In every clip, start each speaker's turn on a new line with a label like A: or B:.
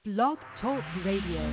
A: Blog Talk Radio.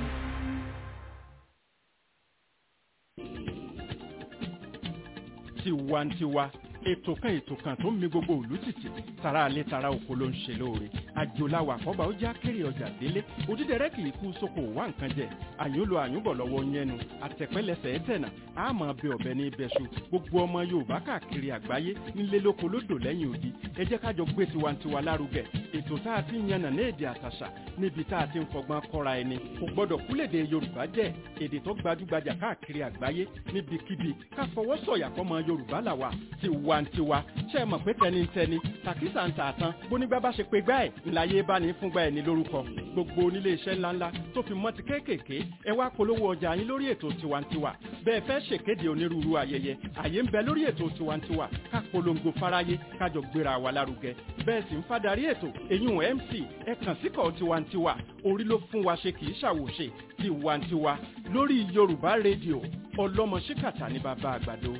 B: tiwantiwa ètò kan ètò kan tó ń mi gbogbo òlú tìtì tara alẹ́ tara oko ló ń ṣe lóore àjòláwà àkọ́bà ó já kéré ọjà délé òdídẹrẹ́ kì í kú sóko wá nǹkan jẹ àyúnlò àyúnbọ̀ lọ́wọ́ yẹnu àtẹ̀pẹ́lẹsẹ̀ ẹ̀tẹ̀nà àmọ́ bẹ ọ̀bẹ ní ibẹ̀ṣu gbogbo ọmọ yorùbá káàkiri àgbáyé nílé lóko lódò lẹ́yìn odi ẹ jẹ́ kájọ gbé tiwantiwa lárugẹ ètò tá a ti ń yànnà ní èdè àtàṣà níbi tá a ti ń fọgbọ́n kọ́ra ẹni kò gbọ́dọ̀ kúlèdè yorùbá jẹ́ èdè tó gbajúgbajà káàkiri àgbáyé níbikíbi ká fọwọ́ sọ̀yà fọmọ yorùbá làwà tiwantiwa ṣe é mọ̀ pé tẹnitẹni tàkísà ń tààtàn bónígbà bá ṣe pé gbá ẹ̀ ńláyé bá ní fúngbà ẹ̀ ní lórúkọ gbogbo onílé iṣẹ́ ńláńlá tó fi mọ́ ti kéékèèké ẹ wá polówó ọjà yín lórí ètò tiwantiwa bẹ́ẹ̀ fẹ́ ṣèkéde onírúurú ayẹyẹ àyè ń bẹ lórí ètò tiwantiwa ká polongo fáráyé kájọ gbéra wa lárugẹ bẹ́ẹ̀ sì ń fadarí ètò eyín mc ẹ kàn síkọ̀ tiwantiwa orí ló fún wa ṣe kì í ṣàwòṣe tiwantiwa lórí yorùbá rédíò ọlọ́mọ ṣíkàtà ní bàbá àgbàdo.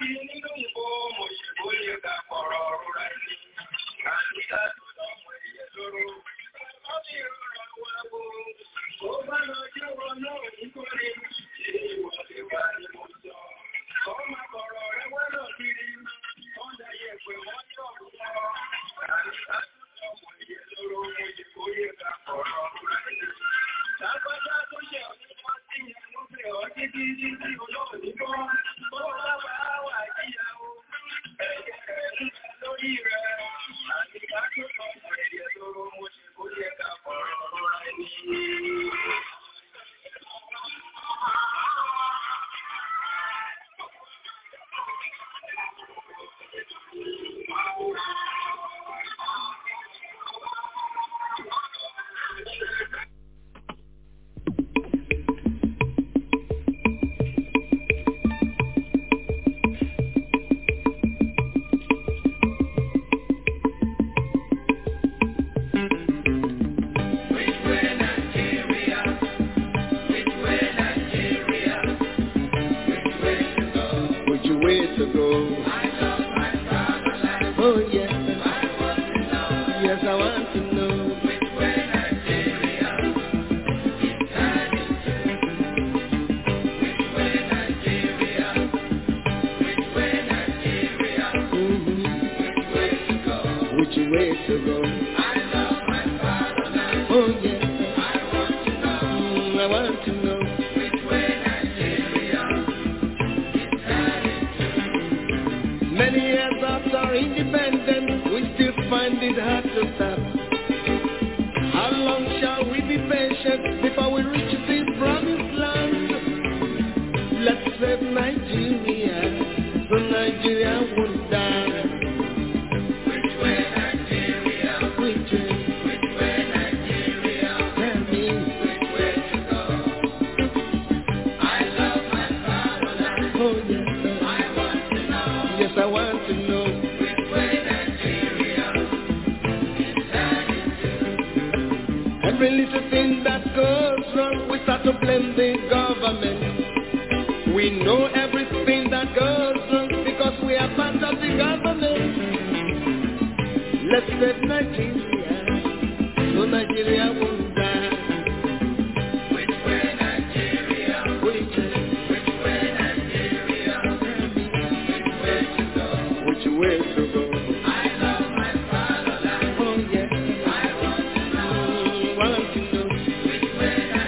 C: bí nínú ìbò mo ṣe bóyá ká kọ̀rọ̀ ọ̀rọ̀ rẹ̀ ní. Àníkà tó lọ́mọ ẹ̀yẹ lóró. Wọ́n ní ìrora wa wo. Ó bá lọ jẹ́wọ́ náà nítorí ṣé ìwọlé wa ni mo sọ. Kọ́ máa kọ̀rọ̀ rẹ̀ wẹ́lọ̀ kiri. Wọ́n dá yẹ̀pẹ̀ wọ́n yọ̀ lọ́wọ́. Àníkà tó lọ́mọ ẹ̀yẹ lóró. Mo ṣe bóyá ká kọ̀rọ̀ ọ̀rọ̀ rẹ̀ ní. Lágbájá tó ṣe ọ̀dọ́ wọn sí ìyẹn ló fẹ́ ọ títí títí olóòní bọ́. Bó bá wà á wà jíyàwó. Ẹ̀jẹ̀ rẹ̀ ń bẹ lórí rẹ̀. Àníkà tó lọ́mọ ẹ̀yẹ lóró. Mo ṣe bóyá ká kọ̀rọ̀ ọ̀rọ̀ rẹ̀ ní.
D: Which way to go? Oh yes, yes I want to know. Mhm. Which way to go? Oh yes, Mm, I want to know. Many years after independence, we still find it hard to stop. How long shall we be patient before we reach the promised land? Let's save Nigeria, so Nigeria won't die. Which way? Tell me. Oh yes, sir. Yes, I want to know. Every little thing that goes wrong, we start to blame the government. We know everything that goes wrong because we are part of the government. Let's save Nigeria, so Nigeria won't die. Which way? Which way to go? Oh yes, Mm, want to know.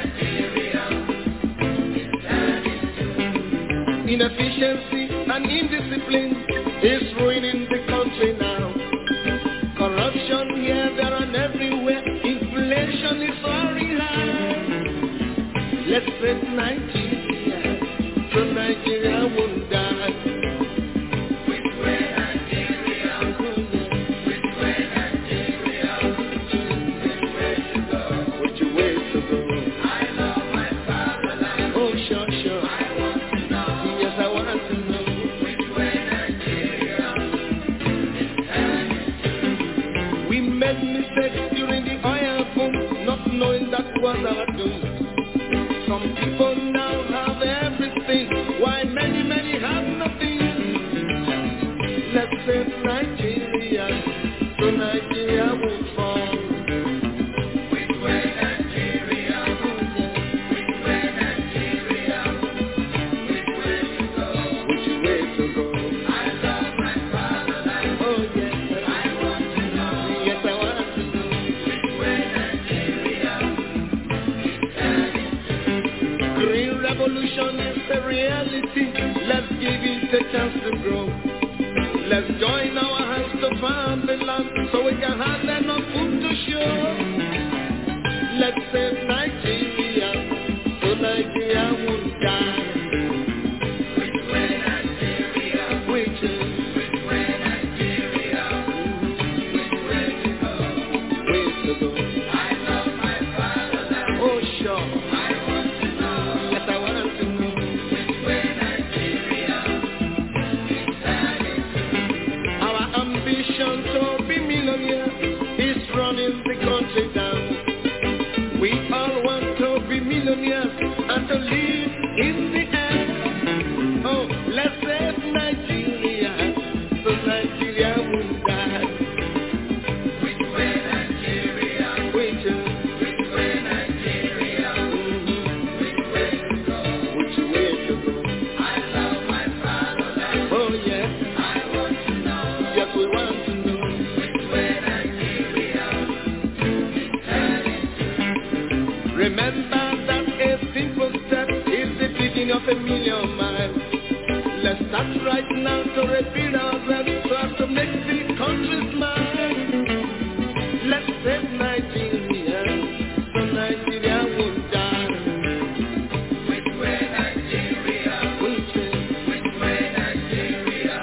D: Inefficiency and indiscipline is ruining the country now. Corruption here, there, and everywhere. Inflation is soaring high. Let's save Nigeria, so Nigeria won't die. Which way to go? Oh, sure, sure. Yes, I want to know. We made mistakes during the oil boom, not knowing that was our doom. Some people now have everything, while many, many have nothing. Let's save Nigeria, so Nigeria won't fall. Which way to go? Oh yes, yes I want to know. Green revolution is a reality. Let's give it a chance to grow. Let's join half a million miles. Let's start right now to rebuild ourselves so as to make the country smile. Let's save Nigeria so Nigeria won't die. Which way Nigeria? Which way? Which way Nigeria?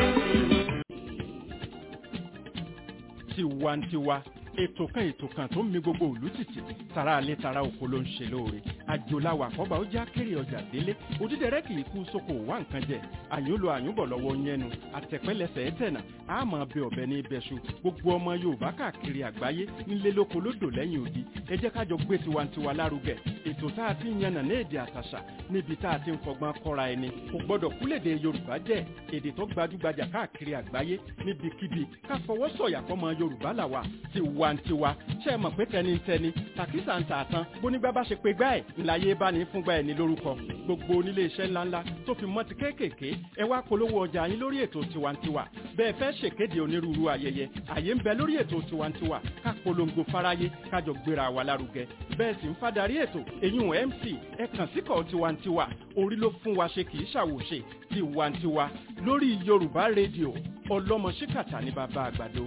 B: tiwantiwa ètò kan ètò kan tó ń mi gbogbo òlú tìtì tara alẹ́ tara oko ló ń ṣe lóore àjòláwà àkọ́bà ó já kéré ọjà délé òdídẹrẹ́ kì í kú sóko wá nǹkan jẹ àyúnlò àyúnbọ̀ lọ́wọ́ yẹnu àtẹ̀pẹ́lẹsẹ̀ ẹ̀tẹ̀nà àmọ́ bẹ ọ̀bẹ ní ibẹ̀ṣu gbogbo ọmọ yorùbá káàkiri àgbáyé nílé lóko lódò lẹ́yìn odi ẹ jẹ́ kájọ gbé tiwantiwa lárugẹ ètò tá a ti ń yànnà ní èdè àtàṣà níbi tá a ti ń fọgbọ́n kọ́ra ẹni kò gbọ́dọ̀ kúlèdè yorùbá jẹ́ èdè tó gbajúgbajà káàkiri àgbáyé níbikíbi ká fọwọ́ sọ̀yà fọmọ yorùbá làwà tiwantiwa ṣe é mọ̀ pé tẹnitẹni tàkísà ń tà tán bónígbà bá ṣe pé gbá ẹ̀ ńláyé bá ní fúngbà ẹ̀ ní lórúkọ gbogbo onílé iṣẹ́ ńláńlá tó fi mọ́ ti kéékèèké ẹ wá polówó ọjà yín lórí ètò tiwantiwa bẹ́ẹ̀ fẹ́ ṣèkéde onírúurú ayẹyẹ àyè ń bẹ lórí ètò tiwantiwa ká polongo fáráyé kájọ gbéra wa lárugẹ bẹ́ẹ̀ sì ń fadarí ètò èyún mc ẹ kàn síkọ̀ tiwantiwa orí ló fún wa ṣe kì í ṣàwòṣe tiwantiwa lórí yorùbá rédíò ọlọ́mọ ṣíkàtà ní bàbá àgbàdo.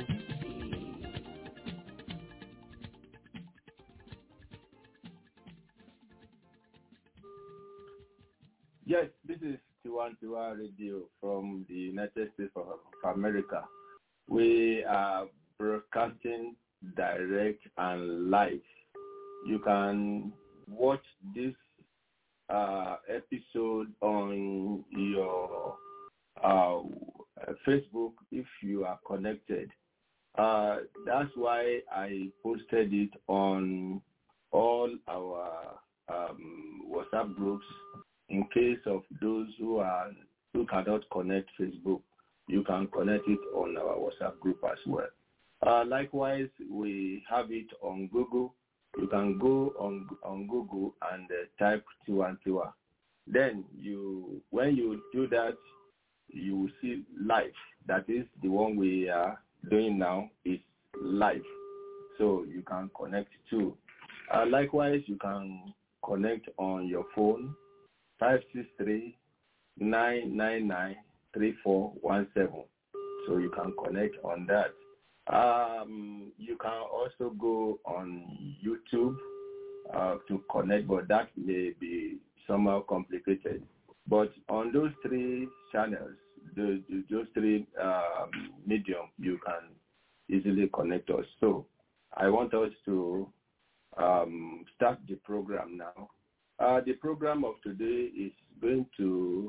E: Yes, this is Tiwantiwa Radio from the United States of of America. We are broadcasting direct and live. You can watch this uh, episode on your uh, Facebook if you are connected. Uh, that's why I posted it on all our um, WhatsApp groups in case of those who are who cannot connect Facebook, you can connect it on our WhatsApp group as well. Uh, likewise, we have it on Google. You can go on on Google and uh, type Tiwantiwa. Then you, when you do that, you will see live. That is the one we are doing now is live, so you can connect too. Uh, likewise, you can connect on your phone 563-999-3417. So you can connect on that. Um, you can also go on YouTube uh, to connect, but that may be somehow complicated. But on those three channels, the, the, those three um, medium, you can easily connect us. So I want us to um, start the program now. Uh, the program of today is going to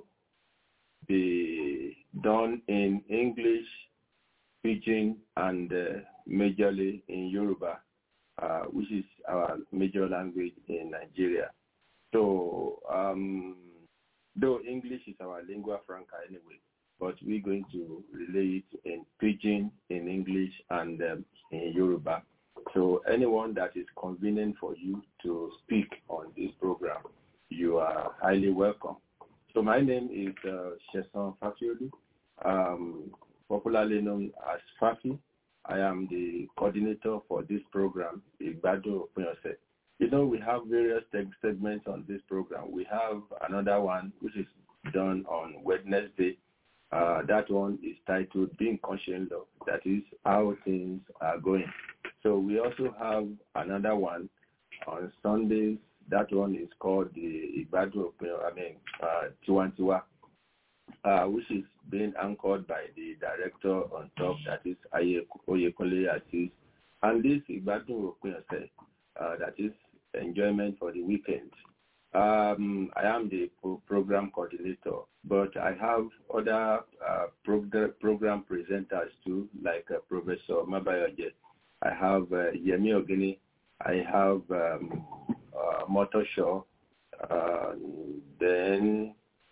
E: be done in English, Pidgin, and uh, majorly in Yoruba, uh, which is our major language in Nigeria. So, um, though English is our lingua franca anyway, but we're going to relay it in Pidgin, in English, and um, in Yoruba. So anyone that is convenient for you to speak on this program, you are highly welcome. So my name is uh, Sheson Fafiolu, um, popularly known as Fafi. I am the coordinator for this program, Igbado Opinose. You know, we have various teg- segments on this program. We have another one which is done on Wednesday. Uh, that one is titled Being Conscious of, that is how things are going. So we also have another one on Sundays. That one is called the Ibadu, I mean, uh, Tiwantiwa, uh, which is being anchored by the director on top, that is Aye Oyekunle Aziz. And this Ibadu, uh, that is enjoyment for the weekend. Um, I am the pro- program coordinator, but I have other uh, prog- program presenters too, like uh, Professor Mabayoje. I have uh, Yemi Ogini. I have um, uh, Motor Show. Uh, then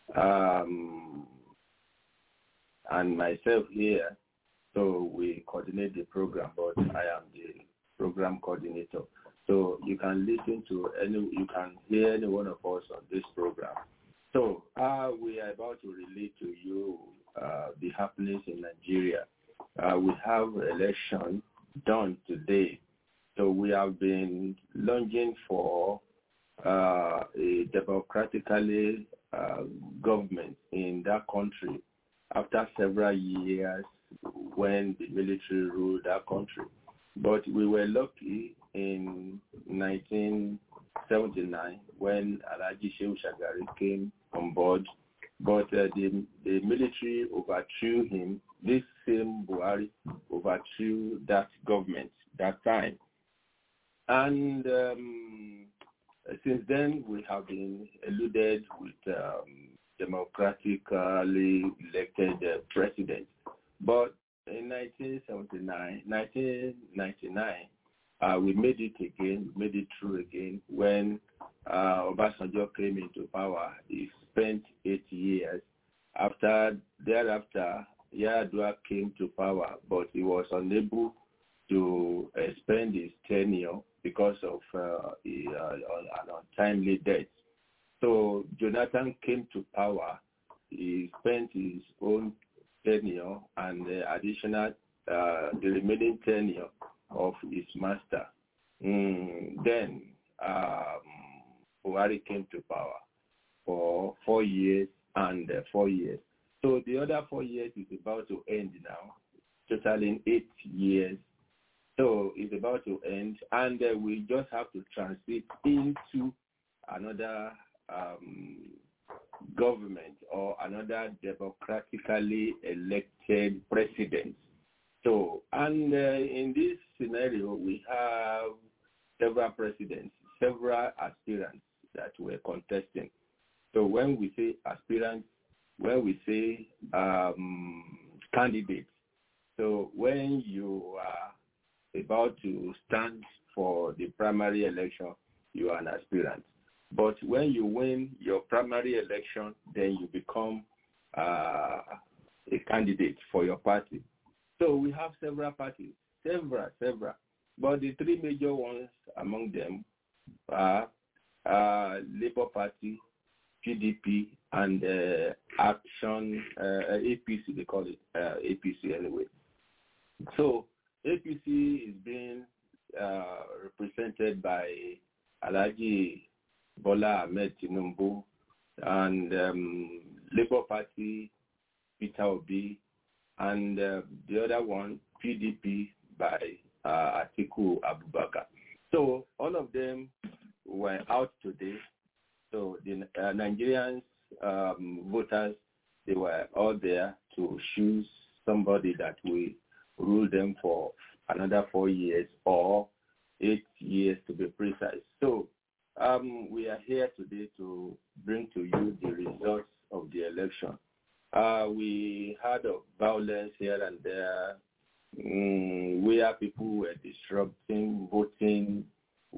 E: um, and myself here. So we coordinate the program, but I am the program coordinator. So you can listen to any, you can hear any one of us on this program. So uh, we are about to relate to you uh, the happenings in Nigeria. Uh, we have election done today. So we have been longing for uh, a democratically uh, government in that country after several years when the military ruled that country. But we were lucky in 1979 when Alaji Shehu Shagari came on board, but uh, the, the military overthrew him. This same Buhari overthrew that government that time. And um, since then, we have been eluded with um, democratically elected uh, president. But in 1979, 1999, uh, we made it again, made it true again when uh, Obasanjo came into power. He spent eight years. After thereafter, Yar'Adua came to power, but he was unable to expend his tenure because of uh, a, uh, an untimely death. So Jonathan came to power. He spent his own tenure and the additional, uh, the remaining tenure of his master. Mm, then um, Buhari came to power for four years and uh, four years. So the other four years is about to end now, totaling eight years. So it's about to end, and uh, we just have to transit into another um, government or another democratically elected president. So, and uh, in this scenario, we have several presidents, several aspirants that were contesting. So when we say aspirants, when we say um, candidates, so when you are about to stand for the primary election, you are an aspirant. But when you win your primary election, then you become uh, a candidate for your party. So we have several parties, several, several. But the three major ones among them are uh, Labour Party, PDP, and uh, Action, uh, APC, they call it uh, APC anyway. So APC is being uh, represented by Alaji Bola Ahmed Tinubu and um, Labour Party, Peter Obi, and uh, the other one, PDP, by uh, Atiku Abubakar. So all of them were out today. So the uh, Nigerians um, voters, they were all there to choose somebody that will rule them for another four years or eight years to be precise. So um, we are here today to bring to you the results of the election. Uh, we had of violence here and there, mm, where people were disrupting voting,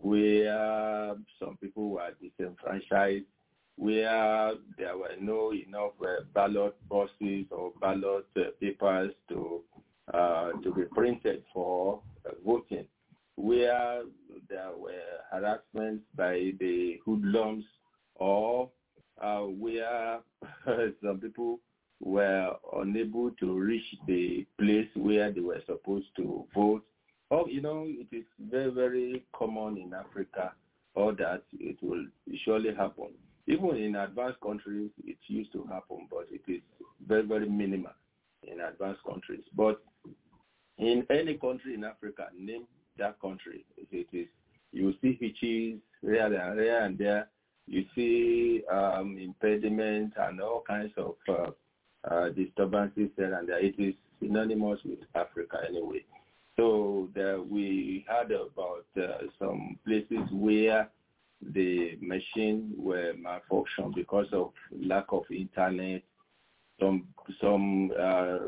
E: where some people were disenfranchised, where there were no enough uh, ballot boxes or ballot uh, papers to uh, to be printed for voting, where there were harassments by the hoodlums or uh, where some people were unable to reach the place where they were supposed to vote. Oh, you know, it is very, very common in Africa, or that it will surely happen. Even in advanced countries, it used to happen, but it is very, very minimal in advanced countries. But in any country in Africa, name that country. It is you see hitches here and there and there. You see um, impediments and all kinds of uh, uh, disturbances here and there. It is synonymous with Africa anyway. So there we heard about uh, some places where the machine were malfunctioned because of lack of internet. Some some uh,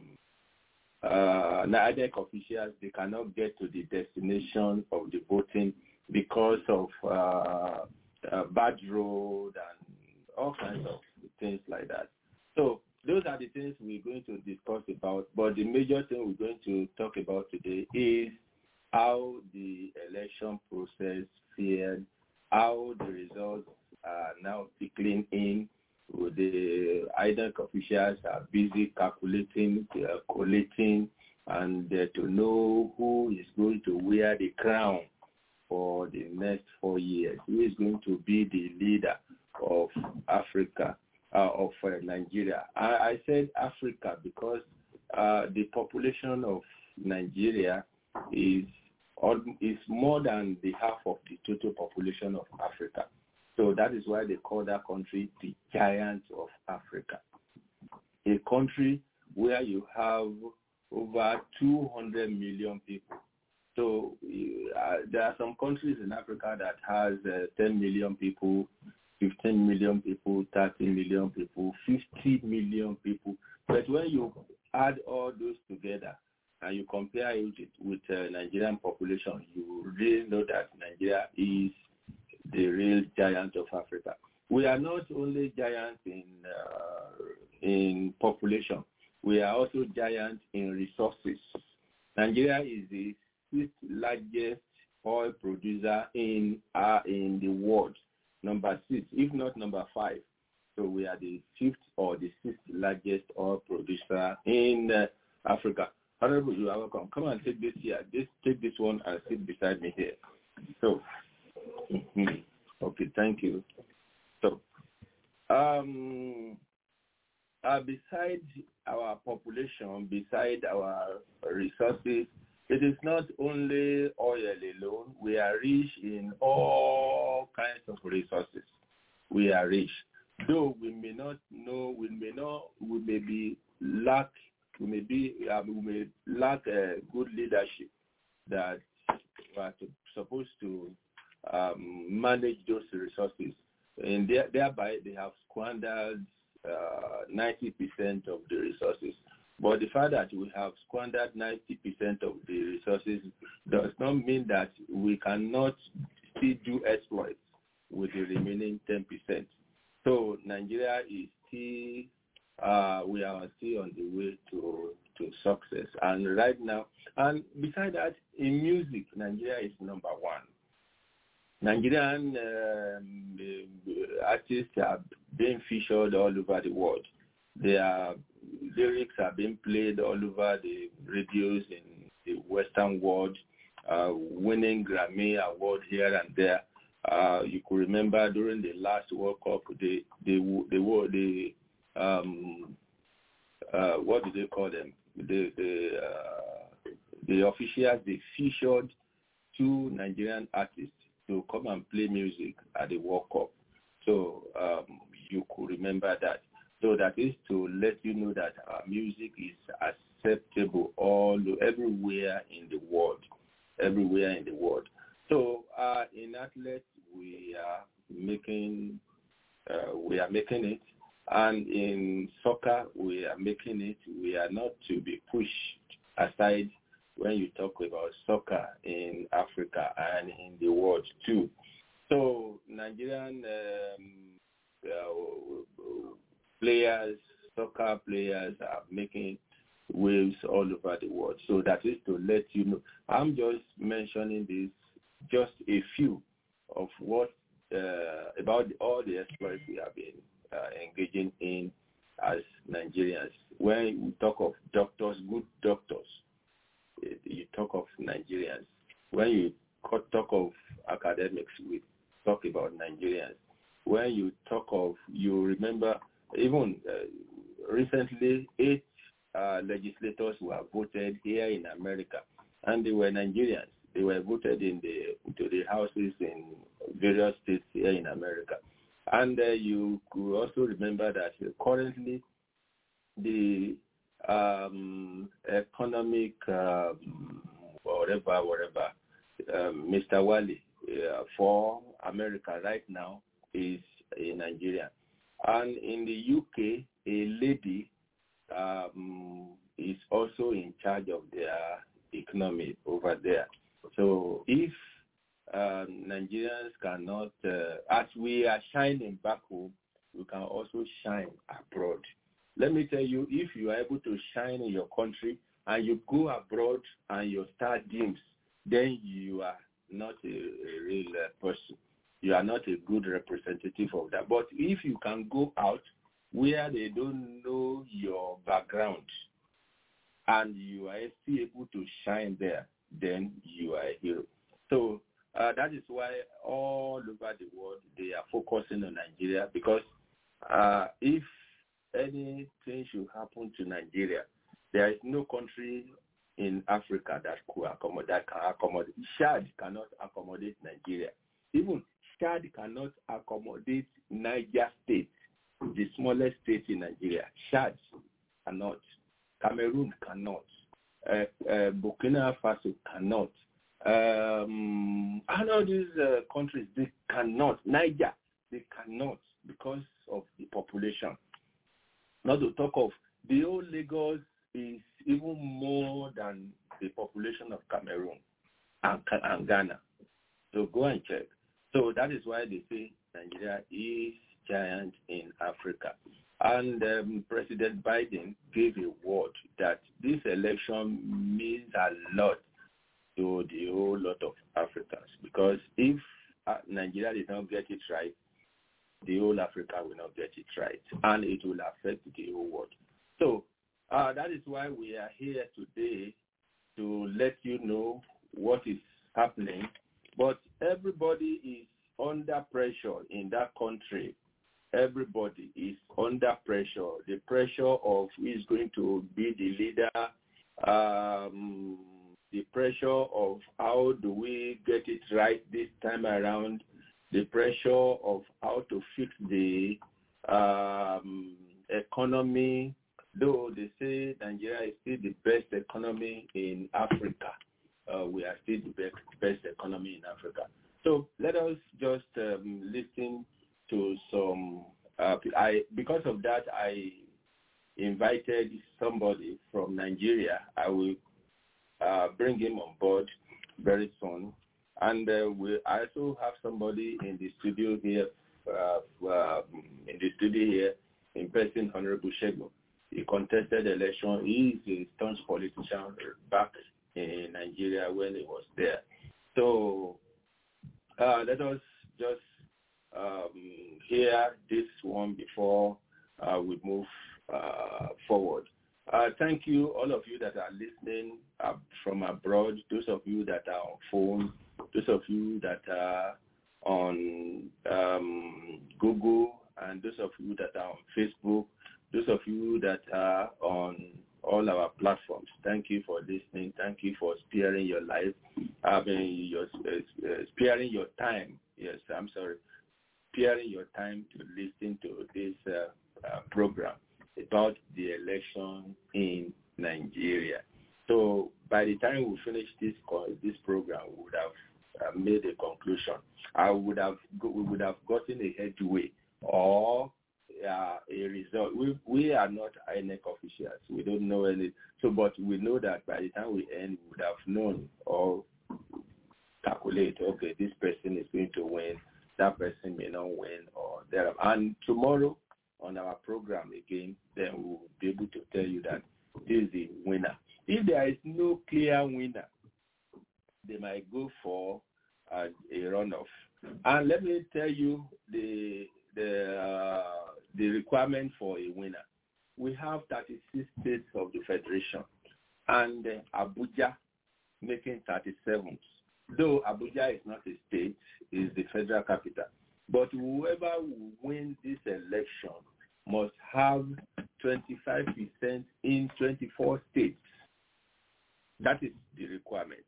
E: uh, NADEC officials, they cannot get to the destination of the voting because of uh, uh, bad road and all kinds of things like that. So those are the things we're going to discuss about. But the major thing we're going to talk about today is how the election process fared, how the results are now trickling in. The IDEC officials are busy calculating, uh, collating, and uh, to know who is going to wear the crown for the next four years. Who is going to be the leader of Africa, uh, of uh, Nigeria? I, I said Africa because uh, the population of Nigeria is is more than the half of the total population of Africa. So that is why they call that country the giant of Africa. A country where you have over 200 million people. So uh, there are some countries in Africa that has uh, 10 million people, 15 million people, 30 million people, 50 million people. But when you add all those together and you compare it with uh, Nigerian population, you really know that Nigeria is the real giant of Africa. We are not only giants in uh, in population, we are also giants in resources. Nigeria is the sixth largest oil producer in uh, in the world, number six, if not number five. So we are the fifth or the sixth largest oil producer in uh, Africa. Honorable, you are welcome. Come and take this here. Just take this one and sit beside me here. So, mhm. okay, thank you. So, um, uh, beside our population, beside our resources, it is not only oil alone. We are rich in all kinds of resources. We are rich. Though we may not know, we may not, we may be lack, we may be, uh, we may lack uh, good leadership that we are to, supposed to um, manage those resources, and there, thereby they have squandered uh, 90% of the resources. But the fact that we have squandered 90% of the resources does not mean that we cannot still do exploits with the remaining 10%. So Nigeria is still, uh, we are still on the way to, to success. And right now, and beside that, in music, Nigeria is number one. Nigerian um, artists are being featured all over the world. Their lyrics are being played all over the radios in the Western world, uh, winning Grammy award here and there. Uh, you could remember during the last World Cup, they they they were the um, uh, what do they call them? The the uh, the officials they featured two Nigerian artists to come and play music at the World Cup. So um, you could remember that. So that is to let you know that our music is acceptable all everywhere in the world, everywhere in the world. So uh, in athletes, we are making uh, we are making it, and in soccer, we are making it. We are not to be pushed aside when you talk about soccer in Africa and in the world too. So Nigerian um, uh, players, soccer players are making waves all over the world. So that is to let you know. I'm just mentioning this, just a few of what uh, about all the exploits we have been uh, engaging in as Nigerians. When we talk of doctors, good doctors, you talk of Nigerians. When you talk of academics, we talk about Nigerians. When you talk of, you remember, even uh, recently, eight uh, legislators were voted here in America, and they were Nigerians. They were voted in the into the houses in various states here in America. And uh, you could also remember that currently the um, economic um, whatever, whatever, um, Mr. Wally uh, for America right now is a Nigerian. And in the UK, a lady um, is also in charge of their economy over there. So if um, Nigerians cannot, uh, as we are shining back home, we can also shine abroad. Let me tell you, if you are able to shine in your country and you go abroad and your star dims, then you are not a, a real uh, person. You are not a good representative of that. But if you can go out where they don't know your background and you are still able to shine there, then you are a hero. So Uh, that is why all over the world they are focusing on Nigeria because uh, if anything should happen to Nigeria, there is no country in Africa that could accommodate that can accommodate. Chad cannot accommodate Nigeria. Even Chad cannot accommodate Niger State, the smallest state in Nigeria. Chad cannot. Cameroon cannot. Uh, uh, Burkina Faso cannot. Um, and all these uh, countries, they cannot. Niger, they cannot because of the population. Not to talk of the whole Lagos is even more than the population of Cameroon and, and Ghana. So go and check. So that is why they say Nigeria is giant in Africa. And um, President Biden gave a word that this election means a lot to the whole lot of Africans because if uh, Nigeria did not get it right, the whole Africa will not get it right, and it will affect the whole world. So uh, that is why we are here today to let you know what is happening. But everybody is under pressure in that country. Everybody is under pressure. The pressure of who is going to be the leader, um, the pressure of how do we get it right this time around, the pressure of how to fix the um, economy, though they say Nigeria is still the best economy in Africa. Uh, we are still the best, best economy in Africa. So let us just um, listen to some. Uh, I because of that I invited somebody from Nigeria. I will uh, bring him on board very soon. And uh, we also have somebody in the studio here, uh, uh, in the studio here, in person, Honorable Shego. He contested election. He is a staunch politician back in Nigeria when he was there. So uh, let us just um, hear this one before uh, we move uh, forward. Uh, thank you, all of you that are listening uh, from abroad, those of you that are on phone, those of you that are on um, Google, and those of you that are on Facebook, those of you that are on all our platforms. Thank you for listening. Thank you for sparing your life, I mean, your, uh, sparing your time. Yes, I'm sorry, sparing your time to listen to this uh, uh, program about the election in Nigeria. So by the time we finish this call, this program, we would have uh, made a conclusion. I would have go, we would have gotten a headway or uh, a result. We we are not INEC officials. We don't know any. So, but we know that by the time we end, we would have known or calculate. Okay, this person is going to win. That person may not win, or there. And tomorrow on our program again, then we will be able to tell you that this is the winner. If there is no clear winner, they might go for uh, a runoff. And let me tell you the the uh, the requirement for a winner. We have 36 states of the federation, and uh, Abuja making 37. Though Abuja is not a state, is the federal capital. But whoever will win this election must have 25% in 24 states. That is the requirement.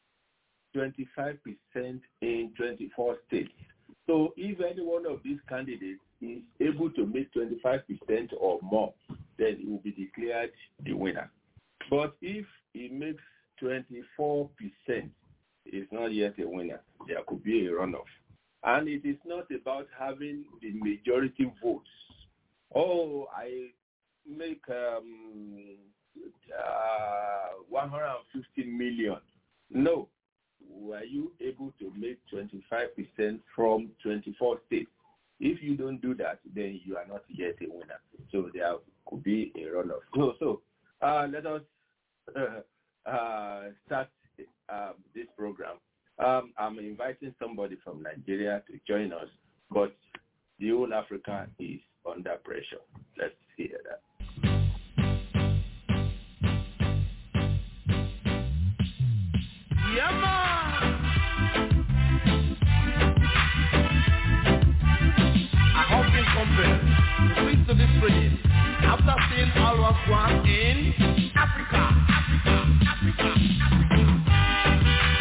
E: 25% in 24 states. So if any one of these candidates is able to make 25% or more, then he will be declared the winner. But if he makes 24%, is not yet a winner. There could be a runoff. And it is not about having the majority votes. Oh, I make um, uh, 150 million. No. Were you able to make 25% from 24 states? If you don't do that, then you are not yet a winner. So there could be a runoff. So, so uh, let us uh, uh, start uh, this program. Um, I'm inviting somebody from Nigeria to join us, but the whole Africa is under pressure. Let's hear that.
D: Yeah, man. evening. After seeing all what's going in Africa, Africa, Africa, Africa.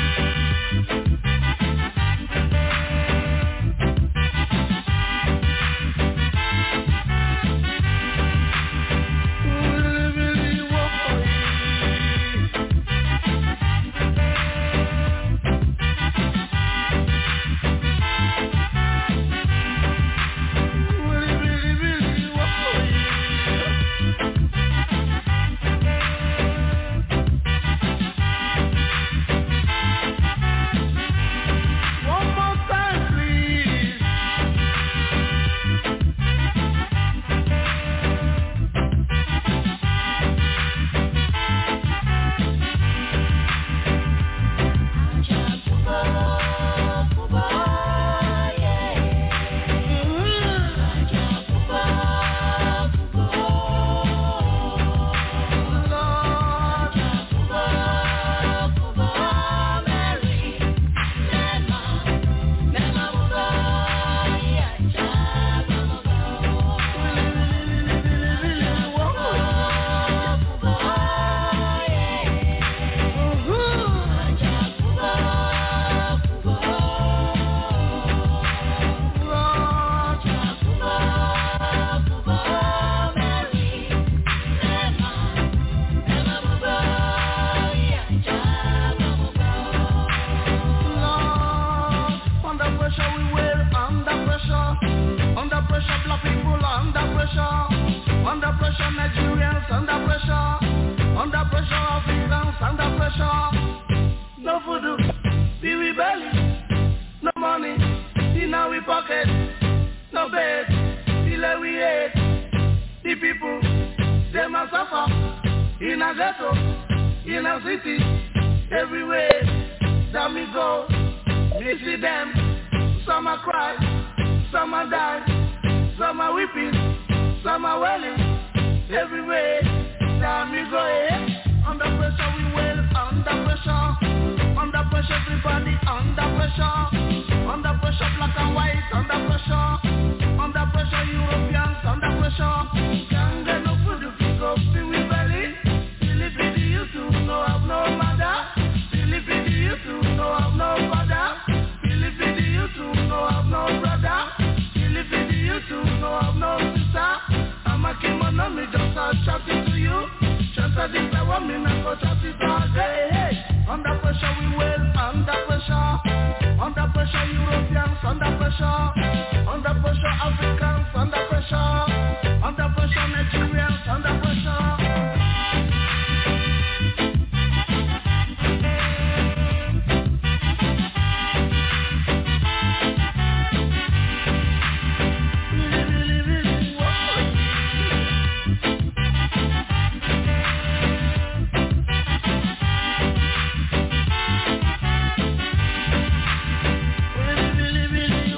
D: One more time, please. Under pressure we will, under pressure. Under pressure black people under pressure. Under pressure Nigerians under pressure. Under pressure Africans under pressure. No food, we rebelling. No money in our pocket. No bed, till we hate. The people, they must suffer. In a ghetto, in a city, everywhere that we go. We see them, some are cry, some are die, some are weeping, some are wailing, everywhere that we go. eh. Under pressure we will, under pressure, under pressure everybody, under pressure, under pressure black and white, under pressure, under pressure Europeans, under pressure. Can't get no food if you go feel we belly. Philippi, you too, no have no mother. Philippi, you too, no have no father. Philippi, you too, no have no brother. Philippi, you too, no have no sister. I'm a kimono, me just a chatting to you. Just a this I want me, not go chat it all day. Hey, under pressure we will, under pressure. Under pressure Europeans, under pressure. Under pressure Africans, under pressure. Under pressure Nigerians, under pressure. Really, really, really, whoa. Really, really, really,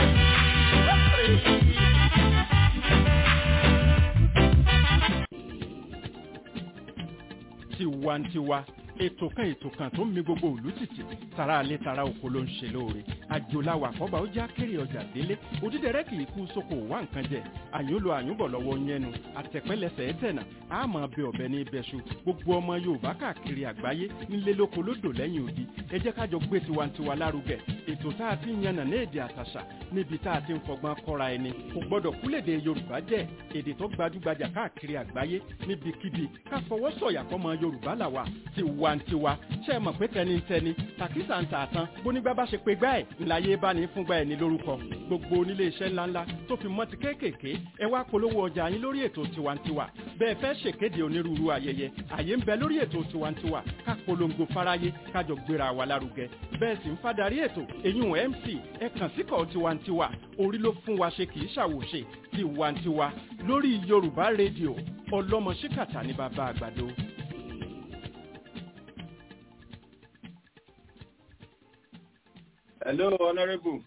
D: whoa.
B: tiwantiwa ètò kan ètò kan tó ń mi gbogbo òlú tìtì tara alẹ́ tara oko ló ń ṣe lóore àjòláwà àkọ́bà ó já kéré ọjà délé òdídẹrẹ́ kì í kú sóko wá nǹkan jẹ àyùnlò àyùnbọ̀ lọ́wọ́ yẹnu àtẹ̀pẹ́lẹsẹ̀ ẹ̀tẹ̀nà àmọ́ bẹ ọ̀bẹ ní ibẹ̀ṣu gbogbo ọmọ yorùbá káàkiri àgbáyé nílé lóko lódò lẹ́yìn odi ẹ jẹ́ kájọ gbé tiwantiwa lárugẹ ètò tá a ti ń yànnà ní èdè àtàṣà níbi tá a ti ń fọgbọ́n kọ́ra ẹni kò gbọ́dọ̀ kúlèdè yorùbá jẹ́ èdè tó gbajúgbajà káàkiri àgbáyé níbikíbi ká fọwọ́ sọ̀yà fọmọ yorùbá làwà tiwantiwa ṣe é mọ̀ pé tẹnitẹni tàkísà ń tà tán bónígbà bá ṣe pé gbá ẹ̀ ńláyé bá ní fúngbà ẹ̀ ní lórúkọ gbogbo onílé iṣẹ́ ńláńlá tó fi mọ́ ti kéékèèké ẹ wá polówó ọjà yín lórí ètò tiwantiwa bẹ́ẹ̀ fẹ́ ṣèkéde onírúurú ayẹyẹ àyè ń bẹ lórí ètò tiwantiwa ká polongo fáráyé kájọ gbéra wa lárugẹ bẹ́ẹ̀ sì ń fadarí ètò èyún mc ẹ kàn síkọ̀ tiwantiwa orí ló fún wa ṣe kì í ṣàwòṣe tiwantiwa lórí yorùbá rédíò ọlọ́mọ ṣíkàtà ní bàbá àgbàdo.
E: Hello, Honorable.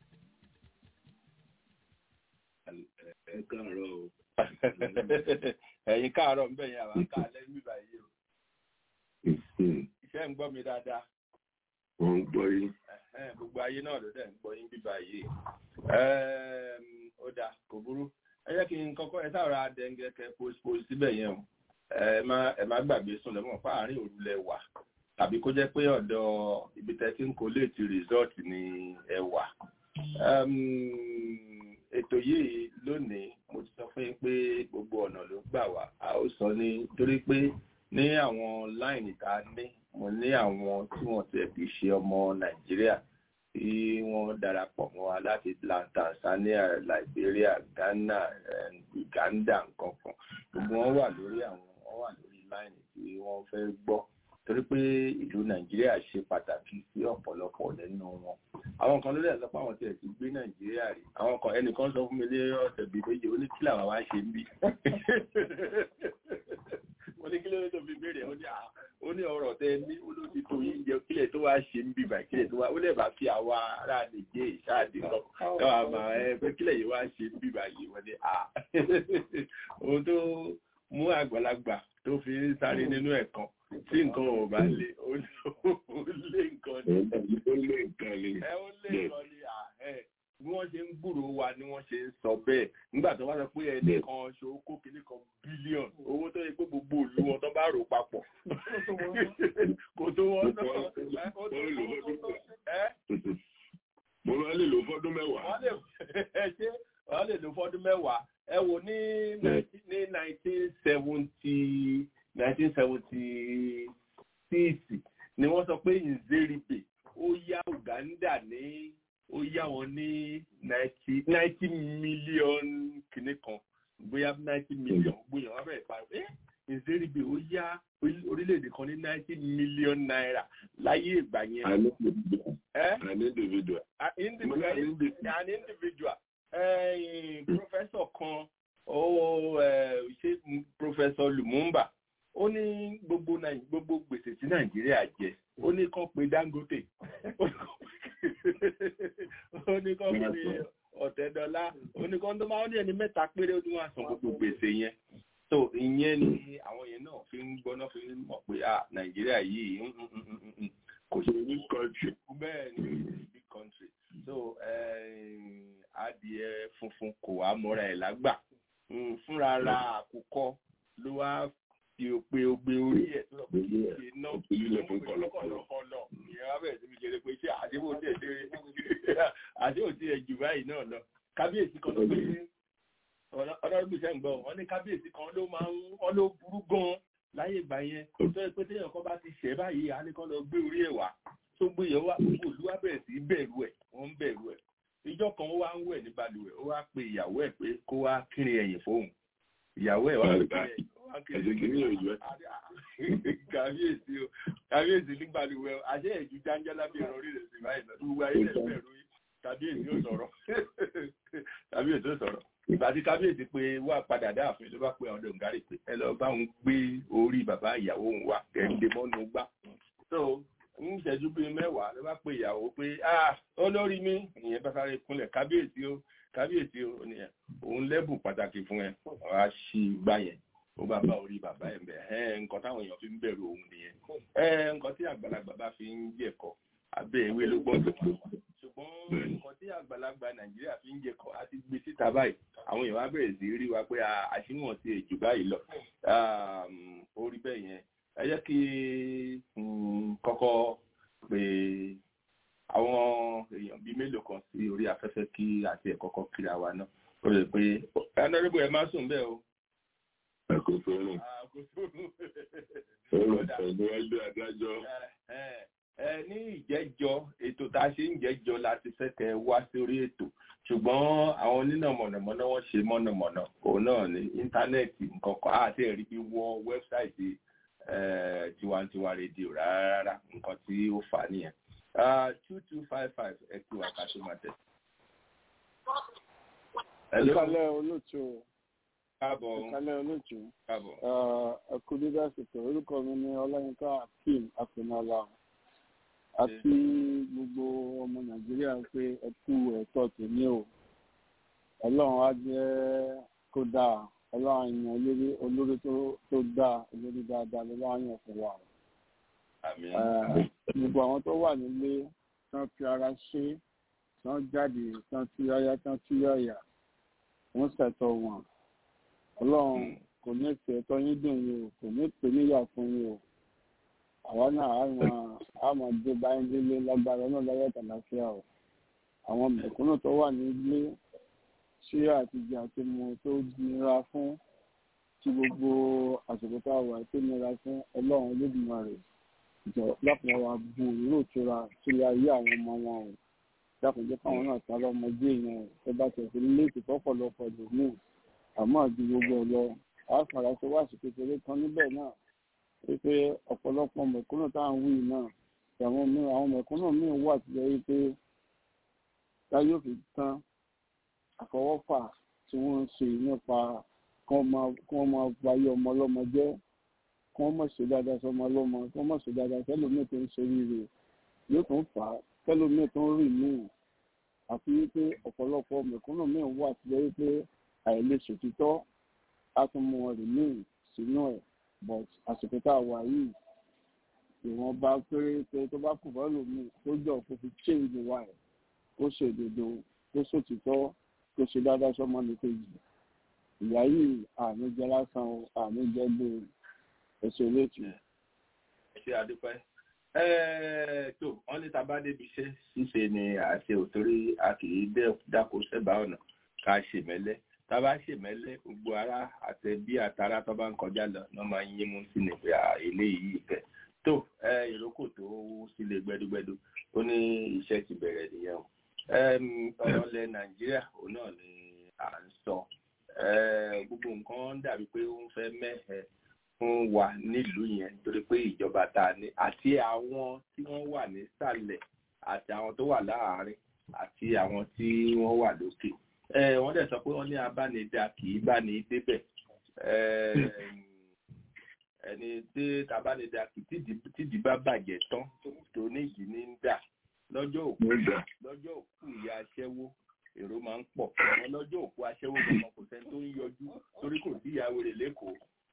F: ẹ káàárọ̀ o
E: Ẹ̀yin káàárọ̀ ń bẹ̀ yẹn àwọn káàlẹ́ ń bíbá yìí o.
F: Mhm.
E: Iṣẹ́ ń gbọ́ mi dáadáa.
F: wọ́n ń gbọ́ yín
E: Ẹ̀hẹ́n, Gbogbo ayé náà ló dẹ̀ ń gbọ́ yín bíbá yìí. Ẹ̀ẹ́m, Ó dáa, kò burú. ẹ jẹ́ kí n kọ́kọ́ ẹ sáà dẹ́ngẹ́kẹ́ postpone síbẹ̀ yẹn o ẹ má ẹ má gbàgbé sùn lẹ́mọ̀ fún àárín òru lẹ wà tàbí kó jẹ́ pé ọ̀dọ̀ ibi tẹ́ tí ń kó léètì resort ni ẹ wà. ètò yìí lónìí mo ti sọ fún yín pé gbogbo ọ̀nà ló gbà wá a ó sọ ní torí pé ní àwọn láìní tá a ní mo ní àwọn tí wọ́n ti fi ṣe ọmọ nàìjíríà tí wọ́n darapọ̀ mọ́ wa láti tanzania liberia ghana uganda nǹkan kan gbogbo wọn wà lórí àwọn wọn wà lórí láìní tí wọ́n fẹ́ gbọ́ torí pé ìlú nàìjíríà ṣe pàtàkì sí ọ̀pọ̀lọpọ̀ nínú wọn àwọn kan lórí ẹ̀sọ́ pé àwọn tiẹ̀ ti gbé nàìjíríà rí àwọn kan ẹnìkan sọ fún mi lé ọ̀sẹ̀ bíi méje ó ní kí làwọn wá ṣe ń bí mo ní kí ló tó fi béèrè ó ní ó ní ọ̀rọ̀ tẹ ní ó ló ti tó yín jẹ kílẹ̀ tó wá ṣe ń bí báyìí kílẹ̀ tó wá ó lè bá fi àwa ará nìjẹ́ ìṣáàdì lọ káwa máa ẹ pé kílẹ̀ yìí wá ṣe ń bí báyìí wọ́n ní à ohun tó mú àgbàlagbà tó fi ń sáré nínú ẹ̀kan tí nǹkan ò bá lè ó lé nǹkan ni.
F: ó lé nǹkan ni.
E: ẹ ó lé nǹkan ni àhẹ bí wọ́n ṣe ń gbúrò wa ni wọ́n ṣe ń sọ bẹ́ẹ̀ nígbà tó bá sọ pé ẹnì kan ṣòwò kó kìíní kan bílíọ̀n owó tó yẹ pé gbogbo ìlú wọn tó bá rò papọ̀ kò tó wọn náà ó tó wọn tó ẹ.
F: mo máa lè lò fọ́dún mẹ́wàá.
E: wọ́n lè ṣe wọ́n lè lò fọ́dún mẹ́wàá ẹ wò ní ní nineteen seventy nineteen seventy six ni wọ́n sọ pé nzeribe ó yá uganda ní ó yá wọn ní ninety ninety million kìíní kan bóyá ninety million bóyá wọn bẹ̀rẹ̀ pa ẹ́ nzeribe ó yá orílẹ̀-èdè kan ní ninety million naira láyé ìgbà yẹn.
F: an individual. an individual.
E: an individual. professor kan ó ṣe professor lumumba ó ní gbogbo gbogbo gbèsè tí nàìjíríà jẹ ó ní kàn pé dangote ó ní kàn pé ọ̀tẹ̀dọ́lá ó ní kàn tó máa ń ní ẹni mẹ́ta péré ó ní wọ́n á san gbogbo gbèsè yẹn so ìyẹn ni àwọn yẹn náà fi ń gbọ́ná fi ń mọ̀ pé ah nàìjíríà yìí kò ṣe
F: big country.
E: bẹ́ẹ̀ ni big country so adìẹ funfun kò wá mọ́ra ẹ̀ lágbà fúnra ra àkùkọ ló wá fi òpè ògbé orí ẹ̀ tó lọ pé ṣe ná kọlọkọlọ ìyẹn wá bẹ̀rẹ̀ sí fi ṣeré pé ṣé àdéhùn tẹ̀ ṣeré àdéhùn tí ẹ̀ jù báyìí náà lọ kábíyèsí kan ló pé ọlọ́run gbèsè ń gbọ́ wọn ní kábíyèsí kan ló máa ń wọn ló burú gan láyé ìgbà yẹn tó yẹ pé téèyàn kan bá ti ṣẹ̀ báyìí á ní kán lọ gbé orí ẹ̀ wá tó gbé yẹn wá gbogbo ìlú wa bẹ̀rẹ̀ sí bẹ̀rù ẹ̀ wọ́n ń bẹ̀rù ẹ̀ ìjọ kan ó wá ń wẹ̀ ní balùwẹ̀ ó wá pe ìyàwó ẹ̀ pé kó wá kírin ẹ̀yìn fóun ìyàwó ẹ̀ wá pé kàbíyèsí o kàbíyèsí nígbà tí wẹ àṣẹ ẹ̀jú jáńjálá bí ẹ̀rọ orí rẹ̀ sì báyìí lọ tó wá ilẹ̀ bẹ̀rù kàbíyèsí ò sọ̀rọ̀ kàbíyèsí ò sọ̀rọ̀ ìgbà tí kábíyèsí pé wà padà dáàfin ló bá pe ọdọ ngárì pé ẹ lọ bá òun gbé orí bàbá ìyàwó òun wá kẹ́ńdé mọ́nú gbá so ń ṣẹ́jú bíi mẹ́wàá ló bá pe ìyàwó pé ah olórí mi ìyẹn bá sáré kúnlẹ̀ kábíyèsí o kábíyèsí o nìyẹn òun lẹ́bùn pàtàkì fún ẹ wàá ṣí igbá yẹn ó bá bá orí bàbá ẹ̀ bẹ̀ ẹ́ nǹkan táwọn èèyàn fi ń bẹ̀rù òun nìyẹn ẹ́ nǹkan tí àgbàlagbà bá fi ń jẹ̀kọ́ abẹ́ ìwé ló gbọ́n tó ṣùgbọ́n nǹkan tí àgbàlagbà nàìjíríà fi ń jẹ̀kọ́ àti gbé síta báyìí àwọn èèyàn wá bẹ̀rẹ̀ sí rí wa pé àṣìwọ̀n ti èjù báyìí lọ orí bẹ́ẹ̀ yẹn ẹ jẹ́ kí kọ́kọ́ pé àwọn èèyàn bíi mélòó kan sí orí afẹ́fẹ́ kí àti ẹ̀kọ́kọ́ kiri àwa náà ó lè pé ẹnẹ́rẹ́bù ẹ má sùn bẹ́ẹ̀ o
F: àkóso rẹ̀ ọ̀rọ̀ pẹ̀lú ẹjọ́ adájọ́.
E: ẹ ní ìjẹ́jọ́ ètò tá a ṣe ń jẹ́jọ́ láti fẹ́ kẹ́ wá sórí ètò ṣùgbọ́n àwọn onínà mọ̀nàmọ́ná wọ́n ṣe mọ̀nàmọ́ná òun náà ní íńtánẹ́ẹ̀tì nǹkan kan àti ẹ̀rí bí wọ wẹ́bsáìtì tiwantiwa rédíò rárá nǹkan tí ó fà á nìyẹn two two five five ẹ kí wà ká tó máa tẹ̀.
G: ẹ kálẹ̀ olóòtú
E: káàbọ̀
G: ìkálẹ̀ olóòtú
E: káàbọ̀.
G: ẹkú dídá ṣètò orúkọ mi ní ọláyínká akeem akínọlá àti gbogbo ọmọ nàìjíríà pé ẹkú ẹ̀tọ́ tèmi o ọlọ́run á jẹ́ kó dáa ọlọ́run yan olórí olórí tó dáa olórí dáadáa lọ́wọ́ yàn fún wa. gbogbo àwọn tó wà nílé tán fi ara ṣe tán jáde tán tú yáyá tán tú yáyà wọ́n ṣẹ̀tọ́ wọn ọlọ́run kò ní pè ẹ̀tọ́ yín dùn yín o kò ní pè níyà fún yín o àwa náà á máa á máa dé báyìí délé lágbára náà láyé àtàlàfíà o àwọn mẹ̀kúnnù tó wà nílé ṣé àtijọ́ àti mu tó nira fún tí gbogbo àsìkò tá a wà tó nira fún ọlọ́run Olódùmarè jọ lápò wa bu ìró ìtura sílé ayé àwọn ọmọ wọn o dákùnjẹ́ káwọn náà ta lọ́mọdé yẹn o tó bá tẹ̀ sí léèkì fọ́pọ̀lọpọ̀ lòmíì àmọ́ àti gbogbo ẹ̀ lọ àáfàrà tó wá sí kékeré kan níbẹ̀ náà wípé ọ̀pọ̀lọpọ̀ mẹ̀kúnnù tá à ń wí náà àwọn míì àwọn mẹ̀kúnnù míì wà tó jẹ́ wípé táyé òfin tán àfọwọ́fà tí wọ́n ń ṣe nípa kí wọ́n máa bayé ọmọ ọlọ́mọ jẹ́ kí wọ́n mọ̀ ṣe dáadáa sọmọ ọlọ́mọ kí wọ́n mọ̀ ṣe dáadáa sẹ́lòmíì tó ń ṣe rírè yóò tún fà á sẹ́lòmíì tó ń rì míì àti wípé ọ̀pọ̀lọpọ̀ mẹ̀kúnnù míì wà tó jẹ́ wípé àìlèṣe títọ́ á tún mú wọn rì míì sínú ẹ̀ but àsìkò tá a wà yìí ìwọ̀nba péréte tó bá kù fọ́lù mi tó jọ kó fi change wa ẹ̀ kó ṣe òdodo kó ṣòtítọ́ kó ṣe dáadáa sọ́mọ ní kejì ìyá yìí àmì jẹ lásán o àmì jẹ gbé ẹsẹ̀ létí.
E: ẹ ṣe àdúpẹ́ tó wọ́n ní tàbá débi iṣẹ́ ṣíṣe ni àṣẹ òtórí a kì í dáko sẹ́bà ọ̀nà ká ṣèmẹ́lẹ́ tábà ṣèmẹ́lẹ́ gbogbo ara àtẹ̀bí àtàrà tó bá ń kọjá lọ ní wọ́n máa ń yín mú sí ni pé eléyìí ìfẹ́ tó ìrókò tó sílé gbẹdúgbẹdú ó ní iṣẹ́ ti bẹ̀rẹ̀ nìyẹn o ọ̀rọ̀ ilẹ̀ nàìjíríà òun náà ni à ń sọ gbogbo nǹkan dàbí pé ó ń fẹ́ mẹ́hẹ̀ fún wa nílùú yẹn nítorí pé ìjọba tá a ní àti àwọn tí wọ́n wà nísàlẹ̀ àti àwọn tó wà láàárín àti àwọn tí wọ́n wà lókè wọ́n dẹ̀ sọ pé wọ́n ní abánidá kì í bá ní débẹ̀ ẹni tí tabánidá kì tídìí bá bàjẹ́ tán tó níjì ní ń dà lọ́jọ́ òkú lọ́jọ́ òkú ìyá aṣẹ́wó èrò máa ń pọ̀ àwọn lọ́jọ́ òkú aṣẹ́wó gbọmọ kò sẹ́ni tó ń yọjú torí kò sí ìyàwó rẹ̀ lẹ́kọ̀ọ́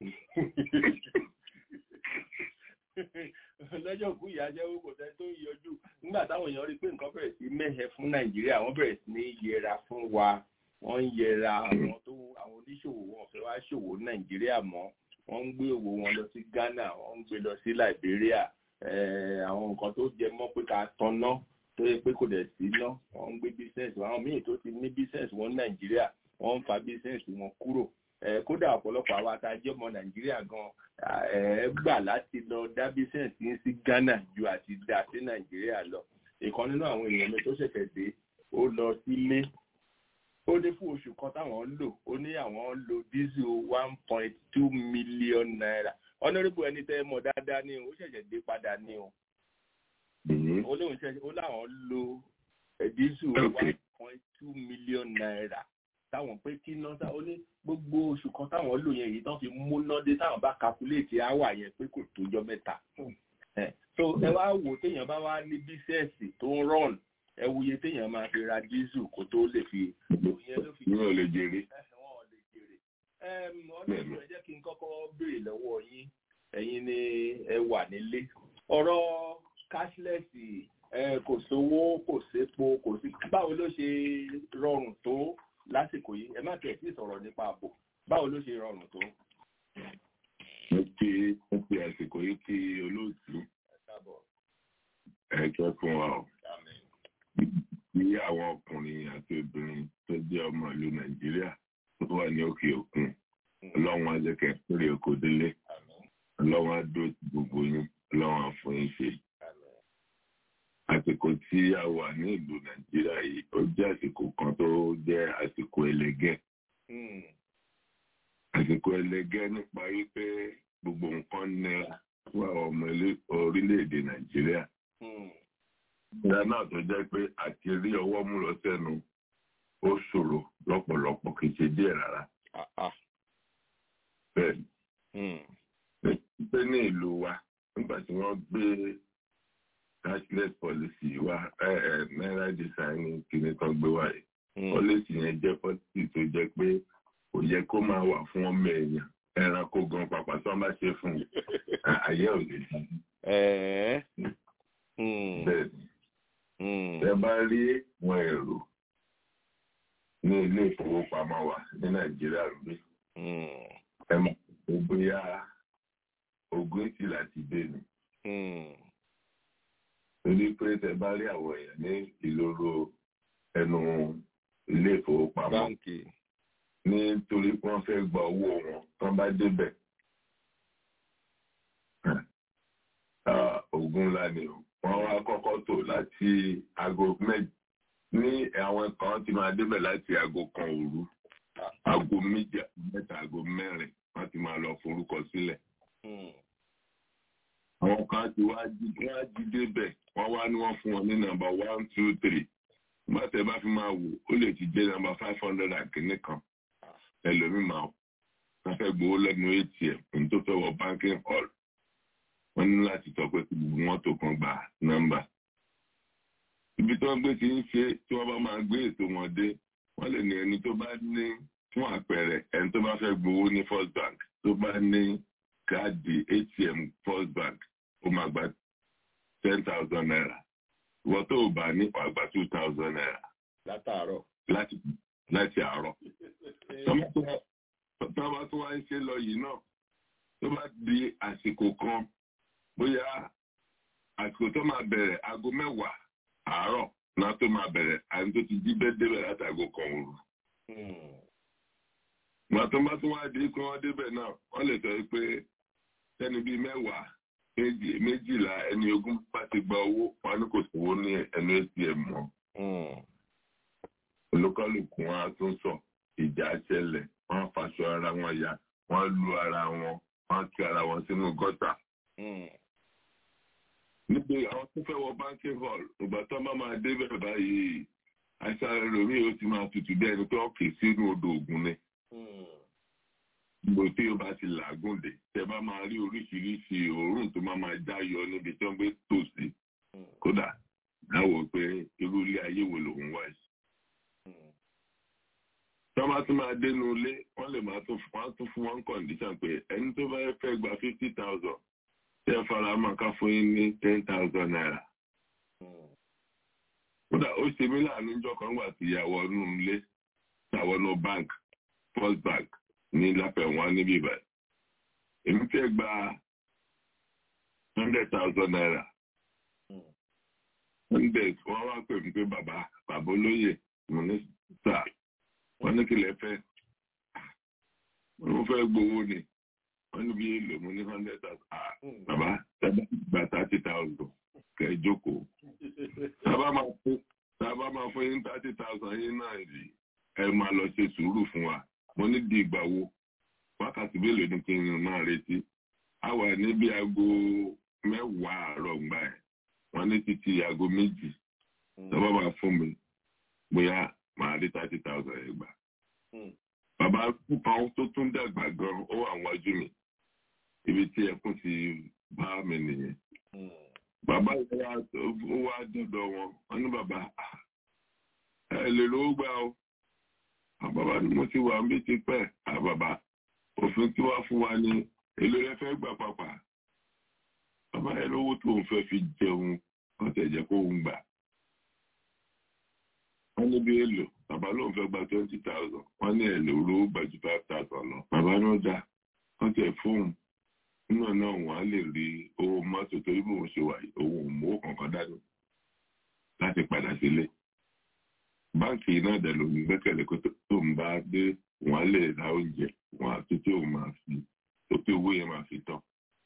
E: lọ́jọ́ òkú ìyá aṣẹ́wó kò sẹ́ni tó ń yọjú nígbà táwọn èèyàn rí pé nǹkan bẹ̀rẹ̀ sí mẹ́hẹ fún nàìjíríà wọ́n bẹ̀rẹ̀ sí ní yẹra fún wa wọ́n ń yẹra àwọn tó àwọn oníṣòwò wọn fẹ́ wá ṣòwò nàìjíríà mọ́ wọ́n ń gbé òwò wọn lọ sí ghana wọ́n ń gbé lọ sí liberia àwọn nǹkan tó jẹ mọ́ pé ká tanná tó yẹ pé kò dẹ̀ sí ná wọ́n ń gbé business àwọn míì tó ti ní business wọn nàìjíríà wọ́n ń fa business wọn kúrò kódà ọ̀pọ̀lọpọ̀ àwa tá a jẹ́ ọmọ nàìjíríà gan ẹ gbà láti lọ dá business yín sí ghana ju àti dá sí nàìjíríà lọ ìkan nínú àwọn èèyàn mi tó ṣẹ̀ṣẹ̀ dé ó lọ sílé ó ní fún oṣù kan táwọn ń lò ó ní àwọn ń lo diesel one point two million naira honourable ẹni tẹ́ mọ̀ dáadáa ní o ó ṣẹ̀ṣẹ̀ dé padà ní o ó lóun ṣẹ̀ṣẹ̀ ó láwọn lo diesel one point two million naira táwọn pé kí ná ó ní gbogbo oṣù kan táwọn lò yẹn èyí tán fi múná dé táwọn bá calculate áwà yẹn pé kò tójọ́ mẹ́ta so ẹ wá wò téèyàn bá wá ní bísẹ̀sì tó ń rọ̀n ẹ wuye téèyàn máa fi ra diesel kó tó lè fi ìyẹn ló fi.
F: wọn ò lè jèrè.
E: wọn ò lè jèrè. ọlọ́run ẹ jẹ́ kí n kọ́kọ́ béèrè lọ́wọ́ yín ẹ̀yin ni ẹ wà nílé ọ̀rọ̀ cashless kò sówó kò sépo kò sí báwo ló ṣe rọrùn tó lásìkò yìí ẹ má tẹ̀ sí sọ̀rọ̀ nípa ààbò báwo ló ṣe rọrùn tó.
F: mo pe mo pe àsìkò yìí ti olóòtú ẹjọ́ fún wa o bí àwọn ọkùnrin àti obìnrin tó jẹ́ ọmọ ìlú nàìjíríà tó wà ní òkè òkun ọlọ́run á jẹ́ kẹ́ péré oko délé ọlọ́run á dúró ti gbogbo yín ọlọ́run á fún yín ṣe. àsìkò tí a wà ní ìlú nàìjíríà yìí ó jẹ́ àsìkò kan tó jẹ́ àsìkò ẹlẹgẹ́. àsìkò ẹlẹgẹ́ nípa wípé gbogbo nǹkan nira fún àwọn ọmọ orílẹ̀-èdè nàìjíríà. ìdá náà tó jẹ́ pé àti rí ọwọ́ mú lọ sẹ́nu ó ṣòro lọ́pọ̀lọpọ̀ kì í ṣe díẹ̀ rárá. bẹ́ẹ̀ pé ní ìlú wa nígbà tí wọ́n gbé cashless policy wa náírà design kìíní kan gbé wá yìí policy yẹn jẹ́ policy tó jẹ́ pé kò yẹ kó máa wà fún ọmọ èèyàn ẹranko gan pàpà tí wọ́n bá ṣe fún un àyẹ̀ ò lè dí. bẹ́ẹ̀ ẹ bá rí wọn èrò ní ilé ìfowópamọ́ wa ní nàìjíríà rí ẹ mọ̀ pé bóyá ogún èsì láti dé ni torí pé tẹ bá rí àwọn èèyàn ní ìloro ẹnu ilé ìfowópamọ́
H: báńkì
F: nítorí pé wọ́n fẹ́ gba owó wọn tán bá débẹ̀ Ah, ogun ńlá ni o wọ́n wá kọ́kọ́ tò láti aago méjì ní àwọn kan ti máa débẹ̀ láti aago kan òru aago méjì mẹ́ta aago mẹ́rin wọ́n ti máa lọ forúkọ sílẹ̀ àwọn kan ti wá jí wọ́n á jí débẹ̀ wọ́n wá ní wọ́n fún wọn ní nọ́mbà one two three gbàtẹ́ bá fi máa wò ó lè ti jẹ́ nọ́mbà five hundred and kìíní kan ẹlòmíì máa wọ́n fẹ́ gbowó lẹ́nu atm ní tó fẹ́ wọ banking hall wọ́n ní láti sọ pé kí gbogbo wọn tó kan gba nọ́mbà. ibi tí wọ́n gbé ti ń ṣe tí wọ́n bá máa gbé ètò wọn dé wọ́n lè ní ẹni tó bá ní fún àpẹẹrẹ ẹni tó bá fẹ́ gbowó ní first bank tó bá ní káàdì atm first bank ó máa gba ten thousand naira ìwọ tó o bá ní wàá gba two thousand naira
E: látàárọ̀.
F: láti láti àárọ̀. tọ́ba tó wá ń ṣe lọ yìí náà tó bá di àsìkò kan bóyá àsìkò tó máa bẹ̀rẹ̀ aago mẹ́wàá àárọ̀ náà tó máa bẹ̀rẹ̀ àti tó ti jí bẹ́ẹ̀ débẹ̀ láti aago kan òru. Ìgbà tó bá tún wá di kí wọ́n débẹ̀ náà wọ́n lè sọ pé sẹ́ni bíi mẹ́wàá méjì- méjìlá ẹni ogún bá ti gba owó wọn ní kò sówó ní ẹnu atm mọ́. olúkálùkù wọn á tún sọ ìjà ṣẹlẹ̀ wọ́n faṣọ ara wọn ya wọ́n lu ara wọn wọ́n ti ara wọn sínú gọ́tà. níbi àwọn tó fẹ́ wọ banking hall ìgbà tó bá máa débẹ̀ báyìí àìsàn ẹlòmíì ó ti máa tutù bí ẹni tó kì í sínú odò ògùn ni. gbogbo tí ó bá ti làágùn dé tẹ bá máa rí oríṣiríṣi òórùn tó máa máa já yọ níbi tí wọ́n gbé tòsí kódà dáwọ́ pé irú ilé ayé wo lòun wá yìí tọ́ bá tún máa dénú ilé wọ́n lè máa tún wọ́n á tún fún wọn kọ̀ǹdíṣàn pé ẹni tó bá fẹ́ gba fifty thousand tí ẹ fara mọ́ ká fún yín ní ten thousand naira. kódà ó ṣe mí láàánú ìjọ kan gbà tí ìyàwó inú ilé ìyàwó inú bank first bank ní lápẹ̀wọ́n níbí báyìí. èmi fẹ́ gba hundred thousand naira. hundred wọ́n wá pè mí pé bàbá bàbá olóyè mo ní sáà wọ́n ní kí lẹ fẹ́ wọ́n fẹ́ gbowó ni wọ́n ní bí èlò mo ní hundred thousand ah bàbá sábà gba thirty thousand kẹ́ ẹ jókòó sábà máa fún sábà máa fún yín thirty thousand yín náà rí ẹ máa lọ ṣe sùúrù fún wa mo ní di ìgbà wo wákàtí mélòó ni kí n máa retí a wà níbi aago mẹ́wàá àárọ̀ ńgbà ẹ̀ wọ́n ní títí aago méjì sábà máa fún mi bóyá máa rí thirty thousand ẹ gbà. Bàbá kan tó tún dàgbà gan ó wà wájú mi. Ibi tí ẹkún ti bá mi nìyẹn. Bàbá yẹn wá ó wá dọ̀dọ̀ wọn. Wọ́n ní bàbá ẹ lè lówó gbà o. Bàbá ni mo ti wà ń bí ti pẹ́. Bàbá òfin tí wàá fún wa ní èlò rẹ fẹ́ gbà pàpà. Bàbá yẹn lówó tó ń fẹ́ fi jẹun kọ́tẹ̀ jẹ́ kó ń gbà wọ́n ní bí èlò bàbá lóun fẹ́ gba twenty thousand wọ́n ní èlò olówó gba ju five thousand lọ bàbá náà dá wọ́n tẹ̀ fóun nínú náà wọ́n á lè rí owó mọ́tò torí bí wọ́n ṣe wà yìí owó òmùwò kankan dání láti padà sílé báńkì náà dẹ̀ ló ń gbẹ́kẹ̀lé kó tó ń bá dé wọ́n á lè ra oúnjẹ wọ́n á tó tí òun máa fi tó tí owó yẹn máa fi tán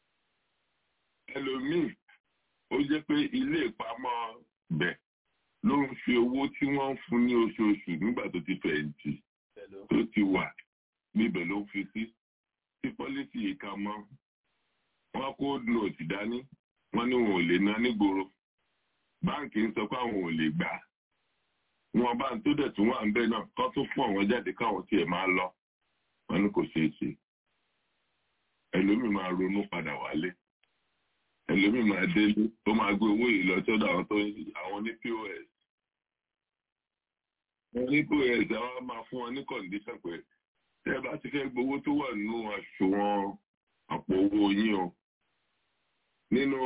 F: ẹlòmíì ó jẹ́ pé ilé ìpamọ́ bẹ́ẹ̀ ló ń fi owó tí wọ́n ń fún ní oṣooṣù nígbà tó ti fẹ̀yìntì tó ti wà níbẹ̀ ló ń fi sí tí pọ́lísì yìí ka mọ́ wọ́n kó nóòtì dání wọ́n ní wọn ò lè ná nígboro báǹkì ń sọ pé àwọn ò lè gbà wọn bá ń tó dẹ̀ tún wà ń bẹ̀ náà kọ́ tó fún àwọn jáde káwọn tiẹ̀ máa lọ wọn ní kò ṣeé ṣe ẹlòmíì máa ronú padà wálé ẹlòmíì máa délé ó máa gbé owó yìí lọ sọ́dọ̀ àwọn tó ń àwọn ní pos wọn ní pos àwọn máa fún wọn ní kọ̀ǹdíṣàn pé tẹ́ ẹ bá ti fẹ́ gbowó tó wà nínú àṣùwọ̀n àpò owó yín o nínú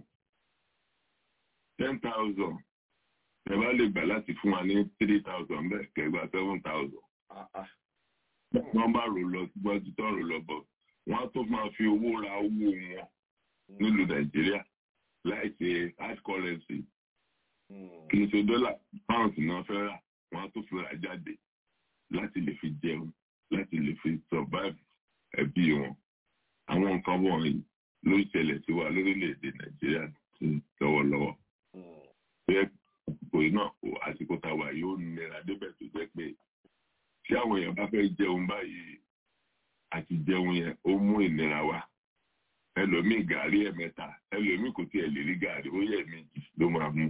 F: ten thousand ẹ bá lè gbà láti fún wa ní three thousand bẹ́ẹ̀ kẹgbà seven thousand wọ́n bá rò lọ síwájú tó rò lọ bọ̀ wọ́n á tó máa fi owó ra owó wọn nílùú nàìjíríà láì ṣe hard currency kì í ṣe dọ́là pound náà fẹ́ rà wọ́n á tó fi rà jáde láti lè fi jẹun láti lè fi survive ẹbí wọn àwọn nǹkan wọ̀nyí ló ń ṣẹlẹ̀ sí wa lórílẹ̀‐èdè nàìjíríà lọ́wọ́lọ́wọ́ bẹ́ẹ̀ àsìkò yìí náà àsìkò táwa yóò nira débẹ̀ tó jẹ́ pé tí àwọn èèyàn bá fẹ́ jẹun báyìí àti jẹun yẹn ó mú ìnira wá ẹlòmíì gàrí ẹ̀mẹ́ta ẹlòmíì kò tiẹ̀ lè rí gàrí ó yẹ méjì ló máa mú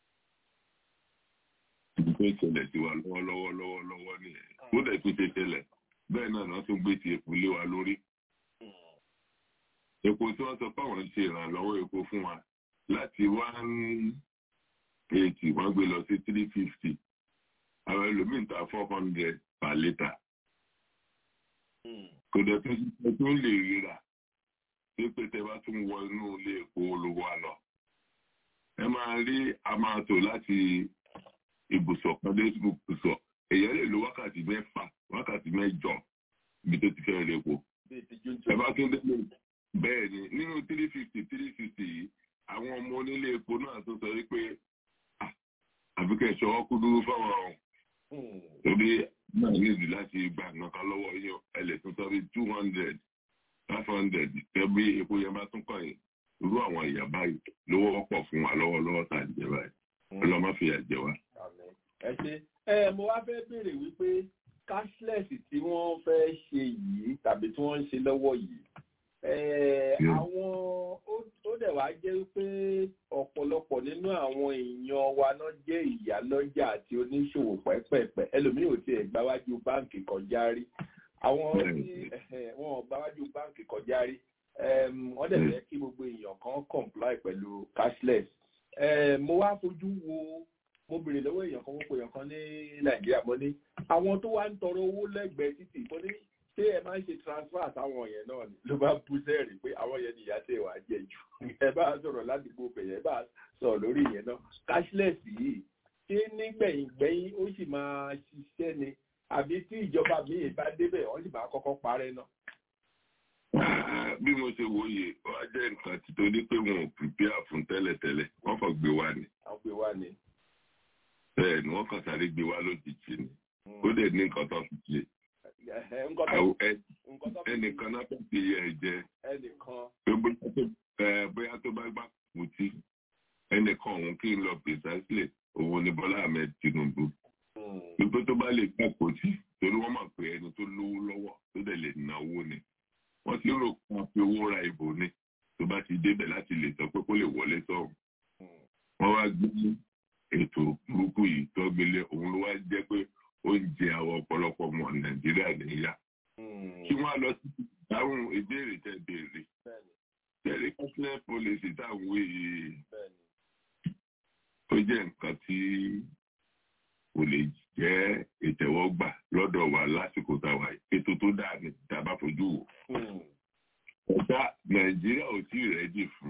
F: ibi tó ṣẹlẹ̀ sí wa lọ́wọ́lọ́wọ́ lọ́wọ́lọ́wọ́ nìyẹn ó dẹ̀ tún ṣe ṣẹlẹ̀ bẹ́ẹ̀ náà wọ́n tún gbé ti epo lé wa lórí epo tí wọ́n sọ pé àwọn ṣe ìrànlọ́wọ́ epo fún wa láti one eighty wọ́n gbé lọ sí three fifty àwọn ẹlòmíì ta four hundred per litre kò dẹ̀ tún ṣe tún lè ríra pé pé tẹ bá tún wọ inú ilé epo olówó àlọ́ ẹ máa rí amátò láti ibùsọ̀ kan dé ibùsọ̀ èèyàn lè lo wákàtí mẹ́fà wákàtí mẹ́jọ ibi tó ti fẹ́ rí epo ẹ bá tún dé bẹ́ẹ̀ ni nínú three fifty three fifty yìí àwọn ọmọ onílé epo náà tó sọ wípé àbíkẹ́ ṣọwọ́ kú dúró fáwọn ọ̀hún torí náà nídìí láti gba nǹkan lọ́wọ́ yín ẹ lè tún sọ bí two hundred five hundred tẹ́bí epo yẹn bá tún kàn yín irú àwọn ìyá báyìí ló wọ́pọ̀ fún wa lọ́wọ́lọ́wọ́ tá à ń jẹ báyìí ọlọ́mọ fìyà jẹ wá.
E: ẹ ṣe ẹ mo wá fẹ́ béèrè wípé cashless tí wọ́n fẹ́ ṣe yìí tàbí tí wọ́n ń ṣe lọ́wọ́ yìí àwọn ó dẹ̀ wá jẹ́ pé ọ̀pọ̀lọpọ̀ nínú àwọn èèyàn wa náà jẹ́ ìyálọ́jà àti oníṣòwò pẹ́pẹ̀pẹ́ ẹlòmíì ò tiẹ̀ gbáwájú báǹkì kọjá rí àwọn tí wọn ò gbáwájú báǹkì kọjá rí wọ́n dẹ̀ fẹ́ kí gbogbo èèyàn kan comply pẹ̀lú cashless mo wá fojú wo mo béèrè lọ́wọ́ èèyàn kan mo pè èèyàn kan ní nàìjíríà mo ní àwọn tó wá ń tọrọ owó lẹ́gbẹ̀ẹ́ títì mo ní ṣé ẹ máa ń ṣe transfer àtàwọn yẹn náà ni ló bá bú sẹ́ẹ̀rì pé àwọn yẹn nìyá tẹ̀ wá jẹ jù ẹ bá sọ̀rọ̀ ládùúgbò bẹ̀yẹ ẹ bá sọ̀rọ̀ lórí yẹn náà cashless yìí ṣé nígbẹ̀yìngbẹ̀yìn ó sì máa ṣiṣẹ́ ni àbí tí ìjọba míì bá débẹ̀ wọ́n sì máa kọ́kọ́ parẹ́ náà.
F: bí mo ṣe wòye ó wá jẹ́ nǹkan tí torí pé wọn ò prepare fún tẹ́lẹ̀tẹ́lẹ̀ wọ́n kàn gbé wá ni.
E: wọ́n gbé wá ni.
F: bẹ́ẹ̀ ni wọ́n kàn sáré gbé wá lójijì ni ó dẹ̀ ní nǹkan tó fi ṣe ẹnìkan náà fẹ́ fi yẹ ẹ jẹ bóyá tó bá gbà kùtì ẹnìkan òun kí n lọ precisely òun ni Bọ́lá Ahmed Tinubu wípé tó bá lè gbà kùtì torí wọ́n mọ̀ pé ẹni tó lówó lọ́wọ́ tó dẹ̀ lè náwó ni wọ́n ti rò kàn fi owó ra ìbò ni tó bá ti débẹ̀ láti lè sọ pé kó lè wọlé sọ̀rọ̀ wọ́n wá gbé ètò burúkú yìí tó gbélé òun ló wá jẹ́ pé oúnjẹ àwọn ọ̀pọ̀lọpọ̀ ọmọ nàìjíríà nìyà kí wọ́n lọ sí ìdáhùn ìbéèrè tẹ béèrè tẹ̀lé cashless policy táwọn èyí ó jẹ́ nǹkan tí kò lè jẹ́ ìtẹ̀wọ́gbà lọ́dọ̀ wa lásìkò táwa ètò tó dáa ní tàbá fojú wò ọ̀dà nàìjíríà ò tí ì rẹ́dì fún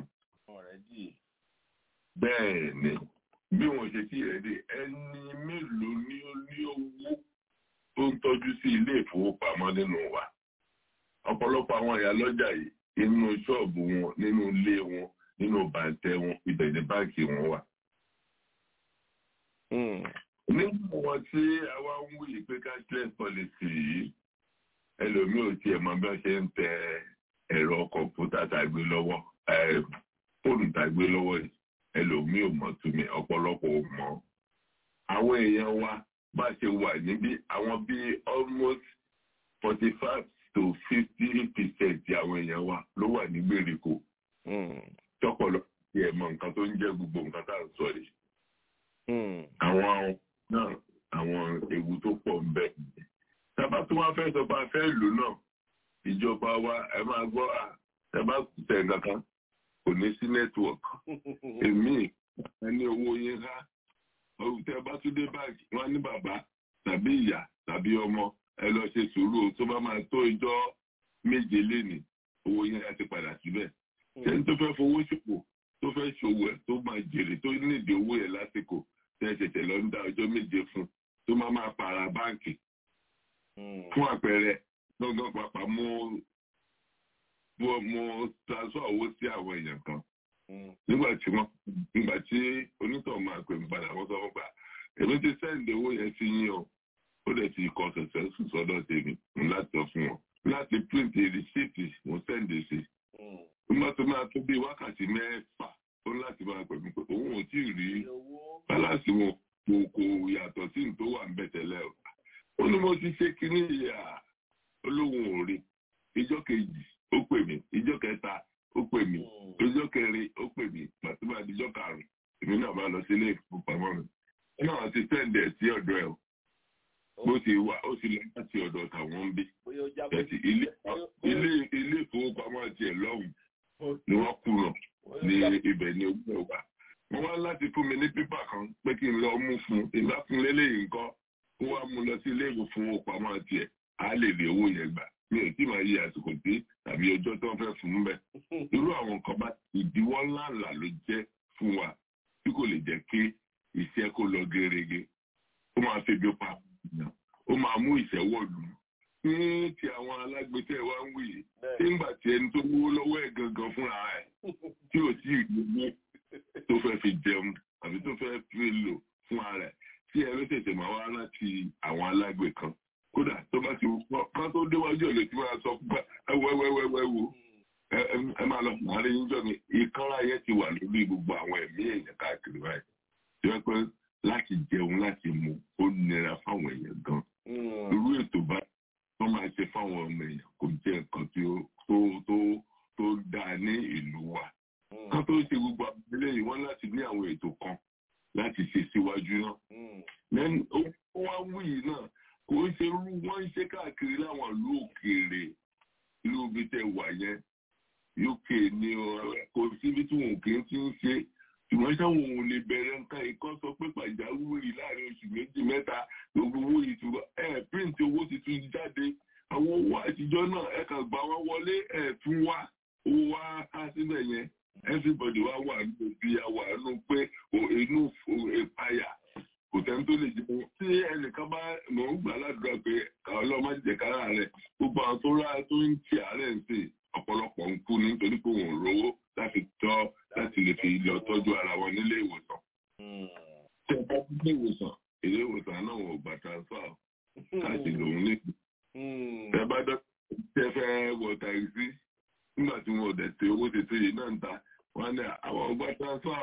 F: bẹ́ẹ̀ ni bí wọn ṣe tí rẹ̀ dé ẹni mélòó ni ó ní owó tó ń tọ́jú sí ilé ìfowópamọ́ nínú wa ọ̀pọ̀lọpọ̀ àwọn ìyá lọ́jà yìí inú ṣọ́ọ̀bù wọn nínú ilé wọn nínú bàǹtẹ̀ wọn ibẹ̀ ní báǹkì wọn wà. nígbà wọn tí àwa ń wúyè pé cashless policy yìí ẹlòmíì ò tiẹ̀ mọ bí wọ́n ṣe ń tẹ ẹ̀rọ kọ̀ǹpútà tàgbé lọ́wọ́ fóònù tàgbé lọ́wọ́ yìí ẹlòmíì ò mọ̀ túmí ọ̀pọ̀lọpọ̀ ò mọ̀. àwọn èèyàn wa bá ṣe wà níbí àwọn bíi almost forty five to fifty percent àwọn èèyàn wa ló wà ní gbèríko. tọpọlọ ti ẹ̀ mọ̀ nǹkan tó ń jẹ́ gbogbo nǹkan tá à ń sọ yìí. àwọn náà àwọn ewu tó pọ̀ ń bẹ. tábà tó wá fẹ́ sọ pé a fẹ́ lò náà ìjọba wa ẹ máa gbọ́ à tábà tẹ̀ nǹkan kan kò ní sí network èmi ẹni owó yín há tẹ bá tún dé báàgì wọn ní bàbá tàbí ìyá tàbí ọmọ ẹ lọ ṣe sùúrù tó bá máa tó ìjọ méje lénìí owó yín á ti padà síbẹ̀ ṣẹ́ni tó fẹ́ fowó ṣòwò tó fẹ́ ṣòwò ẹ̀ tó máa jèrè tó nídìí owó ẹ̀ lásìkò tẹ́ ṣẹ̀ṣẹ̀ lọ ń dá ọjọ́ méje fún tó máa máa para báǹkì fún àpẹẹrẹ gbọ́ngàn pàpà mo mo mo transfer owó sí àwọn èèyàn kan nígbà tí wọ́n nígbà tí onítọ̀ máa pè mí padà wọ́n sọ fún pa èmi ti sẹ́ǹdì owó yẹn sí yín o ó dẹ̀ ti kọ ṣẹ̀ṣẹ̀ sùn sọ́dọ̀ tèmi láti sọ fún wọn láti print rìsíìtì mo sẹ́ǹdì sí nígbà tó máa tó bí wákàtí mẹ́fà ó láti máa pè mí pé òun ò tí ì rí bálàsì wọn kò kò yàtọ̀ sí ní tó wà ń bẹ̀ tẹ́lẹ̀ o ó ní mo ti ṣe kínní ìyá olóhùn òre ìjọ kejì ó pè mí ìjọ kẹta ó pè mí ìjọ kẹrin ó pè mí pàtúmọ̀ àdìjọ karùn-ún èmi náà bá lọ sí ilé ìfowópamọ́ mi náà ti sẹ́ǹdẹ̀ sí ọ̀dọ̀ ẹ̀ o bó ti wà ó ti lọ láti ọ̀dọ̀ tàwọn ń bí ẹ̀tì ilé ilé ilé ìfowópamọ́ tiẹ̀ lọ́hùn ni wọ́n kùnà ní ibẹ̀ ní ojú ẹ̀ wà wọ́n wá láti fún mi ní pépà kan pé kí n lọ mú fún un ìgbà fún lélẹ́yìn nǹkan kó wá mú lọ sí ilé ìfowópamọ́ tiẹ̀ á lè lè owó yẹn gbà mi ò tí máa yí àsìkò tí tàbí ọjọ́ tó ń fẹ́ fún un bẹ́ẹ̀ irú àwọn nǹkan bá ìdíwọ́ ńláńlá ló jẹ́ fún wa tí kò lè jẹ́ kí iṣẹ́ kó lọ gerege ó máa febi pa èèyàn ó máa mú ìṣẹ́wọ́ lù ú ní ti àwọn alágbètẹ́ wa ń wí yìí nígbà tí ẹni tó wó lọ́wọ́ ẹ̀ gangan fúnra ẹ̀ tí ò tí ì gbogbo tó fẹ́ fi jẹun àbí tó fẹ́ fi lò fún ara ẹ̀ tí ẹ ló tètè máa wá láti àwọn alágbè kan kódà tó bá ti wọ́ kán tó déwájú ẹ̀ lè ti máa sọ pé ẹ wẹ́wẹ́wẹ́wẹ́ wo ẹ máa lọ fún àárín yín jọ mi ìkanra yẹn ti wà lórí gbogbo àwọn ẹ̀mí èèyàn káàkiri báyìí tí wọ́n pẹ́ láti jẹun láti mu ó nira fáwọn èèyàn gan irú ètò bá wọ́n máa ṣe fáwọn ọmọ èèyàn kò jẹ́ nǹkan tí ó tó tó tó dáa ní ìlú wa kán tó ṣe gbogbo abúlé yìí wọ́n láti ní àwọn ètò kan láti ṣe síwájú náà lẹ́nu ó wá wù yìí náà kò ń ṣe irú wọ́n ń ṣe káàkiri láwọn ìlú òkèèrè ìlú ibi tẹ wà yẹn uk ní kò síbi tí wọn kì í ti ń ṣe ṣùgbọ́n sáwọn òun lè bẹ̀rẹ̀ nǹkan ikọ́ sọ pé pàjáwìrì láàrin oṣù méjì mẹ́ta gbogbo owó ìtura ẹ̀ píǹtì owó tuntun jáde àwọn owó àtijọ́ náà ẹ̀ kàn gbà wọ́n wọlé ẹ̀ tún wá owó wá ká síbẹ̀ yẹn everybody wá wà nínú bí a wà nínú pé inú ìpayà kò tẹ́ ń tó lè jẹun tí ẹnìkan bá mọ̀ ń gbà ládùúgbà pé káwọn ọlọ́mọ jẹ kára rẹ̀ gbogbo àwọn tó rà tó ń tì àárẹ̀ ń sè ọ̀pọ̀lọpọ̀ ń kú nítorí pé wọn ò rówó láti tọ́ láti lè fi lọ tọ́jú ara wọn nílé ìwòsàn. tí ẹ bá nílé ìwòsàn ilé ìwòsàn náà wọn ò gbà transfer láti lòun níbi. tẹ bá dọ́ tẹ fẹ́ wọ tàìsí nígbà tí wọn ò dẹ̀ tí owó ti tó yìí náà ń ta wọn ní àwọn ọgbà transfer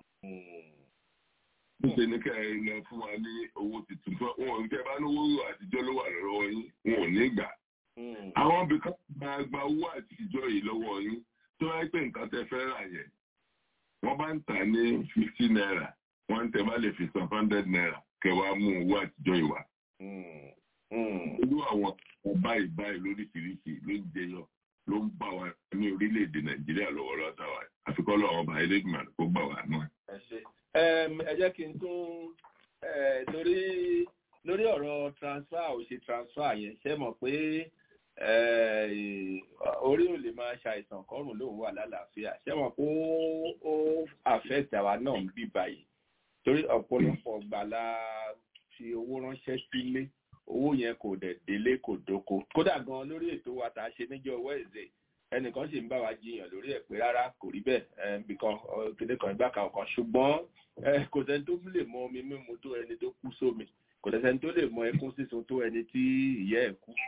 F: níṣẹ́ ní ká ẹ lọ fún wa ní owó tuntun fún wọn tẹ bá lówó àtijọ́ ló wà lọ́wọ́ yín wọn ò ní gbà. àwọn bìkan máa gba owó àtijọ́ yìí lọ́wọ́ yín tó wáyé pé nǹkan tẹ fẹ́ rà yẹn wọ́n bá ń tà ní fifty naira wọ́n tẹ bá lè fi san hundred naira kẹwàá mú owó àtijọ́ ìwà. olú àwọn báyìí báyìí lóríṣiríṣi ló ń jẹyọ ló ń bá wa ní orílẹ̀-èdè nàìjíríà lọ́wọ́ lọ́ta wa àfikọ́ lọ́wọ́ ọba ẹlẹ́gbẹ̀mọ̀ kó gbà wá náà.
H: ẹ jẹ́ kí n tún lórí lórí ọ̀rọ̀ transfer ò ṣe transfer yẹn ṣe mọ̀ pé orí ò lè máa ṣàìsàn kọrùn lóun wà lálàáfíà ṣé wọn kó ó àfẹ́ẹ̀tì àwa náà ń bí báyìí torí ọ̀pọ̀lọpọ̀ gbàlá fi owó ránṣẹ́ sílé owó yẹn kò dẹ̀ délé kò dóko kódà gan lórí ètò wa tá a ṣe níjọ́ wẹ́ẹ̀zẹ̀ ẹnìkan sì ń bá wa jiyàn lórí ẹ̀ pé rárá kò rí bẹ́ẹ̀ bìkan kéde kan ìgbà kan kan ṣùgbọ́n kò sẹ́ni tó lè mọ omi mímu tó ẹni tó kú sómi kò sẹ́ni tó lè mọ ẹkún sísun tó ẹni tí ìyá ẹ̀ kú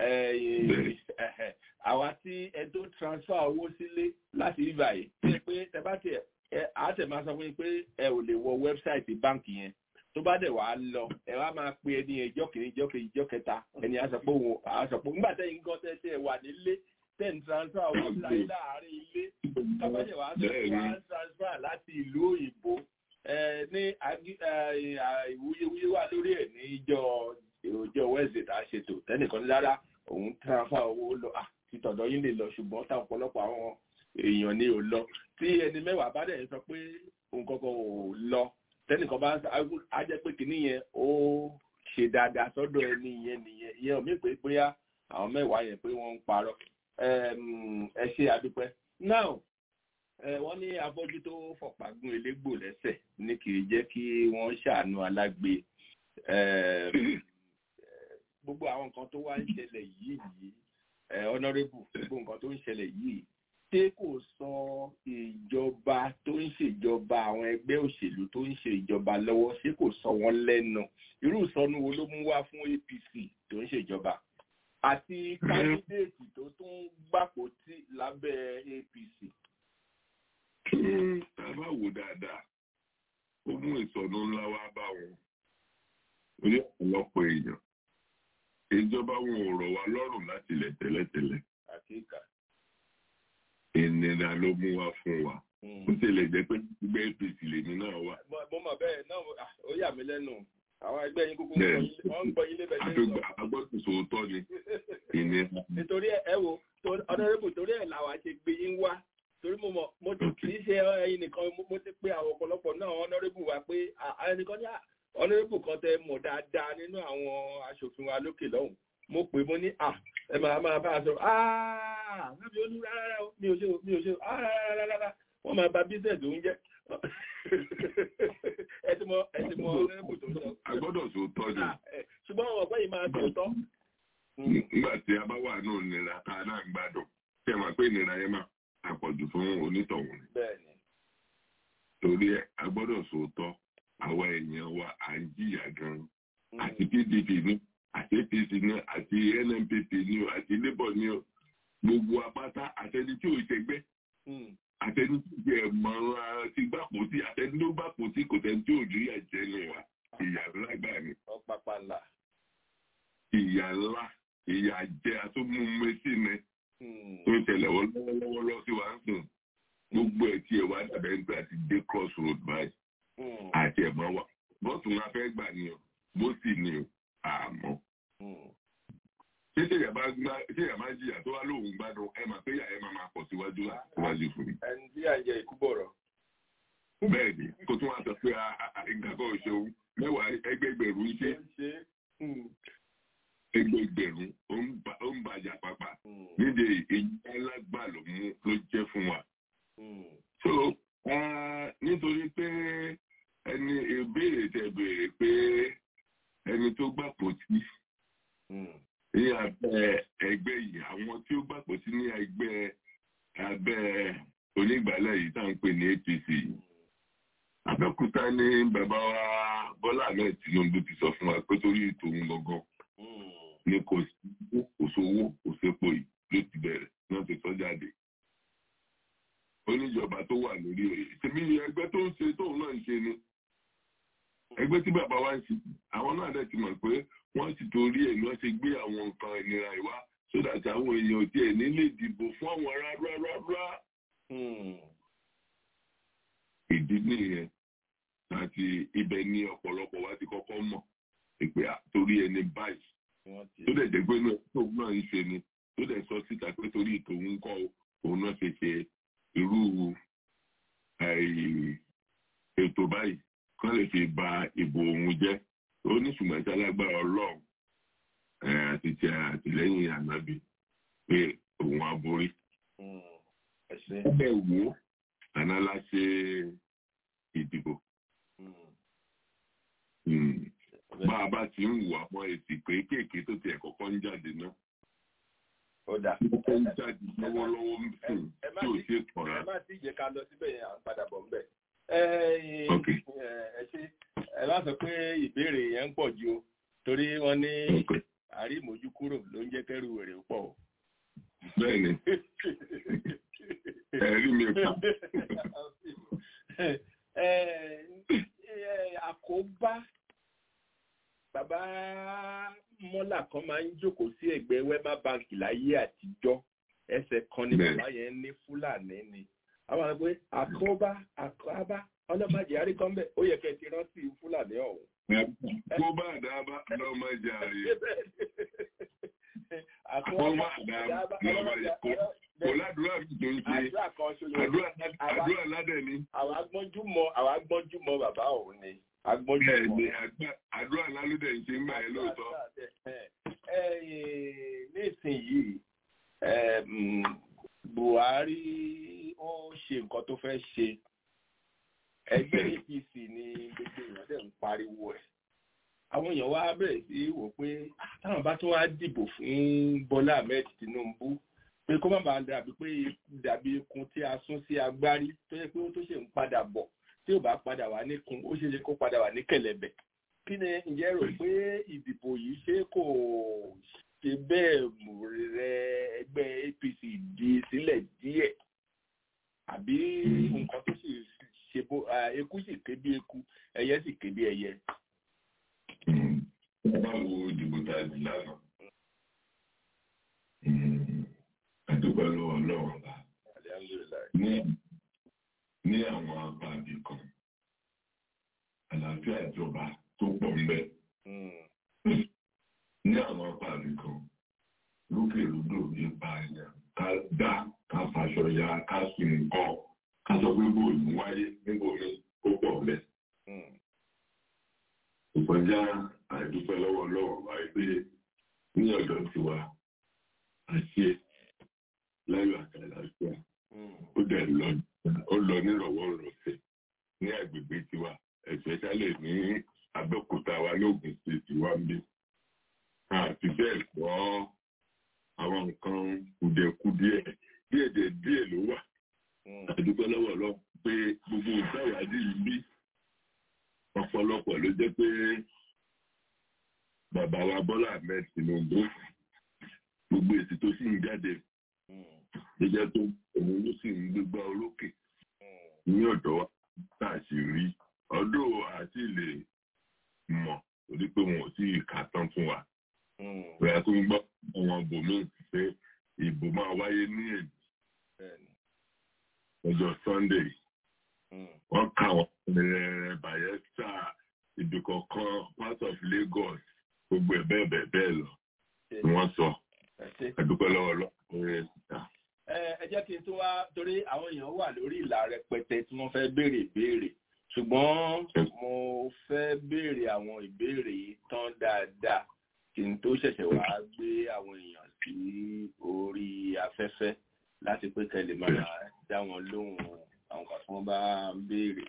H: àwa tí ẹ tó transfer owó sílé láti ibà yìí ṣe pé tẹ bá tiẹ̀ á tẹ̀ máa sọ fún yín pé ẹ ò lè wọ wẹ́bsáìtì báǹkì yẹn tó bá dẹ̀ wá lọ ẹ wá máa pe ẹni ẹjọ́ kìíní ìjọ́ kejì ìjọ́ kẹta ẹni á sọ pé òun á sọ pé nígbà tẹ́yìn gan tẹ́ tẹ́ wà nílé ten transfer owó láyé láàárín ilé tọ́pẹ́jẹ̀ wá sọ pé wá transfer láti ìlú òyìnbó ní ìwúyewúye wà lórí ẹ̀ ní ìjọ ìròjọ́ wẹ́ẹ̀sì tá a ṣètò tẹ́nìkan ní rárá òun transfer owó lọ títọ̀dọ̀ yín lè lọ ṣùgbọ́n táwọn ọ̀pọ̀lọpọ̀ àwọn èèyàn ni ò lọ tí ẹni mẹ́wàá bá dẹ̀ sọ pé òun kankan ò lọ tẹ́nìkan bá á jẹ́ pé kìíní yẹn ó ṣe dáadáa sọ́dọ̀ ẹni yẹn nìyẹn ìyẹn ò mí pé bóyá àwọn mẹ́wàá yẹn pé wọ́n ń parọ́ ẹ ṣe àdúpẹ́ now wọ́n ní afọ́jú tó fọ̀pá gún elégbò lẹ́sẹ̀ ní kì í jẹ́ kí wọ́n ṣàánú alágbe gbogbo àwọn nǹkan tó wá ń ṣẹlẹ̀ yìí yìí honourable gbogbo nǹkan tó ń ṣẹlẹ̀ yìí ṣé kò sọ ìjọba tó ń ṣèjọba àwọn ẹgbẹ́ òṣèlú tó ń ṣe ìjọba lọ́wọ́ ṣé kò sọ wọ́n lẹ́nu irú ìsọnù wo ló mú wá fún APC tó ń ṣèjọba àti kandidéètì tó tún gbàpò tí lábẹ́ APC.
F: tá a bá wò dáadáa ó mú ìsọnù ńlá wá bá wọn orí ọ̀pọ̀lọpọ̀ èèyàn ìjọba wọn ò rọ̀ wá lọ́rùn láti ilẹ̀ tẹ́lẹ̀tẹ́lẹ̀
H: àkíkà.
F: ìnira ló mú wá fún wa ó tilẹ̀ jẹ́ pé gbígbé APC lèmi náà wà.
H: mo mọ̀ bẹ́ẹ̀ náà ó yà mí lẹ́nu àwọn ẹgbẹ́ yín kúkú wọ́n ń gbọ́ yín lébẹ̀
F: ní sọ. agbọ́dọ̀ sòótọ́ ni ìnira.
H: nítorí ẹ wo ọ̀dọ́rẹ́bù torí ẹ̀ làwa ṣe gbé yín wá torí mo mọ̀ mo ti kì í ṣe ẹyin nìkan mo ti pé àwọn ọ̀pọ̀lọpọ̀ náà ọ̀dọ́rẹ́bù wa pé ẹnìkan ní ọ̀dọ́rẹ́bù kan tẹ mọ̀ dáadáa nínú àwọn aṣòfin wa lókè lọ́hùn mo pè mo ní à ẹ máa máa bá a sọ aaa lábẹ́ olú rárá mi ò ṣe o mi ò ṣe o rárá wọ́n máa ba bísẹ̀sì oúnjẹ ẹ ti mọ ẹ ti mọ ọ̀dọ́rẹ́bù tó ń sọ.
F: agbọ́dọ̀ sòótọ́ ni.
H: ṣùgbọ́n àwọn ọ̀pẹ́ yìí máa sòótọ́.
F: nígbà tí a bá wà náà nira tá a náà ń gbádùn tí a máa pé ìnira yẹn máa àpọ̀jù fún onítọ̀hún ni.
H: bẹ́ẹ̀ni.
F: torí ẹ agbọ́dọ̀ sòótọ́ àwa èèyàn wa à ń jìyà gan-an àti PDP ní àti APC ní àti NNPP ní o àti Labour ní o gbogbo apáta àtẹni tí ò ṣẹgbẹ́ àtẹni tí jẹ mọ̀ràn ti gbàpò sí àtẹni tó gbàpò sí kò tẹ́ni tí ò rí ẹ̀jẹ̀ nù wa ìyà ńlá gbà ní.
H: ọ̀pàpà ńlá.
F: ìyà ńlá ìyà jẹ àtúmùmẹ́sì ni tó ń tẹ̀lé wọn lọ́wọ́lọ́wọ́ lọ sí wa ń sùn gbogbo ẹ̀ tí ẹ̀ wá dàbẹ̀ ń gbà ti dé cross road báyìí àti ẹ̀mọ́ wa bọ́ọ̀tún la fẹ́ gbà ní o bó sì ní o àmọ́. ṣé ṣèyà bá gbá ṣèyà bá jìyà tó wá lóhùn gbádùn ẹ mà pé yà ẹ máa máa pọ̀ síwájú síwájú fún mi.
H: ẹni tí à ń jẹ ikú bọ̀rọ̀.
F: bẹ́ẹ̀ ni kó tún wá sọ pé ìgbàgbọ́ òṣèlú mẹ́wàá ẹgbẹgbẹ̀rún ṣe ẹgbẹgbẹ̀rún ó ń bàjá pápá nídìí èyí alágbà ló mú ló jẹ́ fún wa. so nítorí pé ẹni ìbéèrè tẹ béèrè pé ẹni tó gbàpò tí ní abẹ́ ẹgbẹ́ yìí àwọn tí ó gbàpò sí ní ẹgbẹ́ abẹ́ onígbàlẹ̀ yìí tá à ń pè ní APC Abẹ́òkúta ní bàbá wa Bọ́lá Ahmed Tinubu ti sọ fún wa pé torí ètò òun gangan ni kò sí kò sówó kò sépo yìí ló ti bẹ̀rẹ̀ náà ti sọ jáde oníjọba tó wà lórí oyè tèmi ẹgbẹ́ tó ń ṣe tóun náà ń ṣe ni ẹgbẹ́ tí bàbá wa ń ṣe àwọn náà dẹ̀ ti mọ̀ pé wọ́n ti torí ẹ̀ ni wọ́n ṣe gbé àwọn nǹkan ìnira ìwá sódà tí àwọn èèyàn tí ẹ̀ nílé dìbò fún àwọn rárá rárá. ìdí nìyẹn àti ibẹ̀ ni ọ̀pọ̀lọpọ̀ wa ti kọ́kọ́ mọ̀ pé torí ẹni báyìí tó dẹ̀ jẹ́ pé tóun náà ń ṣe ni tó dẹ̀ sọ síta pé torí tòun kọ́ òun náà ṣe ṣe irú ètò báyìí kán lè fi ba ìbò òun jẹ́ ó ní ṣùgbọ́n tí alágbára ọlọ́run àti ti àtìlẹ́yìn ànábì pé òun á borí. ẹ wo àná la ṣe ìdìbò. bá a bá ti ń wà mọ́ èsì pé kéèké tó tiẹ̀ kọ́kọ́ ń jáde náà.
H: ó dà.
F: ó ń jáde lọ́wọ́lọ́wọ́ ń sùn tí ò ṣe kọ̀ra.
H: ẹ má ti jẹ́ ká lọ síbẹ̀ yẹn à ń padà bọ̀ ń bẹ̀ ẹ ṣe ẹ bá sọ pé ìbéèrè yẹn ń pọ̀ ju o torí wọ́n ní àrímójú kúrò ló ń jẹ́ kẹ́rù wèrè pọ̀ o.
F: bẹ́ẹ̀ni ẹ̀rí mi pa.
H: àkóbá bàbá mọ́là kan máa ń jókòó sí ẹ̀gbẹ́ wema bank láyé àtijọ́ ẹsẹ̀ kan ni bàbá yẹn ní fúlàní ni àwọn àgbẹ̀ àkóbá àkóbá ọlọ́mọdé àríkọ́mbẹ̀ ó yẹ kẹ́ ti rántí fúlàní ọ̀hún.
F: kó bá àdábá lọ́mọdé àrí. àkóbá àdábá lọ́mọdé kó kò ládùúrà mi tó ń ṣe àdúrà ládẹ̀ ni.
H: àwọn agbọ́njúmọ̀ àwọn agbọ́njúmọ̀ bàbá òun ni agbọ́njúmọ̀.
F: bẹ́ẹ̀ni àdúrà lálùdẹ̀ ń ṣe ń gbà yẹn lóòótọ́.
H: nísìnyìí Buhari ó ṣe nǹkan tó fẹ́ ṣe ẹgbẹ́ APC ni gbogbo èèyàn dẹ̀ ń pariwo ẹ̀ àwọn èèyàn wá bẹ̀rẹ̀ sí wò pé táwọn bá tún wá dìbò fún Bọ́lá Ahmed Tinubu pé kó má bàa dàbí pé dàbí ikun tí a sún sí agbárí tó yẹ pé ó tó ṣe ń padà bọ̀ tí ò bá padà wà níkun ó ṣeé ṣe kó padà wà ní kẹ̀lẹ̀bẹ̀ kí ni ǹjẹ́ rò pé ìdìbò yìí ṣé kò ṣe bẹ́ẹ̀ rẹ ẹgbẹ́ APC di sílẹ̀ díẹ̀ àbí nǹkan tó sì ṣe bó eku sì ké bí eku ẹyẹ sì ké bí ẹyẹ.
F: báwo ìdìbò tá a di lánàá àdúgbò lọ́wọ́ lọ́wọ́ bá ní ní àwọn apáàbí kan àlàáfíà ìjọba tó pọ̀ ńbẹ ní àwọn apáàbí kan lókè lódò nípa ẹ̀yà ká dá ká faṣọ ya ká sùn nǹkan ká sọ pé bóòlù wáyé níbo mi ó pọ̀ ńbẹ. ìkọjá àìdúpẹ́ lọ́wọ́ lọ́wọ́ wáyé pé ní ọ̀dọ̀ tiwa àṣẹ láyọ̀ àti àlàáfíà ó dẹ̀ lọ ó lọ nírọ̀wọ́ rọ̀sẹ̀ ní agbègbè tiwa especially ní Abẹ́òkúta wa lóògùn state wa ń bí àti bẹ́ẹ̀ gbọ́ àwọn nǹkan kùdẹ̀kùdẹ̀ díẹ̀ díẹ̀ ló wà àdúgbò lọ́wọ́ lọ pé gbogbo ìdáwádìí yìí bí ọ̀pọ̀lọpọ̀ ló jẹ́ pé bàbá wa Bọ́lá Ahmed Tinubu gbogbo èsì tó sì ń jáde ló jẹ́ tó òun ló sì ń gbégbá orókè ní ọ̀dọ̀ wa tá a sì rí ọdún àti lè mọ̀ torí pé wọn ò sí ìka tán fún wa. bóyá tó ń gbọ́ àwọn bòmí pé ìbò máa wáyé ní èdè ọjọ́ Sunday wọ́n kà wọ́n rẹ̀ Bayelsa ibi kọ̀ọ̀kan part of Lagos gbogbo ẹ̀ bẹ́ẹ̀ bẹ́ẹ̀ bẹ́ẹ̀ lọ ni wọ́n sọ ẹ̀dúpẹ́ lọ́wọ́ lọ́wọ́
H: ẹ jẹ́ kí n tó wá torí àwọn èèyàn wà lórí ìlà rẹpẹtẹ tí wọ́n fẹ́ béèrè ìbéèrè ṣùgbọ́n mo fẹ́ béèrè àwọn ìbéèrè yìí tán dáadáa kí n tó ṣẹ̀ṣẹ̀ wá gbé àwọn èèyàn sí orí afẹ́fẹ́ láti pé kẹ́lẹ̀ máa dá wọn lóhùn àwọn kan tí wọ́n bá ń béèrè.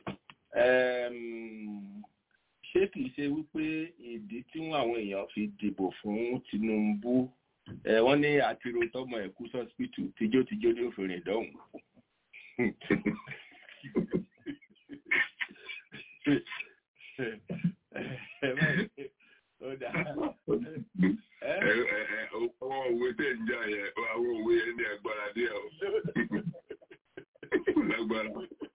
H: ṣé kìí ṣe wípé ìdí tí àwọn èèyàn fi dìbò fún Tinubu ẹ wọ́n ní àtìrò tọmọ ẹkú sọsipítù tíjótíjó ní òfin ìdọhùn
F: àwọn òwe tẹ̀ ń jà yẹn àwọn òwe yẹn ní agbára díẹ̀ o lágbára.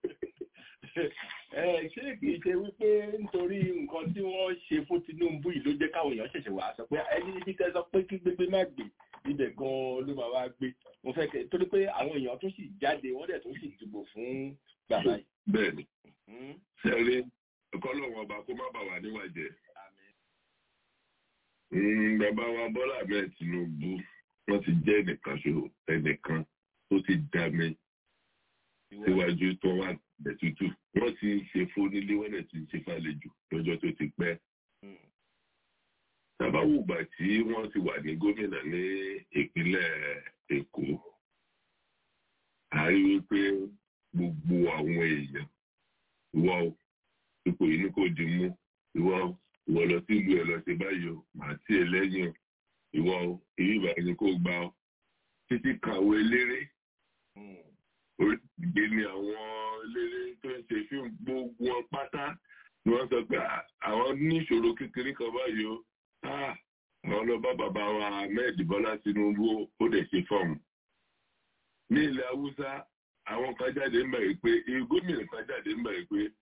H: ṣé kìí ṣe wípé nítorí nǹkan tí wọ́n ṣe fún Tinubu yìí ló jẹ́ káwọn èèyàn ṣẹ̀ṣẹ̀ wá sọ pé ẹni tí kẹ́ sọ pé kí gbégbé má gbé ibẹ̀ gan-an ló máa wá gbé mo fẹ́ kẹ́ torí pé àwọn èèyàn tó sì jáde wọ́n dẹ̀ tó sì dìbò fún bàbá yìí.
F: bẹ́ẹ̀ni sẹrí kọlọ́wọ́n ọba kó má bà wá níwájẹ́. bàbá wa Bọ́lá Ahmed Tinubu wọ́n ti jẹ́ ẹnìkan ṣo ẹnìkan tó ti dá mi síwájú tó wà bẹ̀ tútù wọ́n ti ń ṣe fónílé wọ́n dẹ̀ ti ń ṣe fàlejò lọ́jọ́ tó ti pẹ́. Tàbáwùgbà tí wọ́n ti wà ní gómìnà ní ìpínlẹ̀ Èkó, a rí wípé gbogbo àwọn èèyàn ìwọ ipò yìí ní kò di mú ìwọ ìwọ lọ sí ìlú ẹ lọ ṣe báyìí o màá tí ẹ lẹ́yìn o ìwọ èyí ìbàdàn ni kò gbà ọ títí kàwé eléré oríṣiríṣi ni àwọn eléré tó ń ṣe fíìmù gbogbo wọn pátá ni wọ́n sọ pé àwọn ní ìṣòro kékeré kan báyìí o àwọn lọ bá bàbá wa Ahmed Bọ́lá Tinubu ó dẹ̀ ṣe fọ́ọ̀mù ní ilẹ̀ Haúsá àwọn kan jáde ń bẹ̀rẹ̀ pé gómìnà kan jáde ń bẹ̀rẹ̀ pé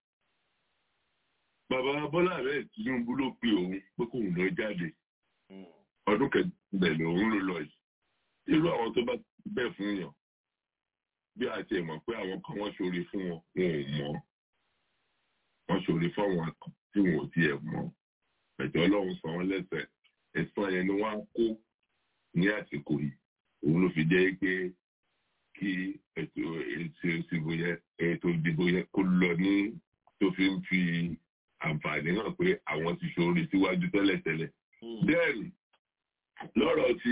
F: bàbá Bọ́lá Ahmed Tinubu ló pe òun pé kóun lọ jáde ọdún kẹgbẹ̀lẹ̀ òun ló lọ yìí irú àwọn tó bá bẹ́ẹ̀ fún yàn bí a ti mọ̀ pé àwọn kan wọ́n ṣoore fún wọn wọn ò mọ̀ wọ́n ṣoore fún àwọn kan tí wọn ò tiẹ̀ mọ̀ ẹ̀jọ́ ọlọ́run san wọ́n lẹ́sẹ̀ ẹ̀san yẹn ni wọ́n á kó ní àsìkò yìí òun ló fi jẹ́ pé kí ètò ètò ìdìbò yẹn ètò ìdìbò yẹn kó lọ ní tó fi ń fi àǹfààní hàn pé àwọn ti ṣoore síwájú tẹ́lẹ̀tẹ́lẹ̀. bẹ́ẹ̀ni lọ́rọ̀ tí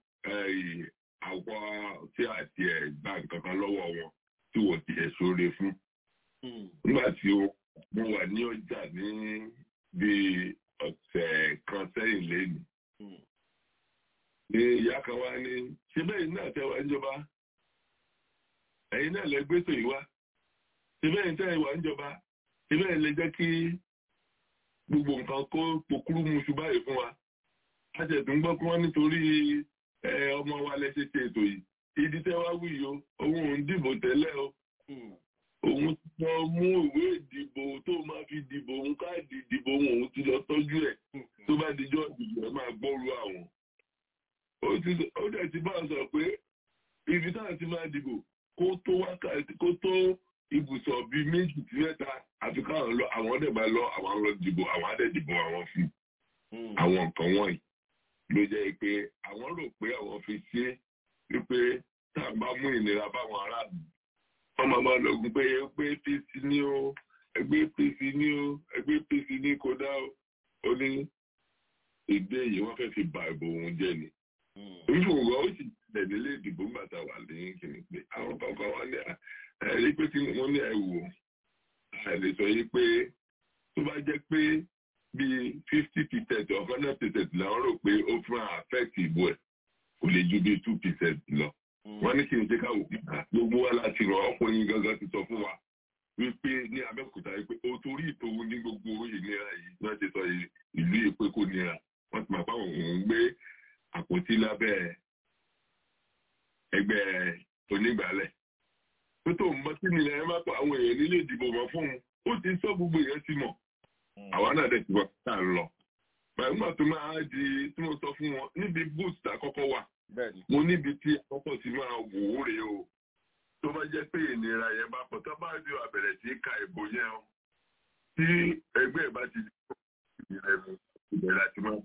F: àwọn tí àti ẹ̀ gba nǹkan kan lọ́wọ́ wọn tí wọ́n ti ẹ̀ ṣoore fún. nígbà tí mo wà ní ọjà ní bíi ọ̀sẹ̀ kan sẹ́yìn lẹ́nu ni ìyá kan wá ní ṣé bẹ́ẹ̀ náà tẹ́ wá ń jọba ẹ̀yin náà lẹ gbé tòyí wá ṣé bẹ́ẹ̀ tẹ́ wá ń jọba ṣé bẹ́ẹ̀ lè jẹ́ kí gbogbo nǹkan kó pokúrú muṣu báyìí fún wa a ṣe tún gbọ́ pé wọ́n nítorí ọmọ wa lẹ ṣe ṣe ètò yìí ìdí tẹ́ wá wí o òun ò ń dìbò tẹ́lẹ̀ o òun ti lọ mú ìwé ìdìbò tó máa fi dìbò òun káàdì ìdìbò òun òun ti lọ tọ́jú ẹ̀ tó bá dijọ́ ìdìbò ẹ̀ máa gbọ́rú àwọn ó dẹ̀ ti bá a sọ pé ibi táwọn ti máa dìbò kó tó wákàtí kó tó ibùsọ̀ bíi méjì sí mẹ́ta àfi káwọn lọ àwọn dẹ̀ bá lọ àwọn lọ dìbò àwọn á dẹ̀ dìbò àwọn fún àwọn nǹkan wọ̀nyí ló jẹ́ pé àwọn rò pé àwọn fi ṣe wípé tá a bá mú ìnira báwọn aráàlú wọ́n máa máa lọ́gùn pé ẹgbẹ́ apc ní o ẹgbẹ́ apc ní o ẹgbẹ́ apc ní kódà ó ní èdè yìí wọ́n fẹ́ fi ba ìbò òun jẹ́ ni ìfowópamọ́ ó sì tẹ̀lé ilé ìdìbò ń bàtà wà ní kìnnì pé àwọn kankan wọn ní ẹ̀rí pé tí wọ́n ní ẹ̀wò àìlè sọ yìí pé tó bá jẹ́ pé bíi fifty percent or hundred percent làwọn rò pé ó fún affect ìbò ẹ̀ kò lè ju bíi two percent lọ. wọ́n ní kí n ṣe káwọ́ gbogbo wa láti rọ ọkùnrin gangan ti sọ fún wa wípé ní Abẹ́òkúta wípé o torí ìtòwú ní gbogbo ìnira yìí wọ́n ti sọ ìlú èpè kò nira wọ́n ti máa bá òun gbé àpótí lábẹ́ ẹgbẹ́ onígbàálẹ̀. tó tó ń bọ́ sí nílẹ̀ ẹ máa pa àwọn èèyàn nílé ìdìbò mọ́ fún un ó ti sọ gbogbo èèyàn ti mọ̀ àwa náà dẹ̀ ti wọ́n tá a lọ. nígbà tó máa di tí mo sọ fún wọn níbi boost àkọ́kọ́ wà mo níbi tí àkọ́kọ́ ti máa wò ó rèé o tó bá jẹ́ pé ìnira yẹn bá pọ̀ tó bá di àbẹ̀rẹ̀ sí ka ìbò yẹn o tí ẹgbẹ́ ìbá ti di ìrẹ̀mú ìbẹ̀rẹ̀ àti máa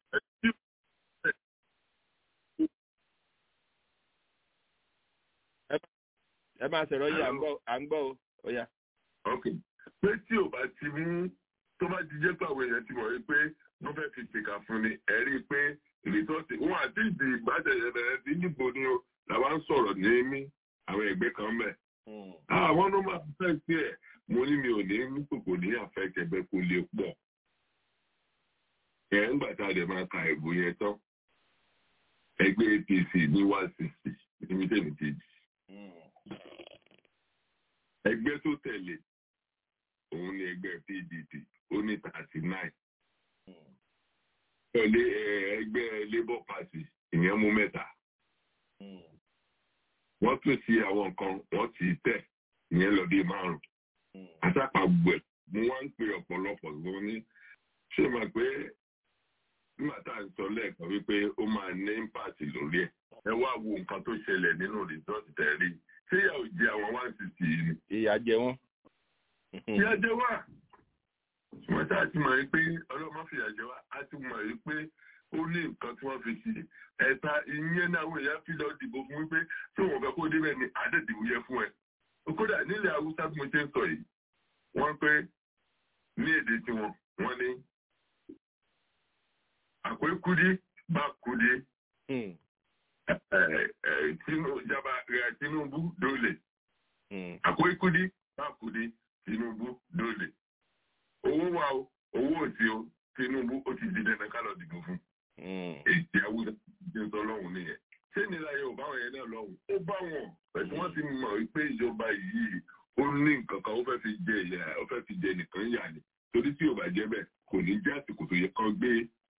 H: ẹ máa sọ̀rọ̀ yìí à ń gbọ́ o ó yá.
F: ok pé tí ò bá ti mú tó bá ti jẹ́ pé àwọn èèyàn ti mọ̀ wípé wọ́n fẹ́ fi ṣèkà fún ni ẹ rí i pé ìrètọ́sí wọn àti ìdì ìgbàjẹ̀yẹ bẹ̀rẹ̀ sí níbo ni o làwa ń sọ̀rọ̀ ní mí àwọn ẹgbẹ́ kan bẹ̀. àwọn ló máa fẹ́ sí ẹ̀ mo ní mi ò ní ní kòkò ní àfẹ́kẹ̀bẹ́ kò lè pọ̀. ẹ̀ ń gbà tá a dẹ̀ máa ka ìbò yẹn tán ẹgbẹ́ APC ní one sixty níbi tẹ̀mí ti di ẹgbẹ́ tó tẹ̀lé òun ni ẹgbẹ́ PDP ó ní thirty nine tẹ̀lé ẹgbẹ́ Labour Party ìyẹn mú mẹ́ta wọ́n tún sí àwọn nǹkan wọ́n ti tẹ̀ ìyẹn lọ bí márùn-ún àtàpàgbẹ̀ mo wá ń pe ọ̀pọ̀lọpọ̀ lọ ní ṣé máa pé nígbà tá à ń sọ lẹ́ẹ̀kan wípé ó máa ní impact lórí ẹ̀ ẹ wá wo nǹkan tó ṣẹlẹ̀ nínú resort tẹ̀lé ṣé ìyà ò jẹ àwọn one sixty yìí ni.
H: ìyà jẹ wọn.
F: ìyà jẹ wá wọ́n ṣáà ti mọ̀ pé ọlọ́mọ fìyà jẹ wá á ti mọ̀ pé ó ní nǹkan tí wọ́n fi sí ẹ̀ta ìyẹn náà àwọn èèyàn fi lọ dìbò fún wípé tí wọ́n fẹ́ kó débẹ̀ ní àdẹ́dìbò yẹ fún ẹ. kódà nílẹ̀ haúsá tí mo ṣe ń sọ yìí wọ́n pé ní èdè tiwọn wọ́n ní akwai kudi ba kudi tinubu dole akwai kudi ba kudi tinubu dole owó wa o owó òsì o tinubu ó ti di dandan ká lọ dìbò fún èsì awúdá jẹ́ sọ lọ́hùn nìyẹn ṣé nílá yẹn ò bá wọn yẹn náà lọ́hùn ó bá wọn pẹ̀lú wọ́n ti mọ̀ wípé ìjọba yìí ó ní nǹkan kan ó fẹ́ fi jẹ ìyà ó fẹ́ fi jẹ nìkan yà ni torí tí ò bá jẹ́ bẹ́ẹ̀ kò ní jẹ́ àsìkò tó yẹ kán gbé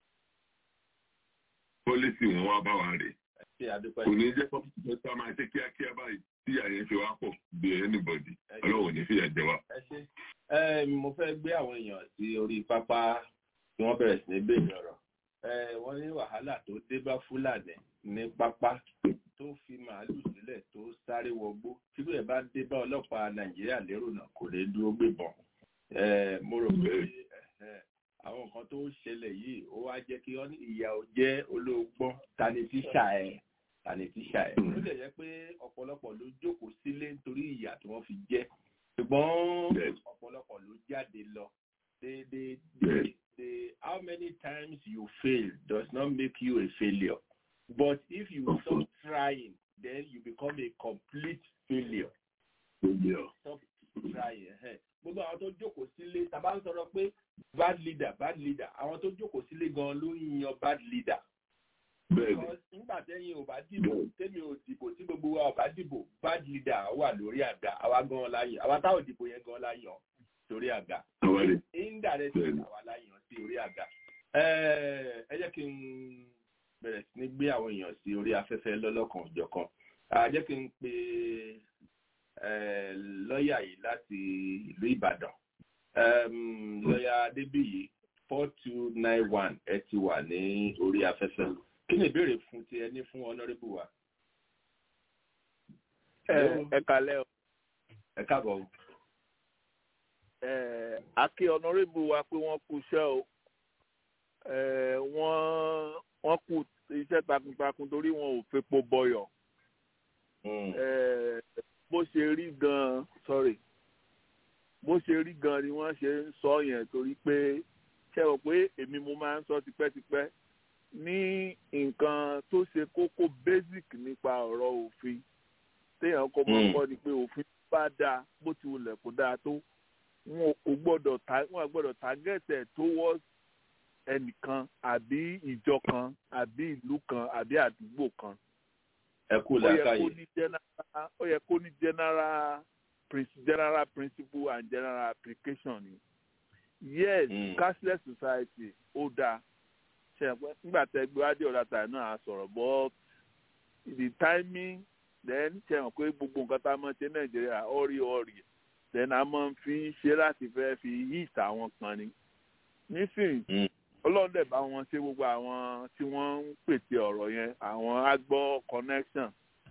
F: pọ́lísì wọn wá bá wa rè kò ní jẹ́ pọ́lísì tó máa ṣe kíákíá báyìí tí àyè fi wá pọ̀ bí anybody ọlọ́wọ́ ní fìyà jẹ wá.
H: mo fẹ́ gbé àwọn èèyàn sí orí pápá tí wọ́n bẹ̀rẹ̀ sí ní béèrè ọ̀rọ̀ wọ́n ní wàhálà tó dé bá fúlàní ní pápá tó fi màálù sílẹ̀ tó sáré wọgbó tí bẹ́ẹ̀ bá dé bá ọlọ́pàá nàìjíríà lérò náà kò lè dúró gbébọn mo rò pé àwọn nǹkan tó ṣẹlẹ̀ yìí ó wá jẹ́ kí wọ́n ní ìyà ò jẹ́ olóògbọ́n tani tíṣà ẹ̀ tani tíṣà ẹ̀ ó lè jẹ́ pé ọ̀pọ̀lọpọ̀ ló jókòó sílé nítorí ìyà tí wọ́n fi jẹ́ ṣùgbọ́n ọ̀pọ̀lọpọ̀ ló jáde lọ they they they they how many times you fail does not make you a failure but if you stop trying then you become a complete failure.
F: failure.
H: stop trying. gbogbo àwọn tó jókòó sílé tàbá ń sọ̀rọ̀ pé bad leader bad leader àwọn tó jókòó sílé gan ló ń yan bad leader.
F: bẹ́ẹ̀ni
H: nígbà tẹ́yìn ò bá dìbò tẹ́mi ò dìbò tí gbogbo wa ò bá dìbò bad leader wà lórí àga àwa gan láyàn àwa táwọn dìbò yẹn gan láyàn sórí àga
F: àwárí
H: indirect
F: Bẹ́ẹ̀ni.
H: àwa láyàn sí orí àga. ẹ ẹ jẹ́ kí n bẹ̀rẹ̀ sí ní gbé àwọn èèyàn sí orí afẹ́fẹ́ lọ́lọ́kan òjọ̀kan a jẹ́ kí n pe eh, lọ́ọ̀yà yìí láti ìlú Ìbàdàn um, lọ́ọ̀yà Adébíyì four two nine one ẹ ti wà ní orí afẹ́fẹ́ kí ni ìbéèrè fún ti ẹni fún honourable wa.
I: ẹ ẹ kalẹ o
H: ẹ káàbọ̀ o.
I: ẹ akí ọ̀nàrẹ́bù wa pé wọ́n kú iṣẹ́ o ẹ wọ́n wọ́n kú iṣẹ́ takuntakun torí wọn ò fepo bọyọ̀ ẹ bó ṣe rí gan sorry bó ṣe rí gan ni wọ́n ṣe ń sọ yẹn torí pé ṣe rò pé èmi mo máa ń sọ tipẹ́tipẹ́ ní nǹkan tó ṣe kókó basic nípa ọ̀rọ̀ òfin téèyàn kọ́ mọ́
F: Mm.
I: kọ́ ni pé òfin bá dáa bó ti wulẹ̀ kó dáa tó wọn ò gbọ́dọ̀ ta wọn ò gbọ́dọ̀ target ẹ̀ towards ẹnìkan àbí ìjọ kan àbí ìlú kan àbí àdúgbò kan
H: ẹ kú
I: ó yẹ kó
H: làákàyè.
I: ní general ó yẹ kó ní general prin- general principle and general application ni yes
H: Mm.
I: cashless society ó dáa ṣe pé nígbà tẹ gbé wádìí ọ̀dà tàyẹ̀ náà á sọ̀rọ̀ but the timing then ṣe hàn pé gbogbo nǹkan tá a máa ṣe nàìjíríà ọ̀rì ọ̀rì then a máa ń fi ṣe láti fẹ́ fi hit àwọn kan ni nísìnyí
H: Mm.
I: ọlọ́run dẹ̀ bá wọn ṣe gbogbo àwọn tí wọ́n ń pète ọ̀rọ̀ yẹn àwọn agbọ́ connection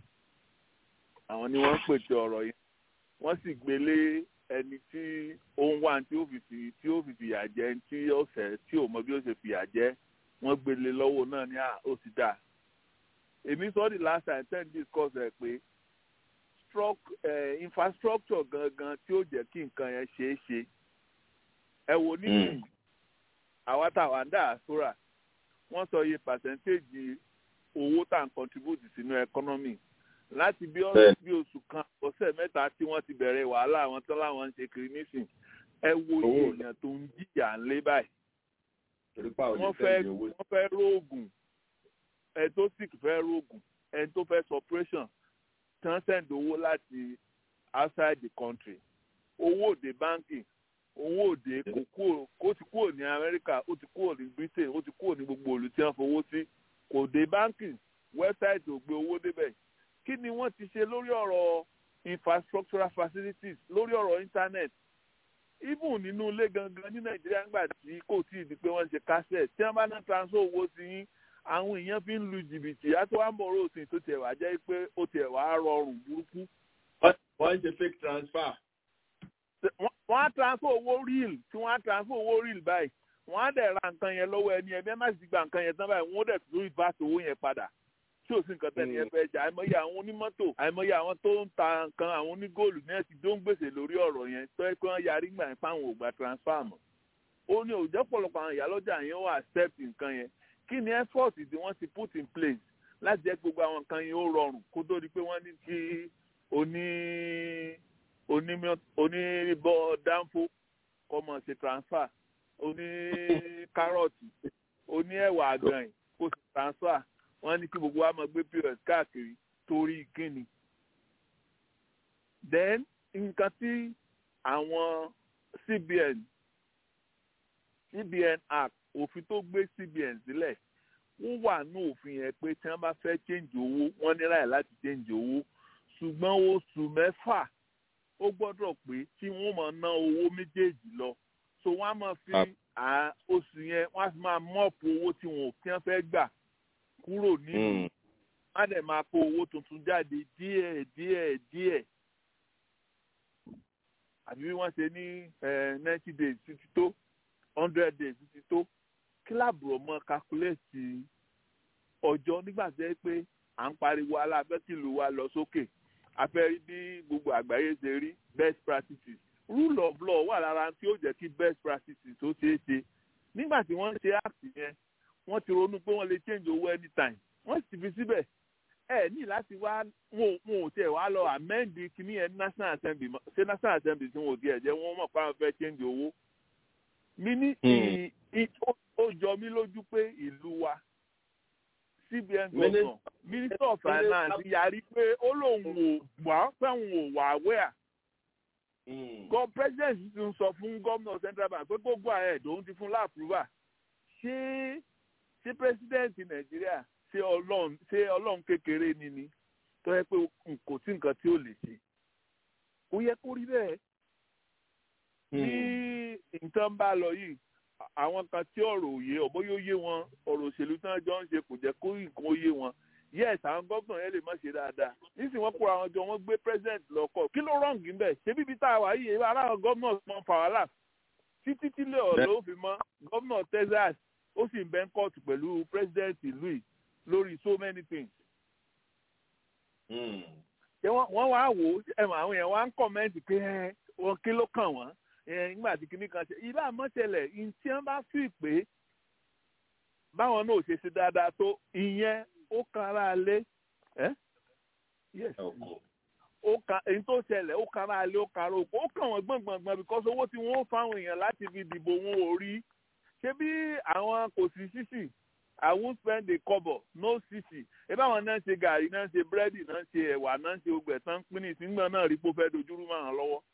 I: àwọn ni wọ́n ń pète ọ̀rọ̀ yẹn wọ́n sì gbélé ẹni tí ó ń wá tí ó fi fi tí ó fi fìyà jẹ ẹni tí ó fẹ́ tí ò mọ bí ó ṣe fìyà jẹ wọ́n gbélé lọ́wọ́ náà ní à ó ti dà èmi sọ the last time ten discuss ẹ pé struc- eh, infrastructure gangan tí ó jẹ́ kí nǹkan yẹn ṣeé ṣe ẹ wo nísìnyí àwa táwa ń dà àsúrà wọ́n sọ iye percentage owó tá à ń contribute sínú economy láti bí ọ-
F: Bẹ́ẹ̀ni.
I: bí oṣù kan ọ̀sẹ̀ mẹ́ta tí wọ́n ti bẹ̀rẹ̀ wàhálà àwọn tán láwọn ń ṣe kiri nísìn ẹ wo iye
H: Owó.
I: èèyàn tó ń jìyà ńlé báyìí
H: torí pa òní
I: wọ́n
H: fẹ́
I: fẹ́
H: di owó
I: wọ́n fẹ́ róògùn ẹ tó sick fẹ́ róògùn ẹ tó fẹ́ operation tán send owó láti outside the country owó òde banking owó òde kò kúrò kó ti kúrò ní Amẹ́ríkà ó ti kúrò ní Britain ó ti kúrò ní gbogbo òlù tí wọ́n fowó sí kò dé banking website ò gbé owó débẹ̀ kí ni wọ́n ti ṣe lórí ọ̀rọ̀ infrastructural facilities lórí ọ̀rọ̀ internet even nínú ilé gangan ní nàìjíríà ńgbà tí kò tí ì di pé wọ́n ṣe kásẹ̀ tí wọ́n bá ná transfer owó sí yín àwọn èèyàn fi ń lu jìbìtì àti wàá mọ̀ ọ́rọ́ òsìn tó tiẹ̀ wá jẹ́ pé ó tiẹ̀ wá rọrùn burúkú.
H: Wọ́n- wọ́n ń ṣe fake transfer.
I: Wọ́n- wọ́n á transfer owó real tí wọ́n á transfer owó real báyìí wọ́n á dẹ̀ ra nǹkan yẹn lọ́wọ́ ẹni ẹ̀mí ẹ̀ má sì gba nǹkan yẹn tán báyìí wọ́n dẹ̀ tún reverse owó yẹn padà tí ò sí nǹkan tẹ́ni ẹ fẹ́ jà àìmọye àwọn onímọ́tò àìmọye àwọn tó ń ta nǹkan àwọn onígóòlù ní ẹ̀sìn tó ń gbèsè lórí ọ̀rọ̀ yẹn tó ẹ pé wọ́n yarí gbà yẹn fáwọn ò gba transfer mọ́ ó ní òjò pọ̀lọpọ̀ àwọn ìyálọ́jà yẹn ó accept nǹkan yẹn kí ni effort tí wọ́n ti put in place láti jẹ́ gbogbo àwọn nǹkan yẹn ó rọrùn kó tó di pé wọ́n ní kí oní oníbọ̀ dánfó kọ́ mọ̀ ṣe transfer oní kárọ̀tì oní ẹ̀wà àgànyìn kó ṣe transfer wọ́n ní kí gbogbo wa máa gbé pos káàkiri torí kíni. then nǹkan tí àwọn cbn cbn act òfin tó gbé cbn sílẹ̀ wọ́n wà ní òfin yẹn pé tí wọ́n bá fẹ́ change owó wọ́n ní láì láti change owó ṣùgbọ́n oṣù mẹ́fà ó gbọ́dọ̀ pé tí wọ́n máa ná owó méjèèjì lọ so wọ́n á máa fi oṣù yẹn wọ́n á fi máa mọ́ọ̀pù owó tí wọ́n fi fẹ́ gbà kúrò nínú má dẹ̀ máa kó owó tuntun jáde díẹ̀ díẹ̀ díẹ̀ àbí bí wọ́n ṣe ní ninety days títí tó hundred days títí tó kíláàbù ọmọ kakuléètì ọjọ́ nígbà tó yẹ pé à ń pariwo alábẹ́kìlú wa lọ sókè afẹ́rí bí gbogbo àgbáyé ṣe rí best practices rule of law wà lára tí ó jẹ́ kí best practices tó ṣeé ṣe nígbà tí wọ́n ṣe act yẹn wọ́n ti ronú pé wọ́n lè change owó anytime wọ́n sì fi síbẹ̀ ẹ ní láti wá wọn ò tiẹ̀ wá lọ amend kìíní yẹn national assembly ṣé national assembly tí wọn ò tiẹ̀ jẹ́ wọ́n mọ̀ pé àwọn fẹ́ change owó mi ní ì- ì- ó- ó jọ mí lójú pé ìlú wa cbn governor minister of finance yarí pé ó lóun ò wá pé òun ò wà aware gọ president ti ń sọ fún gómìnà central bank pé gbogbo ahead òun ti fún láàpúrúbà ṣé ṣé president nàìjíríà ṣé ọlọ́run ṣé ọlọ́run kékeré ni ni tó yẹ pé kò sí nǹkan tí ó lè ṣe ó yẹ kó rí bẹ́ẹ̀ bí nǹkan bá lọ yìí à- àwọn kan tí ọ̀rọ̀ òye ọ̀bọ yóò yé wọn ọ̀rọ̀ òṣèlú tí wọ́n jọ ń ṣe kò jẹ́ kó nǹkan ó yé wọn yes àwọn gómìnà yẹn lè má ṣe dáadáa nísìnyí wọ́n kóra wọn jọ wọ́n gbé president lọ́kọ̀ kí ló rọ̀ǹgì ń bẹ̀ ṣé bíbí tá a wà yìí ara àwọn gómìnà mọ fàwálà títí tílé ọ̀rọ̀ ló fi mọ́ gómìnà texas ó sì ń bẹ́ ń kọ́ọ̀tù pẹ̀lú president ìlú yìí lórí so many things ṣé wọ́n wọ́n wá wò ó ẹ mọ̀ àwọn yẹn wá ń kọ́mẹ́ǹtì pé ẹ wọn kí ló kàn wọ́n ẹ nígbà tí kinní kan ṣe ibà mọ́tẹ́lẹ̀ ìtí wọ́n bá fi pé báwọn náà ò ṣe ṣe dáadáa tó ìyẹn ó kan ara lé ẹ yes ó kan èyí tó ṣẹlẹ̀ ó kan ara lé ó kan ara òkú ó kàn wọ́n gbọ̀ngbọ̀ngbọ̀n because owó tí wọ́n fáwọn èèyàn láti fi dìbò wọn ò rí ṣé bí àwọn kò sí sísì I won't spend a kobo no sisi ẹ báwọn náà ṣe gàrí náà ṣe búrẹ́dì náà ṣe ẹ̀wà náà ṣe ogbẹ̀ tán pín ní ìsìngbọ̀n náà rí pé ó fẹ́ dojúrú máa hàn lọ́wọ́.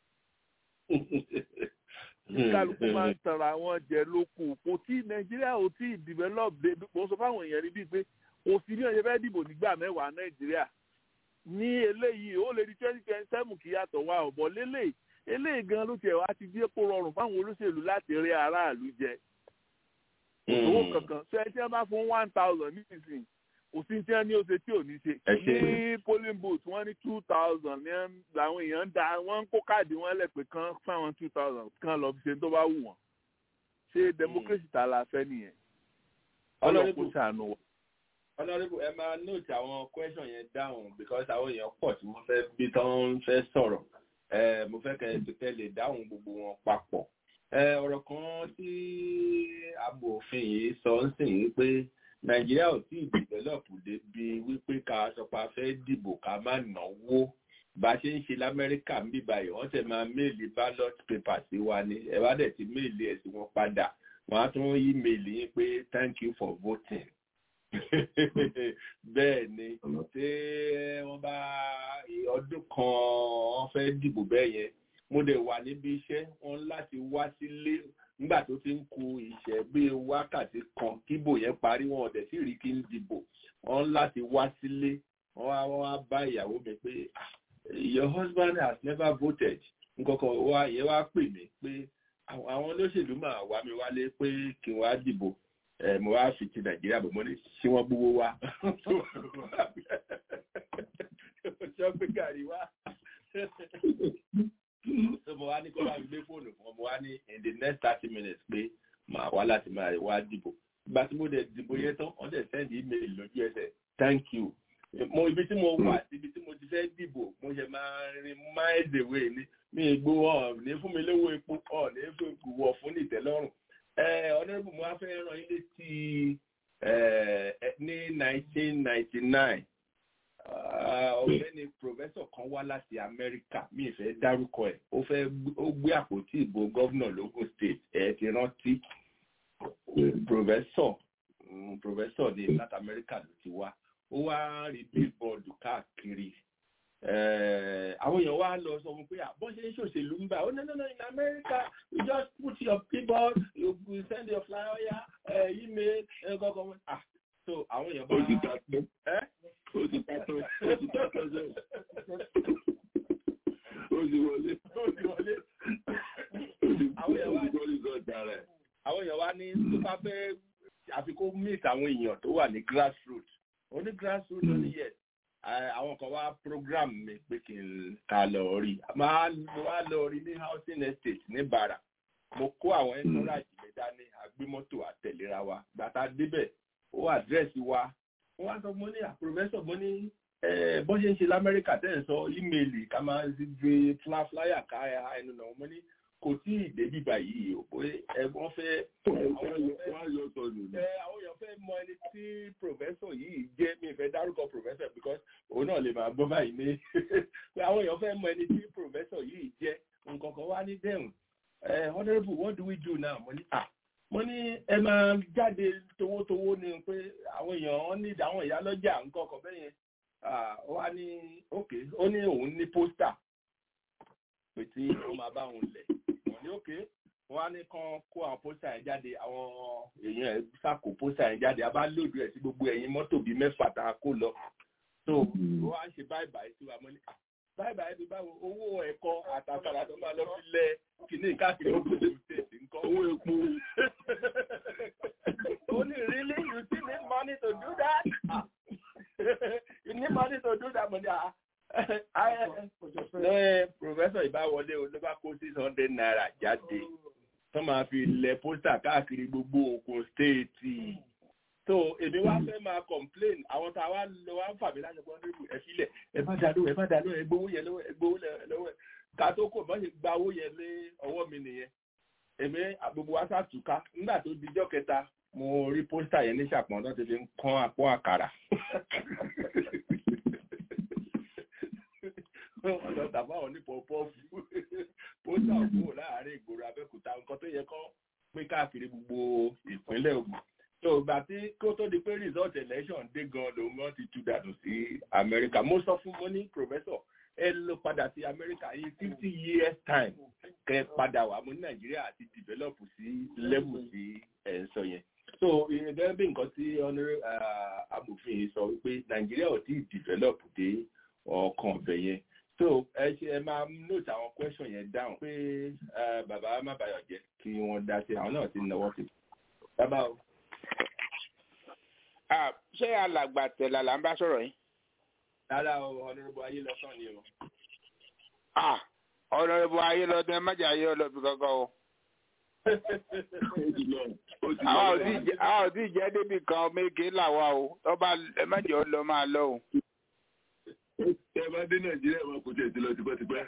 I: kálukú máa ń tanra wọn jẹ lóko kò tí nàìjíríà ò tí ì develop dé mo sọ fáwọn èèyàn rí bíi pé kò sí bí wọn ṣe fẹ́ dìbò nígbà mẹ́wàá nàìjíríà ní eléyìí ó lè di twenty twenty seven kí yàtọ̀ wá ọ̀bọ̀ lélẹ̀ eléyìí gan ló tiẹ̀ wá ti dé kó rọrùn fáwọn olóṣèlú láti rí aráàlú jẹ owó kankan ṣe tí wọn bá fún one thousand nísinsìnyí kò sí tí wọn ní oṣù tí ò ní ṣe
F: Ẹ ṣé.
I: ní polling booth wọn ní two thousand ní ẹn- làwọn èèyàn ń da wọn ń kó káàdì wọn lẹ́pẹ̀ kan fáwọn two thousand kan lọ fi ṣe tó bá wù wọn ṣé democracy ta la fẹ́ nìyẹn ọlọ́run kò ṣàánú wa.
H: honourable ẹ máa note àwọn question yẹn down because àwọn èèyàn pọ̀ tí wọ́n fẹ́ bí tán ń fẹ́ sọ̀rọ̀ ẹ mo fẹ́ kẹ́ ẹ kẹ́ lè dáhùn gbogbo wọn papọ̀ ẹ ọ̀rọ̀ kan tí amòfin yìí sọ ń sìn yìí pé nàìjíríà ò tí ì develop débi wípé ká sọ pé a fẹ́ dìbò ká má náwó bá a ṣe ń ṣe lamẹ́ríkà ń bí báyìí wọ́n tẹ̀ máa méèlì ballot paper sí wa ni ẹ bá dẹ̀ ti méèlì ẹ̀ sí wọn padà wọ́n á tún yí méèlì yín pé thank you for voting bẹ́ẹ̀ ni tí wọ́n bá ọdún kan wọ́n fẹ́ dìbò bẹ́ẹ̀ yẹn mo dẹ̀ wà níbi iṣẹ́ wọn láti wá sílé nígbà tó ti ń ku ìṣẹ́ bí wákàtí kan kíbò yẹn parí wọn ọ̀dẹ̀ sì rí kí n dìbò wọn láti wá sílé wọn wá wọn wá bá ìyàwó mi pé "Ah, your husband has never voted nkankan wá ìyẹn wá pè mí pé àwọn àwọn olóṣèlú máa wá mi wálé pé kí n wá dìbò ẹ mo wá fi ti nàìjíríà bò mo ní ṣé wọn gbowó wá ṣé pé gàrí wá so mo wá ní kó bá mi gbé fóònù fún ọ mo wá ní in the next thirty minutes pé màá wá láti máa wá dìbò ìgbà tí mo dẹ̀ dìbò yẹn tán wọ́n dẹ̀ send email lójú ẹsẹ̀ thank you mo ibi tí mo wà ibi tí mo ti fẹ́ dìbò mo ṣe máa rin miles away ní mi ìgbó ọ̀ ní fún mi lówó epo ọ̀ ní fún ìwọ̀ fún ìtẹ́lọ́rùn ọ̀nẹ́bù mo wá fẹ́ ràn yín létí eh, eh, ní nineteen ninety nine ọ̀gbẹ́ni professor kan wá láti amẹ́ríkà mi ì fẹ́ dárúkọ ẹ̀ ó fẹ́ gbé- ó gbé àpótí ìbò gọ́vnà logun state ẹ̀ ti rántí professor mm, professor ní láti amẹ́ríkà ló ti wá ó wá rí billboard káàkiri Eh, àwọn èèyàn wá lọ sọ fún pé àbọ̀ ṣe ń ṣòṣèlú ń bá ó no no no in America you just put your billboard you you send your flyer uh, email ẹ kọ́kọ́ wọn ah so àwọn èèyàn bá
F: Ó ti ta tán.
H: ẹ́
F: Ó ti ta tán. Ó ti ta tán jẹ́. Ó ti wọlé.
H: ó ti wọlé
F: Ó ti
H: Àwọn èèyàn wá-
F: ó ti gbọ́ rìsọ́ọ̀tì ara ẹ̀.
H: àwọn èèyàn wá ní tó bá fẹ́ àfikún meet àwọn èèyàn tó wà ní grassroots ó ní grassroots ó ní yes Eh, àwọn kan wá program mi pé kí n ká lọ rí máa mo wá lọ rí ní housing estate ní bara mo kó àwọn entourage mi dání agbémọ́tò àtẹ̀léra wa gbàtà débẹ̀ ó àdírẹ́sì wa wọ́n wá sọ mo ní à professor mo ní eh, bọ́n ṣe ń ṣe lamẹ́ríkà tẹ́ ẹ̀ sọ ímeèlì ká máa gbé flyer ká ẹnu náà mo ní kò tí ì débi báyìí o pé ẹ̀gbọ́n fẹ́
F: Wọ́n á yọ sọnù ni.
H: ẹ àwọn èèyàn fẹ́ mọ ẹni tí professor yìí jẹ́ mi fẹ́ dárúkọ professor because òun náà lè máa gbọ́ báyìí ní pé àwọn èèyàn fẹ́ mọ ẹni tí professor yìí jẹ́ nǹkan kan wá ní dẹ́hùn ẹ honourable what do we do now mo ní ah mo ní ẹ máa jáde towótowó ni pé àwọn èèyàn wọn ní àwọn ìyá lọ́jà nǹkan ọkọ̀ bẹ́ẹ̀ yẹn ó wá ní ok ó ní òun ní pósítà pé tí ó máa bá òun lẹ̀ wọ́n ní ok wọ́n á ní kán kó àwọn pósítà yẹn jáde àwọn èèyàn ẹ̀ sàkó pósítà yẹn jáde a bá lòdù ẹ̀ sí gbogbo ẹ̀yìn mọ́tò bíi mẹ́fà tá a kó lọ so ó wá ń ṣe báyìí báyìí sí wa mo ní báyìí báyìí bí báwo owó ẹ̀kọ́ àtàkàrà tó máa lọ fi lẹ kìíní káàkiri gbogbo ìlú tẹ̀sí nǹkan.
F: owó epo.
H: ó ní really you still need money to do that? Ah. you need money to do that money ah. ẹ professor ìbáwọlé o ló bá kó six hundred naira jáde tó máa fi lẹ pósítà káàkiri gbogbo Ògùn stéètì so èmi wá fẹ́ máa complain àwọn tá a wá lọ wá ń fà mí láti gbọ́n nínú ẹ sílẹ̀ ẹ má dàlú ẹ má dàlú ẹ gbowó yẹn lọ́wọ́ ẹ gbowó lọ́wọ́ ẹ ká tó kò mọ́ ṣe gba owó yẹn lé ọwọ́ mi nìyẹn èmi gbogbo wa sàtúká nígbà tó dijọ́ kẹta mo rí pósítà yẹn ní ṣàpọ̀n tó ti fi ń kán àpò àkàrà wọ́n lọ tàbá wọn ní pọ̀pọ́ọ̀fù pósítà òkú láàárín ìgboro Abẹ́òkúta nǹkan tó yẹ kọ́ pín káàkiri gbogbo ìpínlẹ̀ Ògùn so ìgbà tí kó tó di pé result election dé gan lòun gan ti tú dànù sí Amẹ́ríkà mo sọ fún mo ní professor ẹ lọ padà sí Amẹ́ríkà yìí fifty years time kẹ padà wá mo ní Nàìjíríà àti develop sí level sí ẹ̀ ń sọ yẹn so gẹ́gẹ́ bí nǹkan tí honourable amòfin sọ wípé Nàìjíríà ò tí ì develop dé ọkàn ọ̀bẹ yẹn so ẹ ṣe ẹ máa note àwọn question yẹn down pé bàbá má bayọ̀ jẹ́ kí wọ́n dá sí àwọn náà ti náwó sí bàbá o
J: ṣé alàgbà tẹ̀lá là ń bá sọ̀rọ̀ yìí.
H: rárá o ọ̀nàrẹ́bù ayé lọ́sàn ni o.
J: ọ̀nàrẹ́bù ayé lọ́dún ẹ má jẹ́ ayé ọlọ́bì kankan o. àwọn ò tí ì jẹ́ débi kan méje làwa o tọ́ba ẹ má jẹ́ ọ lọ máa lọ o.
F: ẹ bá dé nàìjíríà máa kó tiẹ̀ ti lọ tipẹ́tipẹ́.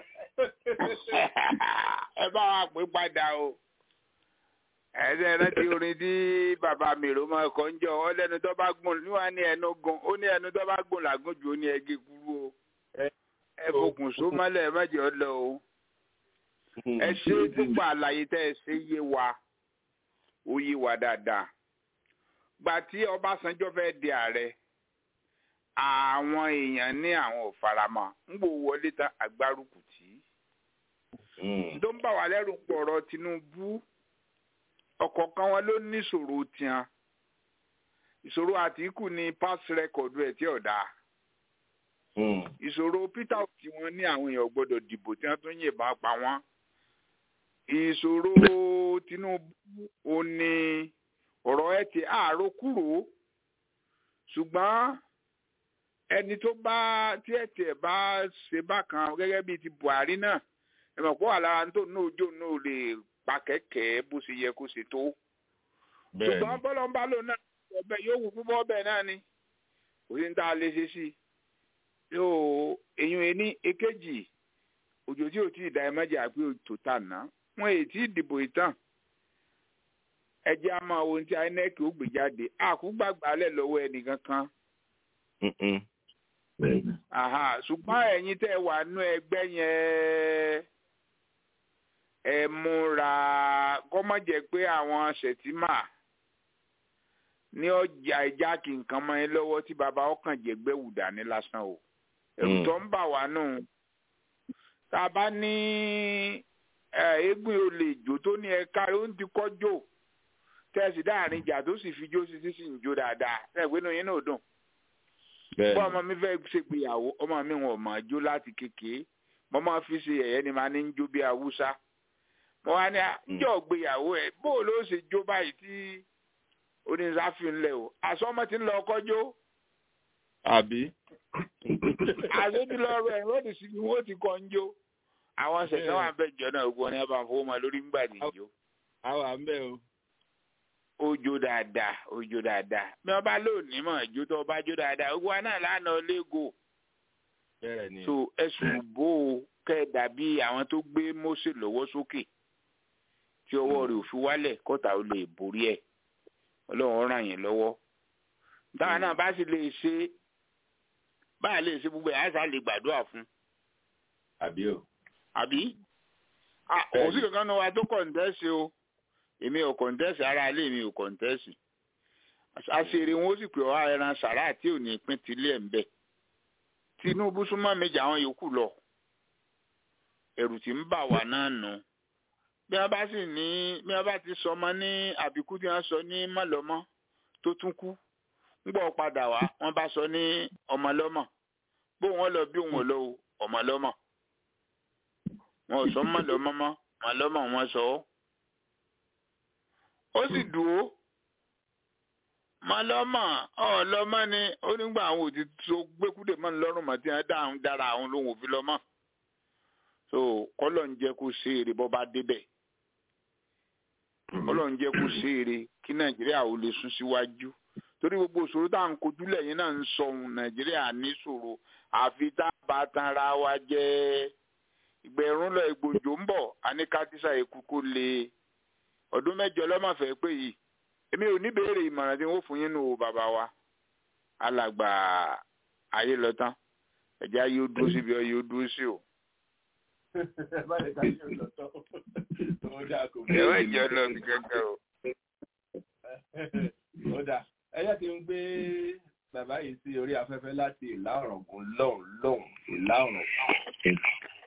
J: ẹ bá wa pè padà o ẹsẹ rántí orin tí bàbá mi rò mọ ẹkọ ń jọ ọ lẹ́nu tó bá gùn níwà ní ẹnu gùn ó ní ẹnu tó bá gùn làgùn jù ó ní ẹgẹ kúrú o ẹ fòkùn só mọ́lẹ̀ ẹ mọjẹ ọ lọ o ẹ ṣe púpọ̀ àlàyé tẹ ẹ ṣe yé wa ó yé wa dáadáa gbà tí Ọbásanjọ́ fẹ́ di ààrẹ àwọn èèyàn ní àwọn ò faramọ́ ń gbò wọlé tán àgbárùkù tí tó ń bà wá lẹ́rù pọ̀rọ̀ Tinubu ọ̀kọ̀ọ̀kan wọn ló ní ìṣòro tiẹn ìṣòro Àtíkù ní pass record ẹ̀ tí ò dáa ìṣòro Peter tí wọ́n ní àwọn èèyàn gbọ́dọ̀ dìbò tí wọ́n tún yìnbọn pa wọ́n ìṣòro Tinubu ò ní ọ̀rọ̀ ẹ̀ ti àárò kúrò ṣùgbọ́n ẹni tó bá tí ẹ̀ tiẹ̀ bá ṣe bákan gẹ́gẹ́ bíi ti Buhari náà ẹ̀ mọ̀ pé wà lára tó náà ojú náà lè pa kẹ̀kẹ́ bó ṣe yẹ kó ṣe tó. ṣùgbọ́n bọ́lọ́mbà lò náà ọbẹ̀ yóò wù púpọ̀ ọbẹ̀ náà ni kò sí ní tá a lè ṣe sí i. yóò èyàn ẹni èkejì òjò tí ò tí ì da ẹ mẹ́jà pé òtò tà ná wọn èyí tí ìdìbò ìtàn ẹjẹ́ a máa wo ohun tí INEC ó gbé jáde àkúgbàgbà lẹ̀ lọ́wọ́ ẹnìkan kan. ṣùgbọ́n ẹ̀yin tẹ́ wà nú ẹgbẹ́ yẹn ẹ múra kọ́mọ̀ jẹ́ pé àwọn ṣètìmà ní ọjà ìjà kí nǹkan mọ́ ẹ lọ́wọ́ tí bàbá ọkàn jẹ̀gbẹ́ wù dání lásán o ẹ̀rù tó ń bà wá nù tá a bá ní eégún olè jò tó ní ẹ̀ka ó ń ti kọ́jò tẹ́sí dáàrin ìjà tó sì fi jó sí sí sì ń jó dáadáa ẹ̀gbẹ́ náà yín náà dùn bọ́ ọmọ mi fẹ́ ṣègbéyàwó ọmọ mi wọn ò mọ̀ jó láti kékeré mo máa fi ṣe ẹ̀yẹ́ ni màá ní ń jó bí awúsá mo wá ní àjọ gbéyàwó ẹ bó ló ṣe jó báyìí tí oníṣàfihàn lẹ o àsọmọ ti ń lọ ọkọjọ.
H: àbí.
J: àṣejùlọrọ ẹ wọ́n ti sì ni wọ́n ti kọ́ ń jó àwọn ṣẹ̀ṣẹ̀ wà bẹ́ẹ̀ jọ náà gbọ́n ní abàǹfò wọn lórí ńgbà níjó.
H: àwa ń bẹ o.
J: ó jó dáadáa ó jó dáadáa bí wọ́n bá lónìí mọ̀ jó tó bá jó dáadáa gbogbo wa náà lánàá lẹ́gò.
H: bẹ́ẹ̀ ni.
J: so ẹ̀sùn bò ó kẹ́ dàbí àwọn tó gbé Mósè lọ́wọ́ sókè tí ọwọ́ rẹ̀ ò fi wálẹ̀ kọ́ta ó lè borí ẹ̀ ọlọ́run ràn yín lọ́wọ́ táwọn náà bá sì lè ṣe báyà lè ṣe gbogbo ẹ̀ àṣà lè gbàdúrà fún.
H: àbí o.
J: àbí kò sí kankan náà wa tó kọ̀ǹtẹ́sì o èmi ò kọ̀ǹtẹ́sì ara ilé mi ò kọ̀ǹtẹ́sì àṣírí wọn ó sì pè ọ́ ẹran sàrà tí ò ní pín tilé ẹ̀ ń bẹ̀ Tinubu súnmọ́ méjì àwọn yòókù lọ ẹ̀rù tí ń bà wá náà nù bí wọ́n bá sì ní bí wọ́n bá ti sọ ọmọ ní àbíkú tí wọ́n sọ ní mọ̀lọ́mọ́ tó tún kú ń gbọ́ padà wá wọ́n bá sọ ní ọmọlọ́mọ bó wọn lọ bí wọn lọ ọmọlọ́mọ wọn ò sọ mọ̀lọ́mọ́ mọ́ mọ̀lọ́mọ wọn sọ ọ́ ó sì dúró mọ̀lọ́mọ ọ̀lọ́mọ ni ó nígbà àwọn òtí tó gbẹ́kúdè mọ́ ní lọ́rùn mọ́ tí wọ́n dáhùn dára àwọn lòun ò fi lọ́mọ́ so kọ́lọ̀ ń jẹ́ kó ṣe èrè bọ́ bá débẹ̀ kọ́lọ̀ ń jẹ́ kó ṣe èrè kí nàìjíríà ò lè sún síwájú torí gbogbo ìṣòro tá à ń kojú lẹ́yìn náà ń sọ ohun nàìjíríà níṣòro àfi tá a bá tan ara wa jẹ́ ìgbẹ̀rún lọ ìgbòjò ń bọ̀ àníkàtísà èkú kó lè ọdún mẹ́jọ lọ́mọ̀fẹ́ pé yìí èmi ò ní béèrè ìmọ̀ràn tí wọ́n fún yín nù o bàbá wa alàgbà ayé lọ tán ẹ̀já yóò dúró síbi ọ yóò dúró sí o. ẹ̀wọ̀n ìjọ lọ bí gẹ́gẹ́ o.
H: ó dà ẹyẹ ti ń gbé bàbá yìí sí orí afẹ́fẹ́ láti ìlà ọ̀rọ̀gùn lọ́hùn lọ́hùn ìlà ọ̀rọ̀gùn.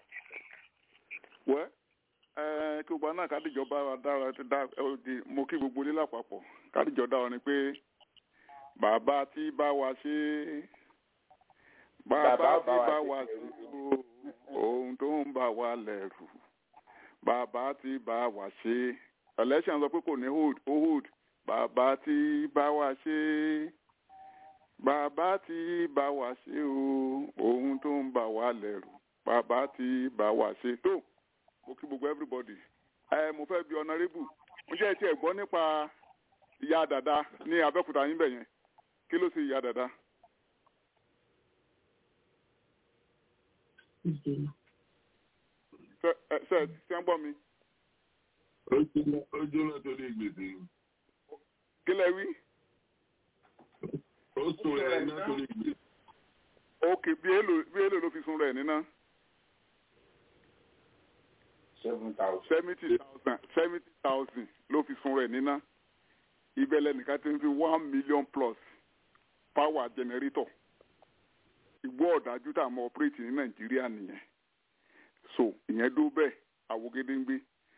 K: wẹ́ ẹ kí gbogbo náà kádìjọba wa dára ti dá ẹ di mo kí gbogbo ilé lápapọ̀ kádìjọ dára ni pé bàbá tí bá wa ṣe bàbá tí bá wa ṣe ohun tó ń bà wá lẹ́rù bàbá tí bá wa ṣe election sọ pé kò ní hold ó hold bàbá tí bá wa ṣe bàbá tí bá wa ṣe o ohun tó ń bà wá lẹ́rù bàbá tí bá wa ṣe tó mo kí gbogbo everybody ẹ mo fẹ́ bi honourable mo jẹ́ ti ẹ̀ gbọ́ nípa ìyá dàda ní abẹ́òkúta yín bẹ̀ yẹn kí ló ṣe ìyá dàda. ṣe ṣe ṣe ń gbọ́ mi.
F: ó jóná torí gbèsè.
K: kí lẹ wí.
F: ó sùn rẹ̀ ní torí gbèsè.
K: ok bí èlò bí èlò ló fi sun rẹ̀ níná.
H: seven thousand.
K: seventy thousand seventy thousand ló fi sun rẹ̀ níná. ìbẹ̀lẹ̀ nìkan ti ń fi one million plus power generator. ìgbó ọ̀dájú tá a mọ operate ní nàìjíríà nìyẹn so ìyẹn dó bẹ́ẹ̀ àwògede ń gbé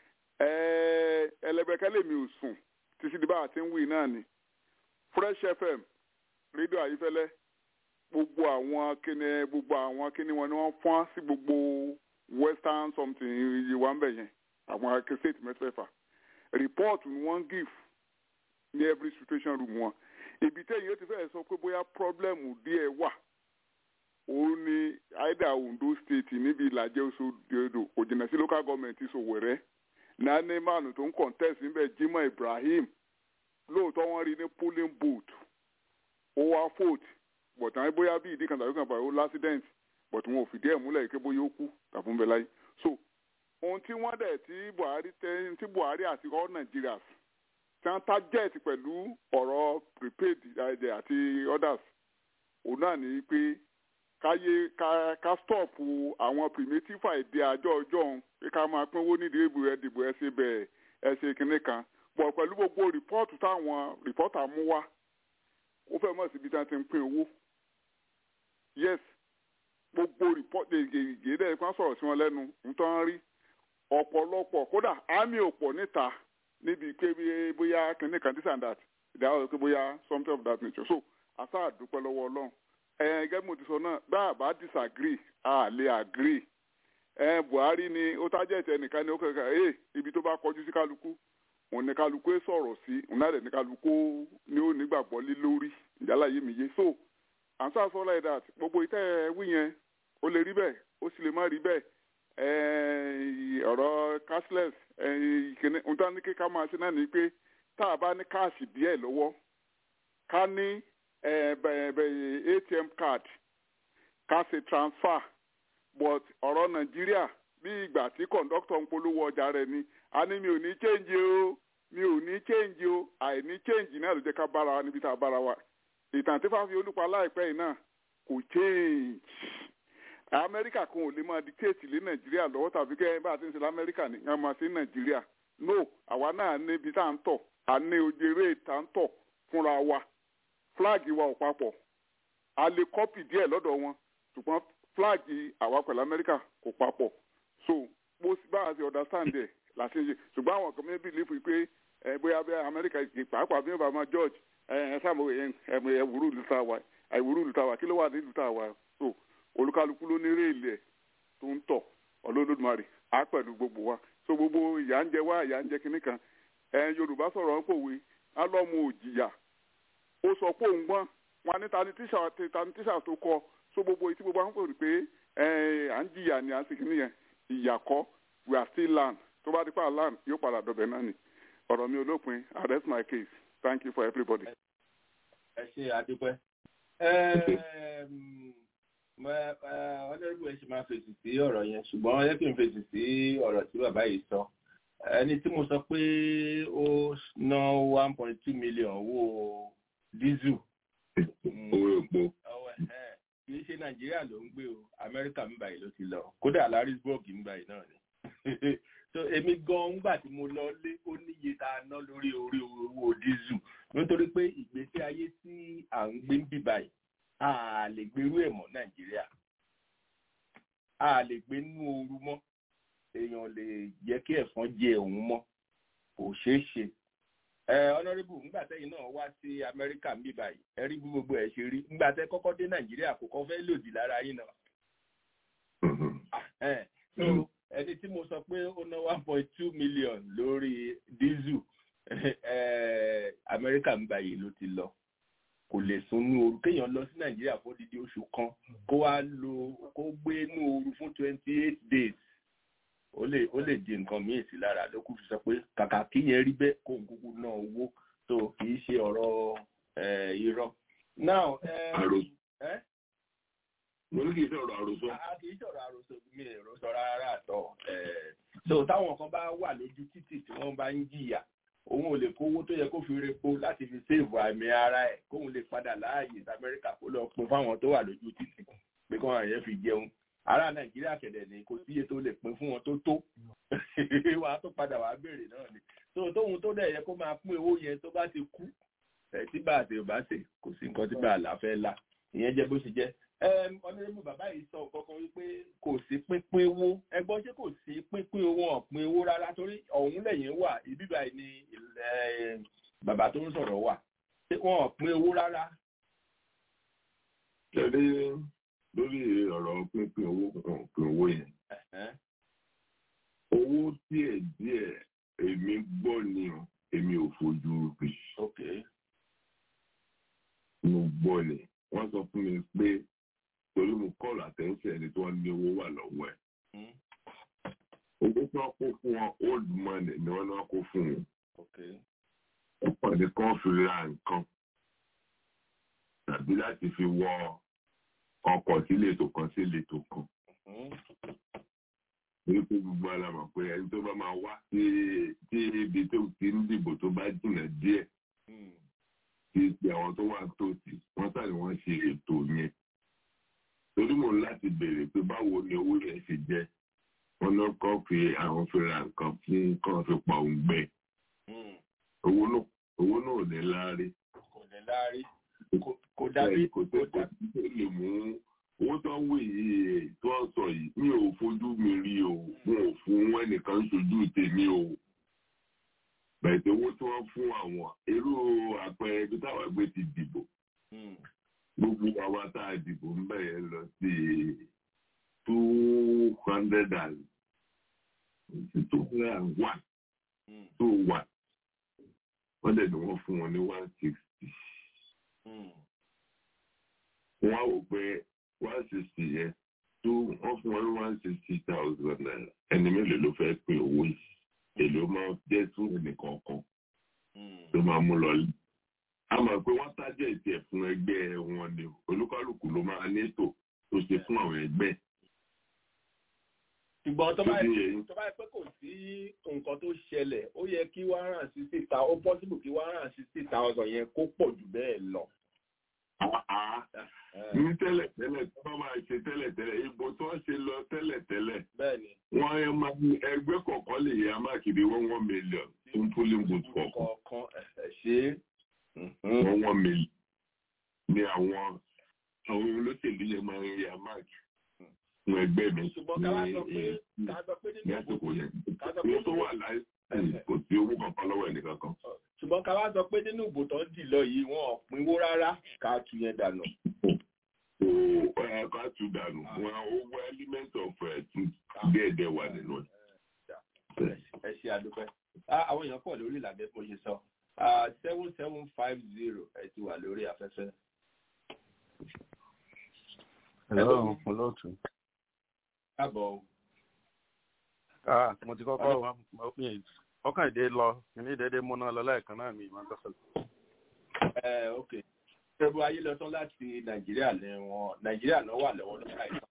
K: ẹlẹ́bẹ̀kẹ́lẹ́ mi ò sùn títí di bá a ti ń wí náà ni fresh fm rédíò àyífẹ́lẹ́ gbogbo àwọn kíni gbogbo àwọn kíni wọn ni wọ́n fọ́n sí gbogbo western something iye wa ń bẹ̀ yẹn àwọn state mẹ́fẹ̀ẹ̀fà report ni wọ́n give ní every situation room wọn ibi tẹ́yìn ó ti fẹ́ sọ pé bóyá problem díẹ̀ wà òun ni aida ondo state níbi ìlàjẹ oṣooṣo kò jìnnà sí local government Sowore nání mánu tó ń contest níbẹ̀ Jimoh Ibrahim lóòótọ́ wọ́n rí ní polling booth ó wá vote but àwọn bóyá bí ìdí kan tàbí kan báyìí ó l'accident but wọn ò fìdí ẹ̀ múlẹ̀ pé bóyá ó kú tàbí ń bẹ láyé so ohun tí wọ́n dẹ̀ tí Buhari tẹ́ tí Buhari àti all Nigerians tí wọ́n target pẹ̀lú ọ̀rọ̀ prepaid àti others òun náà ní pé káyé ká ká stọọpù àwọn primitive èdè àjọ ọjọ́ òun pé ká máa pínwó nídìí èbù ẹ dìbò ẹ ṣe bẹ́ẹ̀ ẹ ṣe kinní kan bọ̀ pẹ̀lú gbogbo rìpọ́ọ̀tù táwọn rìpọ́ọ̀tà mú wá ó fẹ́ mọ̀ síbi tí wọ́n ti ń pín owó yes gbogbo rìpọ́ọ̀tù ègèdè kan sọ̀rọ̀ sí wọn lẹ́nu nítorí rí ọ̀pọ̀lọpọ̀ kódà àmì òpọ̀ níta níbi pé bóyá kinní kan this and that ìdáhùn pé bóyá something of that nature so àṣà àdúpẹ́ lọ́wọ́ ọlọ́run gẹ́gẹ́ mo ti sọ náà bá a bá disagree a lè agree ẹ Buhari ni ó tájẹ́ ìtẹ́ nìkan ni ó kẹ́kẹ́ ẹ ibi tó bá kọjú sí kálukú òun ní kálukú ẹ sọ̀rọ̀ sí òun náà dẹ̀ ní kálukú ni ó nígbàgbọ́ lé lórí ìjálá yé mi yé so answer so like that gbogbo ìtẹ́ wí yẹn ó lè rí bẹ́ẹ̀ ó sì lè má rí bẹ́ẹ̀ ọ̀rọ̀ cashless ìkíní ohun tó ní kí ká máa ṣe náà ni pé tá a bá ní káàsì díẹ̀ lọ́wọ́ ká ní atm card ká ṣe transfer but ọ̀rọ̀ nàìjíríà bí ìgbà tí kọ̀ǹdọ́tọ̀ ń polówó ọjà rẹ̀ ni a ní mi ò ní change o mi ò ní change o àìní change náà ló jẹ́ ká bára wa níbi tá a bára wa ìtàn tí fáfi olúpa láìpẹ́ yìí náà kò change amẹ́ríkà kan ò lè máa dictate lé nàìjíríà lọ́wọ́ tàbí kẹ́ bá a ti ń ṣe lamẹ́ríkà ní ká máa ṣe ní nàìjíríà no àwa náà níbi tá à ń tọ̀ a ní ojèrè tá à ń tọ̀ fúnra wa flag wa ò papọ̀ a lè kọ́pì díẹ̀ lọ́dọ̀ wọn ṣùgbọ́n flag àwa pẹ̀lú amẹ́ríkà kò papọ̀ so bó bá a ṣe understand ẹ̀ la ṣe ń ṣe ṣùgbọ́n àwọn kan mẹ́bí lè fi pé ẹ bóyá bí amẹ́ríkà ìgbè pàápàá bí wọ́n bá máa george ẹ ẹ sáàmù ẹ ẹ ẹ wúrú ìlú tá a wà ẹ wúrú ìlú tá a wà kí ló wà ní ìlú tá a wà so olúkálukú ló ní réèlì ẹ tó ń tọ̀ ọlọ́lọ́dúnmarì á pẹ̀lú gbogbo wa so gbogbo ìyà ń jẹ wá ìyà ń jẹ kinní kan ẹ yorùbá sọ̀rọ̀ ń pòwe á lọ́mọ òjìyà ó sọ pé òun gbọ́n wọn ní tani tíṣà tani tíṣà tó kọ so gbogbo etí gbogbo àwọn kò rí pé ẹ à ń jìyà ni à ń sìnkí nìyẹn ìyà kọ́ we are still land tó bá dípà land yóò padà dọ̀bẹ̀ náà ni ọ̀rọ̀ mi olópin I rest my case thank you for everybody.
H: ẹ ṣe àdúpẹ́ ọlọ́run ẹ ṣe máa fèsì sí ọ̀rọ̀ yẹn ṣùgbọ́n ẹ kì í fèsì sí ọ̀rọ̀ tí bàbá yìí sọ ẹni tí mo sọ pé ó ná one point two million owó dísù.
F: owó epo.
H: kì í ṣe nàìjíríà ló ń gbé o amẹ́ríkà ń báyìí ló ti lọ kódà larisburg ń báyìí náà ni so èmi gan ngbà tí mo lọ lé ó níye tá a ná lórí orí owó dísù nítorí pé ìgbésí ayé tí à ń gbé ń bì báyìí a lè gbèrú ẹ̀ mọ́ nàìjíríà a lè gbé nínú ooru mọ́ èèyàn lè jẹ́ kí ẹ̀fọn jẹ òun mọ́ kò ṣeé ṣe ẹ ọ̀nàrẹ́bù ńgbà tẹ́yìn náà wá sí amẹ́ríkà ń bì báyìí ẹ rí bí gbogbo ẹ̀ ṣe rí ńgbà tẹ́ kọ́kọ́ dé nàìjíríà kò kọ́ fẹ́ lòdì lára yín náà so ẹni tí mo sọ pé ó ná one point two million lórí dísù amẹ́ríkà ń báyìí ló ti lọ kò lè sunú ooru kéèyàn lọ sí nàìjíríà fún odidi oṣù kan kó wá lo kó gbé inú ooru fún twenty eight days ó lè ó lè di nǹkan míì sí lára ló kù fi sọ pé kàkà kíyẹn rí bẹ́ẹ̀ kó ń kúkú ná owó tó kì í ṣe ọ̀rọ̀ irọ́. now
F: mo ní kì í sọ̀rọ̀ àròsọ.
H: kì í sọ̀rọ̀ àròsọ mi èrò sọ rárá àtọ̀ so táwọn kan bá wà lójú títì tí wọ́n bá ń jìyà òun ò lè kówó tó yẹ kó fi repo láti fi séèvù àmì ara ẹ̀ kóun lè padà láàyè sí amẹ́ríkà kó lọ pin fáwọn tó wà lójú títì pé kí wọ́n yẹn fi jẹun ará nàìjíríà kẹ̀dẹ̀ ní kò síye tó lè pin fún wọn tó tó wà á tó padà wà á béèrè náà ni so tóun tó dẹ̀ yẹ kó máa pín owó yẹn tó bá ti kú ẹ̀ tí bá àti ò bá ṣe kò sí nǹkan tí bá àlá fẹ́ la ìyẹn jẹ́ bó ṣe jẹ́ ọ̀nàdébù bàbá yìí sọ kankan wípé kò sí pínpín owó ẹgbọ́n ṣé kò sí pínpín owó ọ̀pin owó rárá torí ọ̀hún lẹ́yìn wà ibi báyìí ni bàbá tó ń sọ̀rọ̀ wà ṣé wọn ọ̀pin owó rárá.
F: Ṣẹ̀rí lórí ọ̀rọ̀ pínpín owó ọ̀pin owó yẹn. Owó díẹ̀ díẹ̀ èmi gbọ́ ni o, èmi ò fojú rí. Mo gbọ́ ni, wọ́n sọ fún mi pé torí mo kọ́ọ̀lù àtẹ̀ǹsẹ̀ ẹni tí wọ́n ní owó wà lọ́wọ́ ẹ̀. owó tí wọ́n kó fún wọn old money ni wọ́n náà kó fún wọn. ọ̀pọ̀ ní kan fi ra nǹkan tàbí láti fi wọ ọkọ̀ sí ìletò kan sí ìletò kan. ní pé gbogbo ara mọ̀ pé ẹni tó bá máa wá sí ibi tó ti ń dìbò tó bá jìnnà díẹ̀ ti ti àwọn tó wà tòsí wọ́n sáré wọ́n ṣe ètò yẹn torí mò ń láti béèrè pé báwo ni owó yẹn ṣe jẹ wọn náà kọ́ fi àwọn fi ra nǹkan fún kàn fi pa òun gbẹ owó náà owó náà ò ní láárí.
H: kò ní láárí kò dàbí
F: kò tẹ kò tí tó lè mú owó tó ń wò yìí tó ń sọ yìí mi ò fojú mi rí o mo ò fún ẹnìkan ṣojú tèmi o bẹ̀tẹ̀ owó tí wọ́n fún àwọn irú àpẹẹrẹ ibi táwọn ẹgbẹ́ ti dìbò gbogbo àwa tá a dìbò ń bẹ̀rẹ̀ lọ sí two hundred and two hundred and one two one wọ́n dẹ̀ ni wọ́n fún wọn ní one sixty. wọ́n á wò pé one sixty yẹn two wọ́n fún wọn ní one sixty thousand naira ẹni mélòó ló fẹ́ pín owó yìí èlò máa jẹ́ fún ẹnìkọ̀ọ̀kan tó máa mú lọ yìí a mọ̀ pé wọ́n tájẹ̀ ìtẹ̀ fún ẹgbẹ́ wọn ni olúkálùkù ló máa ní ètò tó ṣe fún àwọn ẹgbẹ́.
H: ṣùgbọ́n tó bá yẹ tó bá yẹ pé kò sí nǹkan tó ṣẹlẹ̀ ó yẹ kí one hundred and sixty thousand ó possible kí one hundred and sixty thousand yẹn kó pọ̀ jù bẹ́ẹ̀ lọ.
F: ní tẹ́lẹ̀ tẹ́lẹ̀ tó bá máa ṣe tẹ́lẹ̀ tẹ́lẹ̀ ìbò tó ń ṣe lọ tẹ́lẹ̀ tẹ́lẹ̀ wọ́n yẹ máa ní ẹgbẹ́ kọ̀ọ̀kan lè yẹ máàkiri one one million fún polling booth kọ̀ọ̀kan one one million ní àwọn àwọn olóṣèlú yẹn máa ń yẹ máàkì fún ẹgbẹ́ mi ní àsìkò yẹn ní tó wà láì kò sí owó kankan lọ́wọ́ ẹnìkan kan.
H: ṣùgbọ́n ká wá sọ pé nínú ìbò tó ń dì lọ yìí wọn ò pinwó rárá ká tu yẹn dànù.
F: ká tu dànù wọn owó element of díẹ̀díẹ̀ wà nínú ẹ̀.
H: ẹ ṣe àdúpẹ́ àwọn èèyàn pọ̀ lórí ìlànà bó ṣe sọ seven seven five zero ẹ ti wà lórí afẹ́fẹ́.
L: Hello, olóòtú.
H: Káàbọ̀ o.
L: Ah, mo ti kọ́kọ́ wá ọkàn ìdè lọ ní ìdẹ́dẹ́ múná lọ lẹ́ẹ̀kan náà ní ìmọ̀ tọ́sẹ̀.
H: Ẹ ok. Ṣẹ́gun ayé lọ tán láti Nàìjíríà ní wọn Nàìjíríà náà wà lọ́wọ́ lọ́wọ́ àìsàn.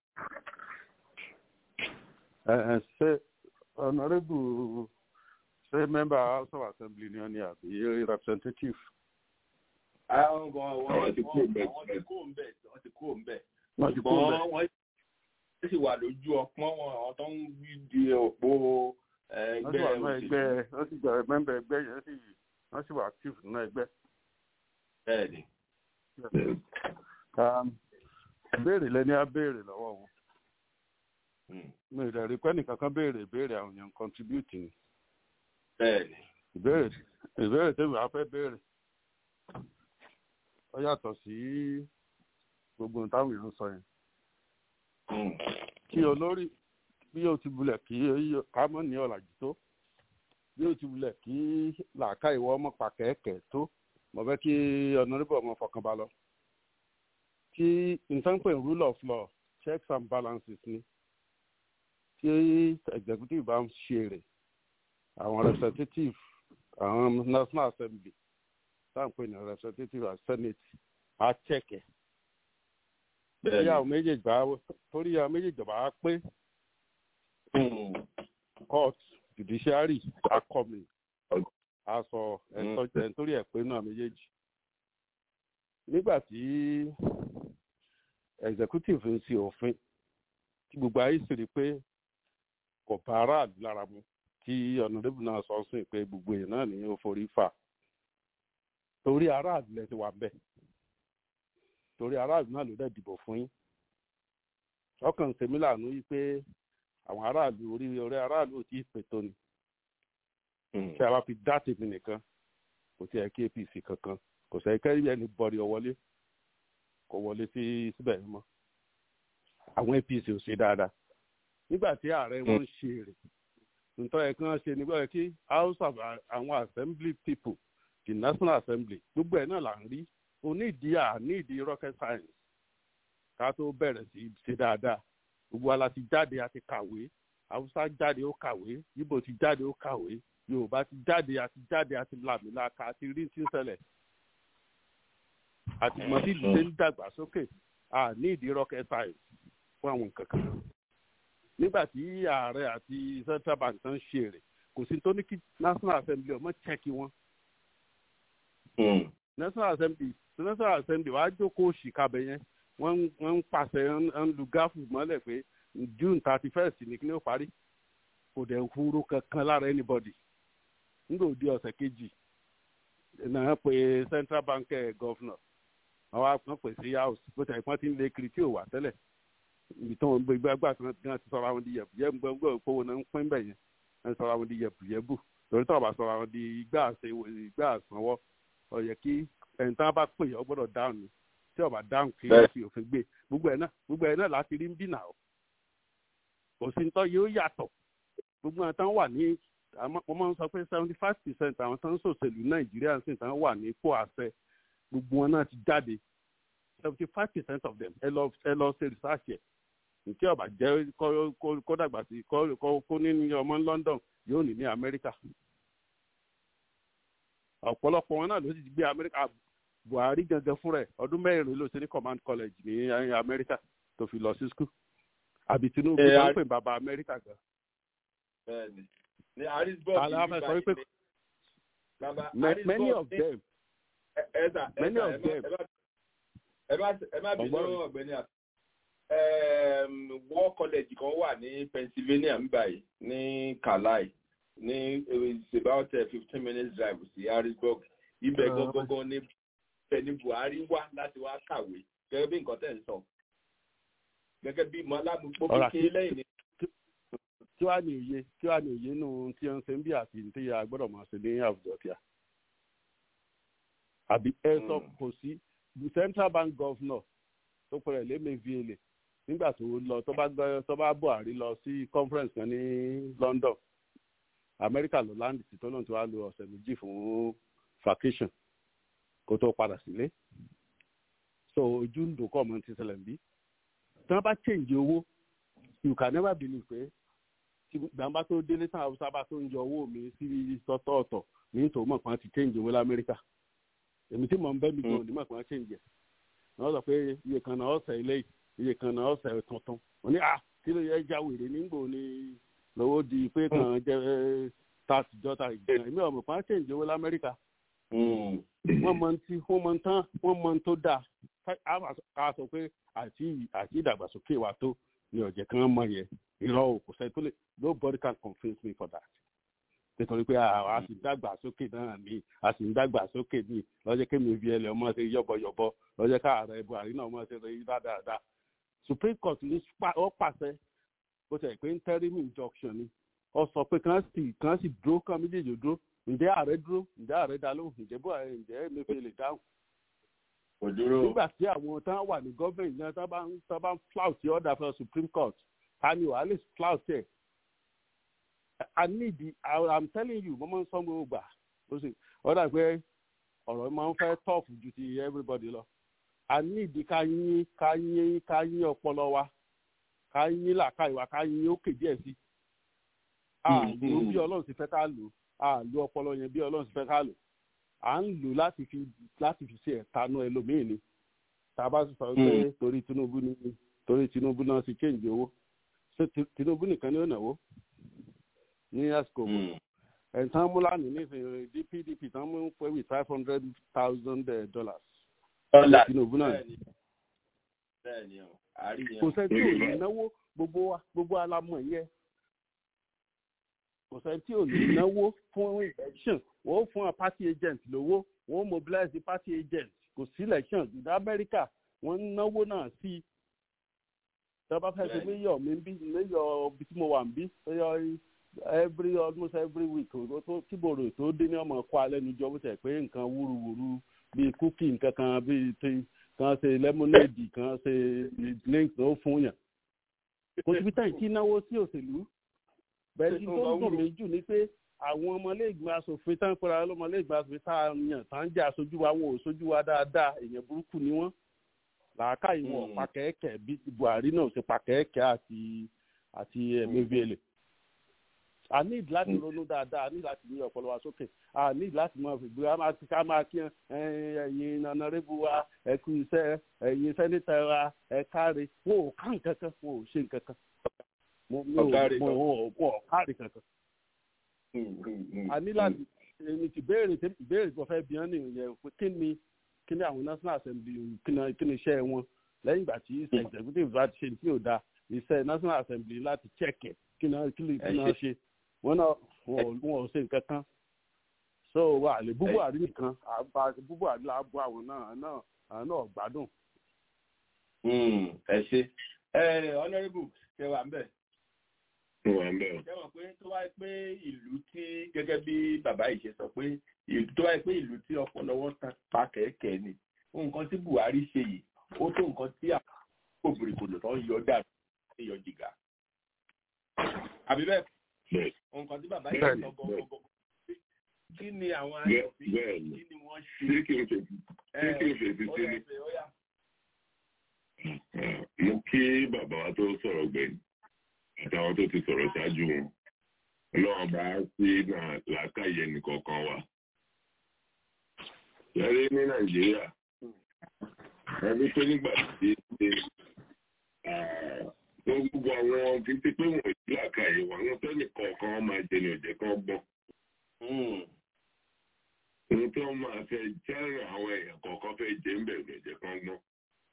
L: Ẹ ẹ ṣe honourable ṣe member house of assembly ni wọ́n ní àbí representative.
H: Àwọn gan wọ́n ti kó ń bẹ̀ wọ́n ti kó ń bẹ̀ wọ́n ti kó ń bẹ̀.
L: Wọ́n ti kó ń bẹ̀.
H: Wọ́n sì wà lójú ọpọ́n wọn àwọn tó ń di òpó ẹgbẹ́
L: òṣèlú. wọ́n sì gbà mẹ́mbẹ̀ ẹgbẹ́ yẹn sì wọ́n sì wà active nínú ẹgbẹ́.
H: bẹ́ẹ̀ni.
L: béèrè lẹ́ni á béèrè lọ́wọ́ wọn. mi ò rí pẹ́ nìkan kan béèrè béèrè àwọn èèyàn contribute ni.
H: bẹ́ẹ̀ni.
L: ìbéèrè ìbéèrè tèmi á fẹ́ béèrè. ó yàtọ̀ sí gbogbo ohun táwọn èèyàn sọ yẹn kí olórí bí o ti bulẹ̀ kí kámọ́ ní ọ̀làjú tó bí o ti bulẹ̀ kí làákà ìwọ ọmọ pàkẹ́kẹ́ tó mo fẹ́ kí ọ̀nàrẹ́bù ọmọ fọkàn bá lọ. kí nǹkan pè rule of law checks and balances ni tí executive bá ń ṣe rè àwọn representative àwọn national assembly tá à ń pè ní representative and senate á check ẹ̀ torí àwọn méjèèjì bá torí àwọn méjèèjì bá pé court judiciary akọmi aṣọ ẹ̀tọ́ nítorí ẹ̀ pé náà méjèèjì nígbà tí executive ń ṣe òfin tí gbogbo ayé sì rí pé kò bá aráàlú lára mu tí ọ̀nàdébù náà sọ sí pé gbogbo èèyàn náà ní ó forí fà torí aráàlú lẹ ti wà bẹ́ẹ̀ torí aráàlú náà ló dẹ̀ dìbò fún yín ọkàn tèmi lànà yìí pé àwọn aráàlú orí orí aráàlú ò tí ì pètò ni tí a bá fi dá tèmi nìkan kò tí ẹ kí apc kankan kò sẹ́ kẹ́rì ẹni bọ́ọ̀rì ọ̀wọ́lé kò wọlé sí síbẹ̀ yìí mọ́ àwọn apc ò ṣe dáadáa nígbà tí ààrẹ wọn ń ṣe èrè nítorí ẹ̀ kàn ṣe nígbà kí house of àwọn assembly people the national assembly gbogbo ẹ̀ náà là ń rí onídìí àníìdí rocket science ká tó bẹ̀rẹ̀ sí ṣe dáadáa gbogbo ala ti jáde a ti kàwé haúsá jáde ó kàwé ibo ti jáde ó kàwé yorùbá ti jáde a ti jáde a ti làmìlaka a ti rí tí ń ṣẹlẹ̀ àti mọ bí ìlú ṣe ń dàgbà sókè àníìdí rocket science fún àwọn nǹkan kan nígbà tí ààrẹ àti central bank tán ṣe èrè kò sí tó ní kí national assembly ọmọ chẹ́kì wọn national assembly national assembly wàá jókòó òṣìkàbẹ yẹn wọ́n ń pàṣẹ ń lu gáfù mọ́lẹ̀ pé june thirty first ní kí ni ó parí kò dẹ̀ hurú kankan lára anybody nígbà òdi ọ̀sẹ̀ kejì náà pé central bank governor àwọn àpọn pè sí house bó ti àìpọ́n ti ń lé kiri tí ò wà tẹ́lẹ̀ ibi tí wọ́n gbé gbàgbà tí wọ́n ti sọ̀rọ̀ àwọn di yẹ̀bù yẹ̀bù gbọ́ngbọ́n òpówó náà ń pín bẹ̀ yẹn wọ́n sọ̀rọ̀ àwọn di yẹ̀bù yẹ̀bù torí tí wọ́n bá sọ̀rọ̀ àwọn di igbá àsanwó ó yẹ kí ẹni tí wọ́n bá pè ọ gbọ́dọ̀ dáhùn ni tí ọba dáhùn kí wọ́n fi òfin gbé gbogbo ẹ̀ náà gbogbo ẹ̀ náà láti rí ń bínà o kò sí nítọ́ yóò yàtọ̀ gbogbo àwọn tán wà ní wọ́n máa ń sọ pé seventy five percent àwọn tán ń ṣòṣèlú nàìjíríà sì tán wà ní ipò àṣẹ gbogbo wọn náà ti jáde seventy five percent of them ẹ lọ ẹ lọ ṣe research ẹ nítí ọba jẹ́ kó dàgbà sí kó ní ọmọ London yóò ní ní Amẹ́ríkà ọ̀pọ̀lọpọ̀ wọn náà ló ti gbé Amẹ́ríkà buhari gangan fúnra ẹ ọdún mẹ́rin ló ṣe ní command college ní amẹ́ríkà tó fi lọ sí school àbí tinubu tó ń pè bàbá amẹ́ríkà gan.
H: bẹ́ẹ̀ni ní harrisburg
L: aláfẹ sọ wípé many of them many of them
H: ẹ má ẹ má bínú ọ̀gbẹ́ni àti war college kan wà ní Pennsylvania ń báyìí ní Carlisle ní it's about fifteen minutes drive sí Harrisburg ibẹ̀ gangan ní ní Buhari wá láti wá kàwé gẹ́gẹ́ bí nǹkan tẹ̀ ń sọ gẹ́gẹ́ bí mọ́lámùpọ̀ kékeré lẹ́yìn ní.
L: kí wàá ní òye kí wàá ní òye nù tí ó ń ṣe ń bí àti tí a gbọ́dọ̀ máa ṣe ní àwùjọ tíà àbí ẹ sọ kò sí central bank governor tó pẹ̀rẹ̀ lémeviele nígbà tó lọ tó bá gbọ́ tó bá Buhari lọ sí conference kan ní London Amẹ́ríkà ló láǹdì tí tó náà tó wá lo ọ̀sẹ̀ méjì fún vacation kó tó padà sílé so ojú ń dùn kọ́ ọmọ ti ṣẹlẹ̀ bí tí wọ́n bá change owó you can never believe pé tí gbàǹbá tó délé tán haúsá bá tó ń yọ owó mi sí tọ́tọ̀ọ̀tọ̀ ní tòun mọ̀ pọ́n ti change owó lamẹ́ríkà èmi tí mò ń bẹ́ mi gan ní mọ̀ pọ́n change ẹ̀ wọ́n sọ pé iye kan náà ọ̀sẹ̀ ilé iye kan náà ọ̀sẹ̀ tuntun wọ́n ní à kí ló yẹ já wèrè nígbò ní lọ́wọ́ di pé kan jẹ́ tààtì jọ́ta ìgbìyànjú èmi ọ̀mọ̀ pọ́n change owó lamẹ́ríkà wọ́n mọ tí wọ́n mọ tán wọ́n mọ tó dáa ká sọ pé àti àti ìdàgbàsókè wa tó ní ọ̀jẹ̀ kan mọ yẹn irọ́ o kò sẹ́ni tó lè nobody can convince me for that nítorí pé a sì ń dàgbàsókè náà ní a sì ń dàgbàsókè ní lọ́jọ́ kémi fi ẹlẹ́ ọmọ ṣe yọ̀bọ̀yọ̀bọ̀ lọ́jọ́ káàárẹ̀ Buhari náà ọmọ ṣe rí dáadáa Supreme Court ní ó pàṣẹ bó ṣe pé interim injunction ni ó sọ pé kàn sì kàn sì dúró kàn méjèèjì dúró ǹjẹ́ ààrẹ dúró ǹjẹ́ ààrẹ dá lóhùn ǹjẹ́ Buhari ǹjẹ́ Emefiele lè dáhùn nígbà tí àwọn tán wà ní gọ́ọ̀mẹ̀ntì náà tán bá ń tán bá ń flout the order for Supreme Court ta ni wàá lè flout ẹ̀ I need the I am telling you mo máa ń sọ gbogbo gbà ó sì ọ̀dà pé ọ̀rọ̀ máa ń fẹ́ tough ju ti everybody lọ I need ká yín ká yín ká yín ọpọlọ wa ká yín làákàyè wa ká yín òkè díẹ̀ sí a lò bí Ọlọ́run ti fẹ́ ká lò a lò ọpọlọ yẹn bí Ọlọ́run ti fẹ́ ká lò à ń lò láti fi láti fi ṣe ẹ̀tanú ẹlòmíì ni tá a bá sọ pé torí Tinubu ni torí Tinubu náà ti change owó ṣé Tinubu nìkan ni ó náwó ní àsìkò ẹ̀sán múlánì nísìnyí DPDP tán mú pé with five hundred thousand dollars Tinubu náà kò sẹ́ni tí ò ní náwó gbogbo wa gbogbo alamọ̀ yẹ kò sẹ́ni tí ò ní náwó fún election wọ́n fún a party agent lówó wọ́n mobilize the party agent kò sí election ní Amẹ́ríkà wọ́n ń náwó náà sí i tí wọ́n bá fẹ́ ṣe mayor mi bí mayor bí tí mo wà ń bí mayor every almost every week tó kíbòrò tó dé ní ọmọ ẹ̀kọ́ alẹ́ níjọ́ bó tẹ̀ pé nǹkan wúruwúru bíi cookie nǹkan kan bíi tí kan ṣe lemonade kan ṣe drink tó fún yàn kò síbi táyì tí náwó sí òṣèlú bẹ́ẹ̀ ni tó dùn mí jù ni pé àwọn ọmọlẹ́gbẹ̀ẹ́ asòfin tán pẹ̀lú àwọn ọmọlẹ́gbẹ̀ẹ́ asòfin tá a yàn tá ń jẹ́ aṣojú wa wọn ò ṣojú wa dáadáa èèyàn burúkú ni wọ́n làákàyè wọn pa kẹ́kẹ́ bí Buhari náà ṣe pa kẹ́kẹ́ àti àti Emefiele a need láti ronú dáadáa a need láti ní ọpọlọ wa sókè a need láti máa fi gbé a ti ká máa kí ẹ̀yin nanarébù wa ẹ kú iṣẹ́ ẹ̀yin sẹ́nitẹ̀ wa ẹ káre wọn ò ká nǹkan kan wọn ò ṣe nǹkan kan wọn ò káre kankan a ní láti èmi ti béèrè ìbéèrè tó fẹ́ bí wọ́n nìyẹn pé kí ni kí ni àwọn national assembly kí ni iṣẹ́ wọn lẹ́yìn ìgbà tí iṣẹ́ executive bá ti ṣe tí ò da iṣẹ́ national assembly láti check ẹ̀ kí ni kí ni ṣe wọn náà wọn ò ṣe nǹkan kan so wà lè búbú àrí nìkan àbá búbú àrí là á bọ àwọn náà náà àwọn náà gbádùn.
H: ẹ ṣe ẹ honourable ṣe wà ń bẹ̀
F: wà ń bẹ̀.
H: ṣé wọ́n pé tó wáyé pé ìlú tí gẹ́gẹ́ bí bàbá yìí ṣe sọ pé tó wáyé pé ìlú tí ọpọlọ wọn pa kẹ̀kẹ́ ni nǹkan tí Buhari ṣe yìí ó tó nǹkan tí àwọn òbèrèkòlò tó ń yọ dàbí ní yọ jìgà. àbí bẹ́ẹ̀ nǹkan tí bàbá yìí sọ gbọgbọgbọ kí ni àwọn aṣòfin kí ni wọ́n ṣe.
F: ṣé kí n fèsì kí n fèsì sí ni. mo kí bàbá wa tó sọ̀rọ̀ gbẹ̀yìn àtàwọn tó ti sọ̀rọ̀ ṣáájú wọn ọlọ́run bá sí náà làákàyè nìkọ̀ọ̀kan wa. Lẹ́rí ní Nàìjíríà, ẹbí pé nígbà tí ṣe wọ́n gbogbo àwọn títí pé wọ́n ìlú làákàyè wọn, àwọn tẹ́lẹ̀ kọ̀ọ̀kan máa jẹ ní ọ̀jẹ̀ kan gbọ́n. Ohun tó máa fẹ́ jẹ́rìn àwọn èèyàn kọ̀ọ̀kan fẹ́ jẹ́ ń bẹ̀rù ọ̀jẹ̀ kan gbọ́n.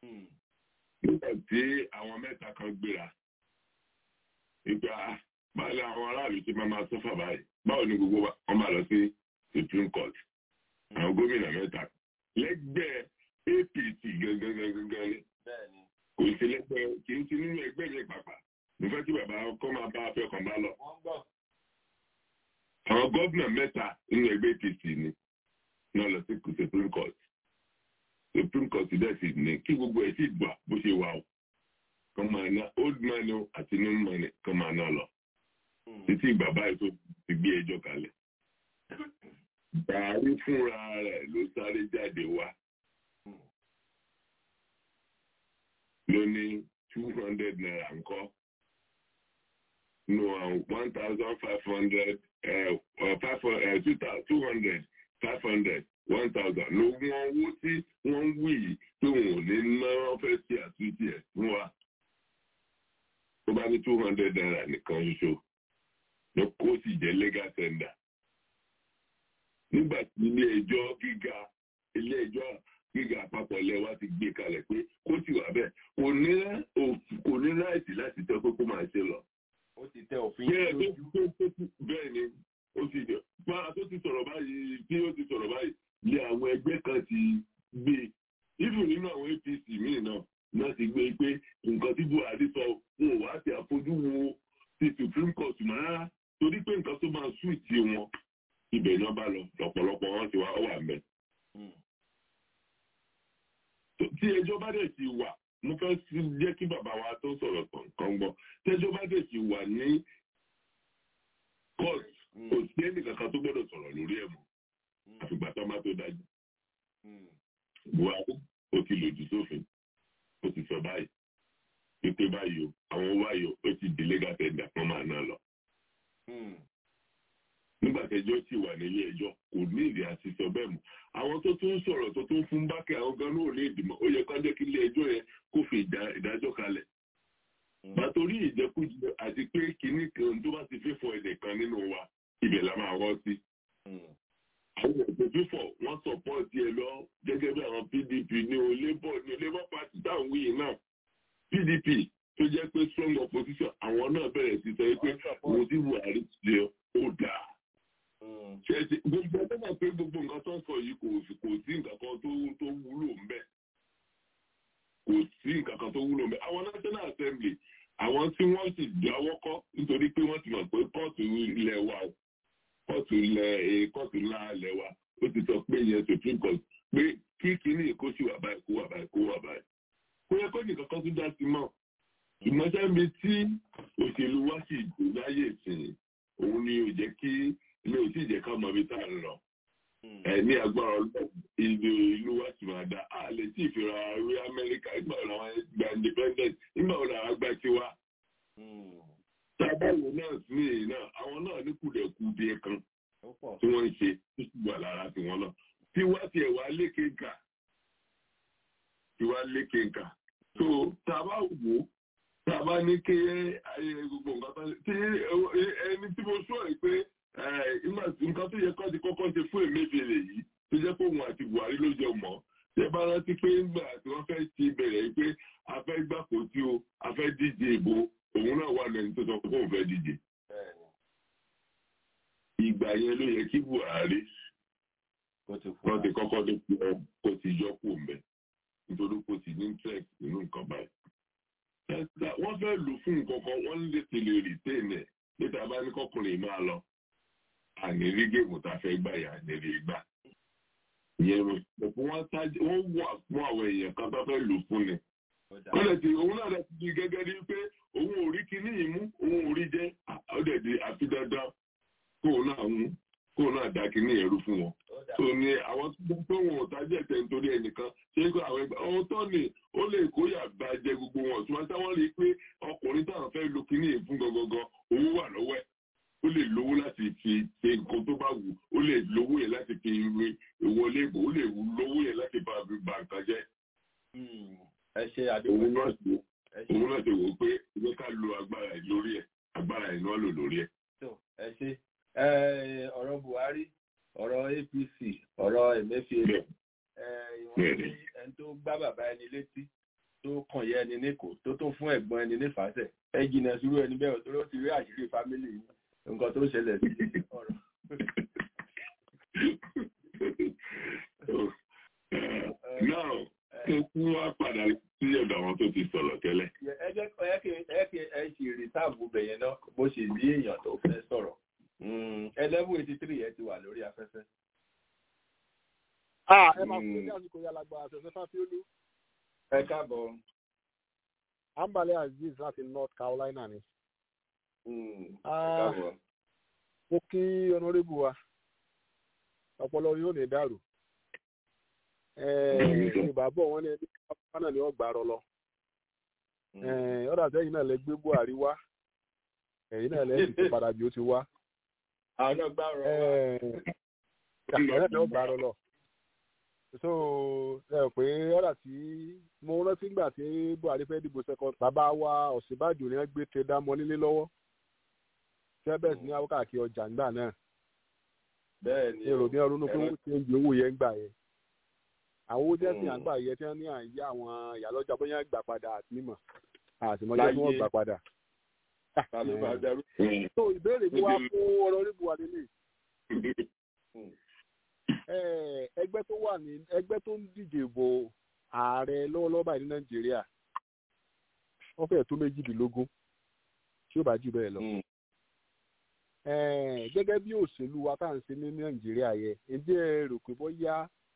F: mẹ́ta kan gbéra ìgbà báwo ni àwọn aráàlú ti máa máa sọ́fà báyìí báwo ni gbogbo wọn máa lọ sí supreme court àwọn gómìnà mẹ́ta lẹ́gbẹ́ apc gangan kò sí lẹ́gbẹ́ kì í sí nínú ẹgbẹ́ yẹn pàpà mo fẹ́ kí bàbá kọ́ máa bá afẹ́ kan bá lọ. àwọn gómìnà mẹ́ta nínú ẹgbẹ́ apc ni náà lọ sí supreme court supreme court dẹ̀ sì ní kí gbogbo ẹ̀ sì gbà bó ṣe wà o kan máa ná old money àti new money kan máa ná lọ títí ìgbà báyìí tó ti gbé ẹjọ́ kalẹ̀. Bàárí fúnra rẹ̀ ló sáré jáde wá. Ló ní two hundred naira ńkọ́. No, one thousand five hundred, five hundred, two hundred, five hundred, one thousand. Ló wọ́n owó tí wọ́n ń wí yìí pé wọn ò ní ná wọ́n fẹ́ ṣe àtúntì ẹ̀ fún wa. Tó bá ní two hundred naira nìkan ṣoṣo ló kó sì jẹ́ legal tender. nígbà tí ilé ẹjọ́ gíga ilé ẹjọ́ gíga àpapọ̀ ilẹ̀ wa ti gbé kalẹ̀ pé kó sì wà bẹ́ẹ̀ kò ní kò ní láìsí láti tẹ́ kókó máa ṣe lọ.
H: ó ti tẹ òfin
F: lójú. bẹ́ẹ̀ ni ó ti jẹ́ fáwọn tó ti sọ̀rọ̀ báyìí tí ó ti sọ̀rọ̀ báyìí lé àwọn ẹgbẹ́ kan ti gbé even nínú àwọn apc míì náà náà ti gbé pé nǹkan tí buhari sọ wọn ò wá ti àfojú wo ti supreme court mọ́ rárá torí pé nǹkan tó máa sùn tí wọn ibẹ̀ náà bá lọ lọ́pọ̀lọpọ̀ wọn ti wá wà mẹ́. tí ẹjọ́ bá dẹ̀ ti wà mo fẹ́ jẹ́ kí bàbá wa tó sọ̀rọ̀ kàn gbọ́ tí ẹjọ́ bá dẹ̀ ti wà ní court kò sí ẹnì kankan tó gbọ́dọ̀ sọ̀rọ̀ lórí ẹ̀ mọ́ àfìgbà tó máa tó dájú. buhari ó ti lòdì sófin ó ti sọ báyìí wípé báyìí o àwọn báyìí o ó ti di legal tender kan máa ná lọ nígbà tẹjọ́ sì wà nílé ẹjọ́ kò ní ìdí àti sọ bẹ́ẹ̀ mọ́ àwọn tó tún sọ̀rọ̀ tó tún fún bákẹ́ àwọn gan náà ní ìdìmọ̀ ó yẹ ká jẹ́ kí ilé ẹjọ́ yẹn kó fi ìdájọ́ kalẹ̀. bàtórí ìjẹkújẹ àti pé kinní kan tó bá ti fífọ ẹnìkan nínú wa ibẹ̀ la máa wọ́ sí. àwọn ètò fífọ wọ́n sọpọ́ọ̀tì ẹ lọ gẹ́gẹ́ bí àwọn pdp ní o labour ní labour party táwọn wíyìn náà pdp tó jẹ́ pé strong opposition àwọn náà bẹ̀rẹ̀ sí sọ pé mo ti buhari ṣe ó dáa ṣẹ́ẹ̀ṣì gbogbo ẹgbẹ́ náà pé gbogbo nǹkan tó ń sọ yìí kò kò sí nǹkan kan tó tó wúlò ń bẹ̀ kò sí nǹkan kan tó wúlò ń bẹ̀ àwọn national assembly àwọn tí wọ́n sì dáwọ́ kọ́ nítorí pé wọ́n ti mọ̀ pé kóòtù ilẹ̀ wa kóòtù ilẹ̀ kóòtù ńlá ilẹ̀ wa ó ti sọ pé yẹn supreme court pé kí kíní kó sì wà báyìí kó wà báyìí kó wà báyìí kó yẹ kó nìkan kan tún dá sí mọ́ ìmọ̀ṣẹ́ mi tí òṣèlú wa sì gbò láyè ìsìn òun ni ò jẹ́ kí ilé òsì jẹ́ ká mọ̀ bí tá à ń lọ. ẹ ní agbára ọlọ́run ìlú ìlú wa sì máa dá a lè tí ìfira rí amẹ́ríkà nígbà wo làwọn gba independent nígbà wo làwọn gba tiwa. tábàwò náà sí èyí náà àwọn náà ní kùdẹ̀kùdẹ̀ kan tí wọ́n ń ṣe tó sì wà lára tiwọn náà. tiwa tiẹ̀ wá lékè nkà tiwa lékè nkà. tó tàbá wò ó tàbá ní kí ayé gbogbo nǹkan tó ẹni tí mo sọ ẹ pé nǹkan tó yẹ kọ́ ti kọ́kọ́ ṣe fún Emefiele yìí tó jẹ́ pé òun àti Buhari ló jẹ mọ́ ṣé bá rántí pé ńgbà tí wọ́n fẹ́ ti bẹ̀rẹ̀ pé a fẹ́ gbàpò tí o a fẹ́ díje ìbò òun náà wà lẹ́yìn tó sọ pé òun fẹ́ díje. ìgbà yẹn ló yẹ kí Buhari wọ́n ti kọ́kọ́ tó fi ọ kó ti yọ kó mẹ́ nítorí kó ti ní interest nínú nǹkan báyìí. wọ́n fẹ́ lò fún nǹkan kan wọ́n lè tẹ̀lé rìtẹ́ẹ̀nì ẹ̀ níta bá ní kọkùnrin máa lọ ànírí géèmù tá a fẹ́ gbà yà ànírí gbà. ìyẹn ló pẹ̀lú wọn sáájú wọn wà fún àwọn èèyàn kan tó fẹ́ lò fún ni. wọ́n lè ti òun náà lè ti di gẹ́gẹ́ bí pé òun ò rí kinní yìí mú òun ò rí jẹ́ ó dẹ̀ di àfi dandan kóun náà mú kóun náà dá kinní yẹn rú fún wọn. tó ní àwọn tó gbọ́ pé wọn ò tajú ẹ̀tẹ̀ nítorí ẹnìkan ṣé kó àwọn ẹgbẹ́ ọ̀hún tó ní ó lè kóyà bá jẹ gbogbo wọn tí wọ́n táwọn rí i pé ọkùnrin táwọn fẹ́ lo kinní yìí fún gangan owó wà lọ́wọ́ ẹ̀ ó lè lówó láti fi ṣe nǹkan tó bá wù ó lè lówó yẹn láti fi rin ìwọlé ìbò ó lè lówó yẹn láti bá fi ba nǹkan jẹ́.
H: ẹ ṣe àdéhùn
F: òun náà ṣe òun náà ṣe wò ó pé ìwé ká lo agbára ẹ̀ lórí ẹ̀ agbára ẹ̀ náà lò lórí ẹ̀.
H: ẹ ṣe ọ̀rọ̀ Buhari ọ̀rọ̀ APC ọ̀rọ̀ Emefiele ìwọ̀n ní ẹni tó gbá bàbá ẹni létí tó kàn yẹ ẹni ní kò tó tó fún ẹ̀gbọ́n ẹni nífàsẹ̀ ẹ jìnnà sírú ẹni bẹ́ẹ̀ tó ló ti rí àṣírí fámílì yìí nǹkan tó ṣẹlẹ̀ sí ọ̀rọ̀.
F: náà mo kún wá padà sí ọ̀dọ̀ àwọn tó ti sọ̀rọ̀ tẹ́lẹ̀.
H: ẹ jẹ́ ẹ kí ẹ kí ẹ ṣì rìsáàbù bẹ̀yẹn náà bó ṣe ní èèyàn tó fẹ́ sọ̀rọ̀ eleven eighty three ẹ ti wà lórí afẹ́fẹ́.
L: Ah, ẹ máa fún ní àsìkò yàrá gba àṣẹṣẹ fáfiolú.
H: ẹ káàbọ̀.
L: Ambale Aziz láti North Carolina ni.
H: ẹ
L: Ah,
H: káàbọ̀.
L: mo kí ọ̀nàrẹ́bù wa ọpọlọ yóò ní dàrú. ìbàbọ̀ wọn ní ẹni kápá náà ni wọ́n gbà rọ lọ. ọ̀dà tẹ́yìn náà lẹ gbé Buhari wá ẹ̀yìn náà lẹ sì ti padà bí ó ti wá.
H: àwọn náà gbà rọ
L: ẹ̀yìn náà ni wọ́n gbà rọ lọ so ẹ rò pé ọ̀rà tí mo rántí gbà tí Buhari fẹ́ dìbò second bàbá wa Ọ̀ṣínbàjò ni wọ́n gbé tẹ dámọ́ nílé lọ́wọ́ tẹ́bẹ̀sì ní àwọn káàkiri ọjà ńgbà náà
H: bẹ́ẹ̀ ni
L: èrò ní ọdún pé wọ́n ti ń di owó yẹn gbà yẹn àwọn owó jẹ́sì àgbà yẹn tí wọ́n ní àyè àwọn ìyálọ́jà bóyá gbà padà àti mímọ̀ àtìmọ́jọ́ tí wọ́n gbà padà. so ìbéèrè mi wá fún ọ̀rọ̀ orí Buhari lè ẹgbẹ́ tó wà ní ẹgbẹ́ tó ń díje bo ààrẹ lọ́wọ́lọ́wọ́ báyìí ní nàìjíríà wọ́n fẹ́ẹ̀ tó méjìdínlógún tí ó bá jù bẹ́ẹ̀ lọ. gẹ́gẹ́ bí òṣèlú wa tá à ń ṣe ní nàìjíríà yẹ ǹjẹ́ ẹ rò pé bóyá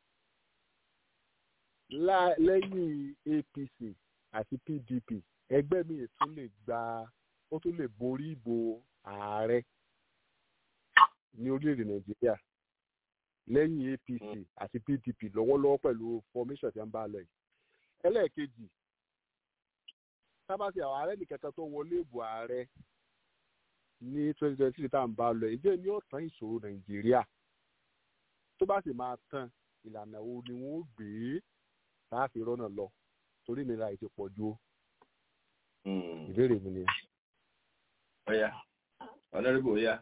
L: lẹ́yìn APC àti PDP ẹgbẹ́ mi tún lè gba ó tún lè borí ìbò ààrẹ ní orílẹ̀-èdè nàìjíríà lẹ́yìn APC àti PDP lọ́wọ́lọ́wọ́ pẹ̀lú formation tí wọ́n bá lọ yìí. ẹlẹ́ẹ̀kejì sábàtì àwọn ààrẹ nìkẹta tó wọlé ìbò ààrẹ ní twenty twenty three tá à ń bá lọ yìí jẹ́ ní ọ̀tán ìṣòro nàìjíríà tó bá sì máa tán ìlànà wo ni wọ́n gbé láti rọ́nà lọ torí ìnira yìí ti pọ̀ ju ìbéèrè mi ni.
H: ọ̀ya ọ̀nàrẹ́bù ọ̀ya.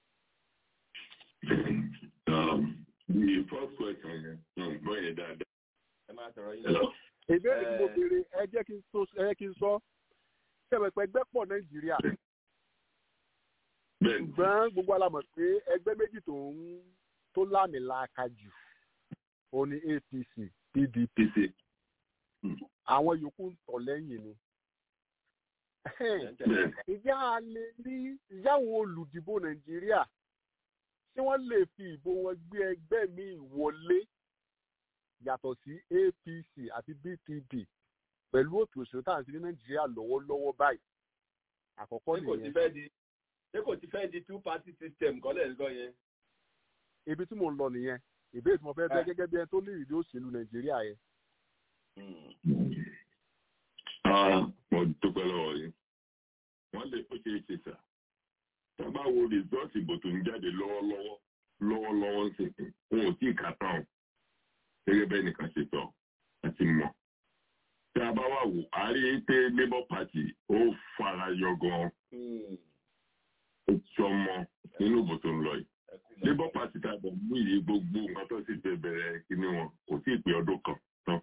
F: Um, the first question yẹn náà gbọ́ yẹn dáadáa.
H: ẹ máa sọ̀rọ̀ yín lọ.
L: ìbéèrè tí mo béèrè ẹ jẹ́ kí n sọ ẹ jẹ́ kí n sọ ṣẹ̀pẹ̀pẹ̀ ẹgbẹ́ pọ̀ nàìjíríà. ṣùgbọ́n gbogbo alamọ̀ pé ẹgbẹ́ méjì tó ń tó lámìlaka jù ó ní APC PDP àwọn yòókù ń tọ̀ lẹ́yìn ni. ìjà lè ní ìyáwó olùdìbò nàìjíríà tí wọ́n lè fi ìbò wọn gbé ẹgbẹ́ míì wọlé yàtọ̀ sí APC àti BTP pẹ̀lú òtò òṣèlú tá à ń sí ní Nàìjíríà lọ́wọ́lọ́wọ́ báyìí àkọ́kọ́ nìyẹn.
H: ṣé kò ti fẹ́ di two party system kọ́lẹ̀ ń lọ yẹn.
L: ibi tí mò ń lọ nìyẹn ìbéèrè tí mo fẹ́ bẹ́ gẹ́gẹ́ bí ẹni tó ní ìrírí òṣèlú Nàìjíríà yẹn.
F: mo dúpẹ́ lọ́wọ́ yìí wọ́n lè ó ṣe é ṣe sà tá a bá wo rìsọ́ọ̀tì ìbò tó ń jáde lọ́wọ́lọ́wọ́ lọ́wọ́lọ́wọ́ ń sìn wọn ò tí ì kà tán gẹ́gẹ́ bẹ́ẹ̀ nìkan ṣe sọ àti mọ̀. tí a bá wà wò á rí i pé labour party ó fara yọ gan-an ó sọmọ nínú ìbò tó ń lọ yìí. labour party tá a bọ̀ mú iye gbogbo nǹkan tó sì fẹ́ bẹ̀rẹ̀ kíní wọn kò tí ì pé ọdún kan tán.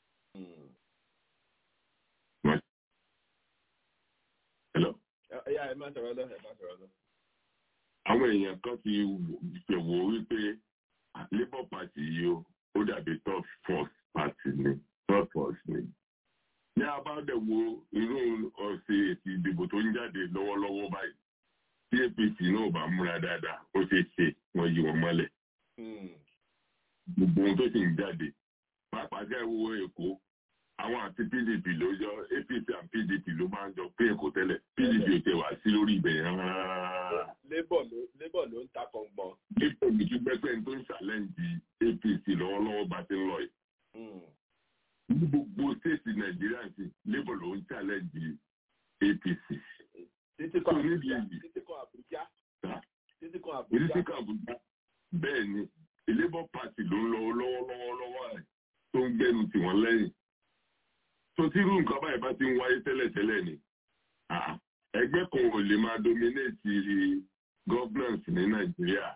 F: Hello?
H: ẹ ẹ má sọ̀rọ̀ lọ ẹ má sọ̀rọ̀ lọ
F: àwọn èèyàn kan ti ṣèwò wípé labour party yìí ó ó dàbí third force party ni third force ni. ní a bá dẹ̀ wo irú ọ̀sẹ̀ èsì ìdìbò tó ń jáde lọ́wọ́lọ́wọ́ báyìí tí APC náà bá múra dáadáa ó ṣeé ṣe wọ́n yí wọn mọ́lẹ̀. gbogbo ohun tó sì ń jáde pàápàá jẹ́ ìwọ Èkó àwọn àti PDP ló yọ APC and PDP ló máa ń jọ pé Èkó tẹ́lẹ̀ PDP ò tẹ̀ wá sí lórí ibẹ̀ yẹn rárá
H: labour ló labour ló ń ta kọ̀ǹgbọ̀n.
F: Labour mi tún pẹ́pẹ́ tó ń ṣàlẹ́ǹdì APC lọ́wọ́lọ́wọ́ bá ti ń lọ yìí. Ní gbogbo stéètì Nàìjíríà sí Labour ló ń ṣàlẹ́ǹdì APC.
H: títí kan Àbújá títí kan Àbújá títí kan Àbújá.
F: Títí kan Àbújá bẹ́ẹ̀ ni Labour Party ló ń lọ lọ́wọ́lọ́wọ́ lọ́wọ́ rẹ̀ tó ń gbẹ́nu tì wọ́n lẹ́yìn. Tó tí irú nǹkan báyìí bá ti ń wáyé tẹ́lẹ̀tẹ́lẹ̀ ni ẹgbẹ́ kan ò lè máa dominate governance ní nàìjíríà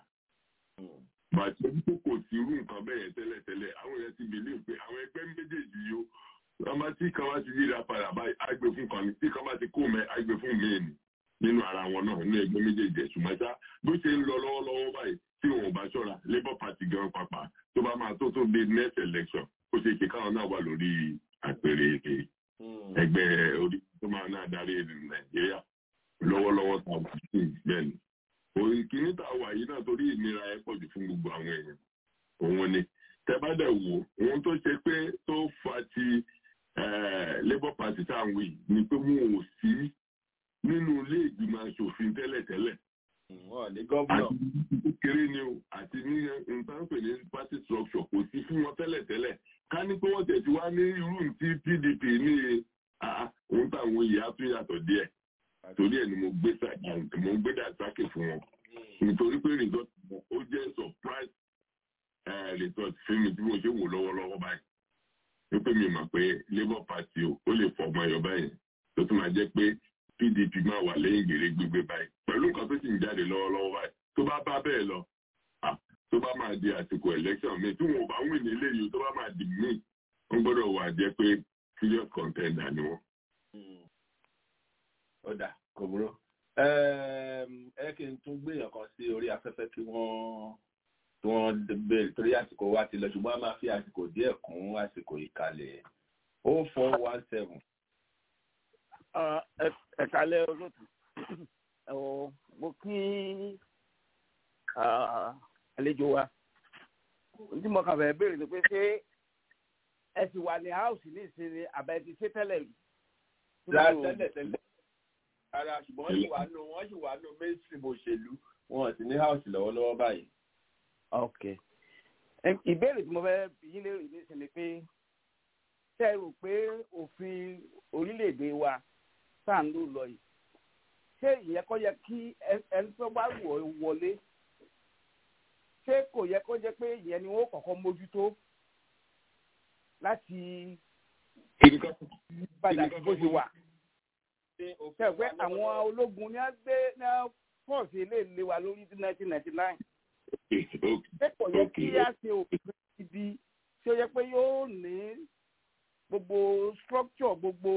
F: bàtí tó kò sí irú nǹkan bẹ́ẹ̀ yẹn tẹ́lẹ̀tẹ́lẹ̀ àwọn èèyàn ti believe pé àwọn ẹgbẹ́ méjèèjì yìí ọmọ tí kan bá ti yíra padà báyìí àgbè fún kan ní tí kan bá ti kó mẹ́ àgbè fún míì ní nínú ara wọn náà nínú ẹgbẹ́ méjèèjì ṣùgbọ́n ṣá bó ṣe ń lọ lọ́wọ́lọ́wọ́ báyìí tí wọn ò bá ṣọ́ra labour party gan pàpà tó bá máa tó tó dé next election ó ṣe ṣe káwọn náà wà lórí àpèrè ẹgbẹ́ orí tó máa náà darí nàìjíríà lọ́wọ́lọ́wọ́ tá a wà sí bẹ́ẹ̀ ni òun kìíní tá a wà yìí náà torí ìnira ẹ pọ̀jù fún gbogbo àwọn èèyàn òun ni tẹ́bádẹ̀ wò ohun tó ṣe pé tó fa ti labour party tá à ń wí ni pé wọn ò sí nínú ilé ìgbìmọ̀ asòfin tẹ́lẹ̀tẹ́lẹ̀.
H: wọ́n ní gọ́vnà.
F: àti kéré ni o àti ní nǹkan pè ní party structure kò sí fún wọn tẹ́lẹ̀tẹ́lẹ̀ ká ní pé wọ́n tẹ̀sí wá ní irú tí pdp ní ohun táwọn yìí á tún yàtọ̀ díẹ̀ torí ẹ̀ ni mo gbé mo gbé dàsákè fún wọn nítorí pé result ó jẹ́ surprise result fún mi tí mo ṣe wò lọ́wọ́lọ́wọ́ báyìí wípé mi mọ̀ pé labour party o ó lè fọ ọmọ ẹ̀yọ́ báyìí tó tún máa jẹ́ pé pdp máa wà lẹ́yìn gbèrè gbígbé báyìí pẹ̀lú nǹkan tó sì ń jáde lọ́wọ́lọ́wọ́ báyìí tó bá bá bẹ́ẹ̀ lọ tó bá máa di àsìkò election mi tí wọn ò bá wìn ní eléyìí tó bá máa di mí wọn gbọ́dọ̀ wà jẹ́ pé serious contender ni wọn.
H: ó dà kò burú ẹ kí n tún gbéyàn kan sí orí afẹ́fẹ́ kí wọ́n tí wọ́n béèrè torí àsìkò wa ti lọ ṣùgbọ́n a máa fi àsìkò díẹ̀ kún àsìkò ìkàlẹ̀ o four one seven
L: ẹ̀kálẹ̀ olóòtú mo kí àlejò wa tí mo kàn fẹ́ béèrè ni pé ṣé ẹ sì wà ní house ní ìsinmi àbẹ ti ṣe tẹ́lẹ̀ rí.
H: tẹ́lẹ̀ tẹ́lẹ̀ ara ṣùgbọ́n wọ́n sì wà nù wọ́n sì wà nù mainstream òṣèlú wọn sì ní house lọ́wọ́lọ́wọ́ báyìí.
L: ok ìbéèrè tí mo fẹ́ yín lérò ní ìsinmi pé ṣé ẹ rò pé òfin orílẹ̀-èdè wa tá à ń lò lọ yìí ṣé ìyẹn kọ́ yẹ kí ẹni tó bá wọ̀ wọlé ṣé kò yẹ kó jẹ́ pé ìyẹn ni wọ́n kọ́kọ́ mójútó láti padà bó ṣe wà. ṣe pé àwọn ológun ní a gbé ní a pọ̀sì ilé ìlé wa lórí ní nineteen ninety nine. ṣé kò yẹ kí a ṣe òfin ibi tí ó yẹ pé yóò ní gbogbo structure gbogbo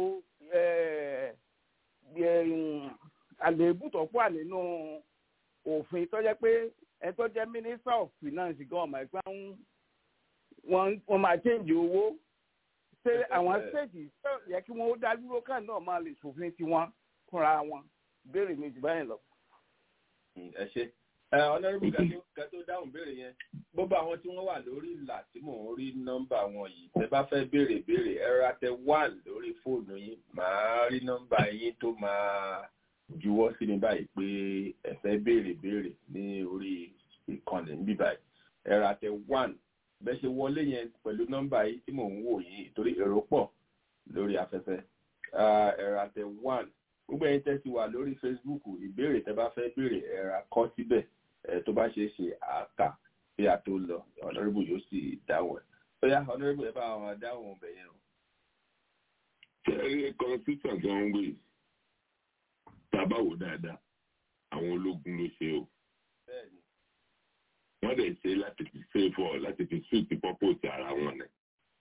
L: àléébù tó pọ̀ nínú òfin tó jẹ́ pé ẹ tó jẹ́ minister of finance gan ọmọ ẹgbẹ́ wọn máa change owó ṣé àwọn state yẹ kí wọ́n ó dá dúró kan náà máa lè ṣòfin tiwọn fúnra wọn béèrè mi jù báyìí lọ.
H: ẹ ṣe ọlọ́run ká tó dáhùn béèrè yẹn gbogbo àwọn tí wọ́n wà lórí ìlà tí mò ń rí nọ́mbà wọn yìí tẹ bá fẹ́ béèrè béèrè ẹ ra tẹ one lórí fóònù yín màá rí nọ́mbà yín tó máa juwọ́ sí mi báyìí pé ẹ fẹ́ béèrè béèrè ní orí ìkànnì níbí báyìí ẹ ra tẹ one bẹ́ẹ̀ ṣe wọlé yẹn pẹ̀lú nọ́mbà yìí tí mò ń wò yìí torí èrò pọ̀ lórí afẹ́fẹ́ ẹ ra tẹ one gbogbo ẹ̀yin tẹ́ ti wà lórí Facebook ìbéèrè tẹ́ bá fẹ́ béèrè ẹ ra kọ síbẹ̀ tó bá ṣe é ṣe àkà bí a tó lọ ọ̀nàrẹ́bù yóò sì dáhùn ẹ̀ bóyá ọ̀nàrẹ́bù ẹ̀ bá wọn dáhùn ọbẹ̀ yẹn o.
F: ṣẹ́rí constitution tó ń wé tábà wò dáadáa àwọn ológun ló ṣe o. wọ́n dẹ̀ ṣe láti fi favour láti fi suit purpose ara wọn nẹ̀.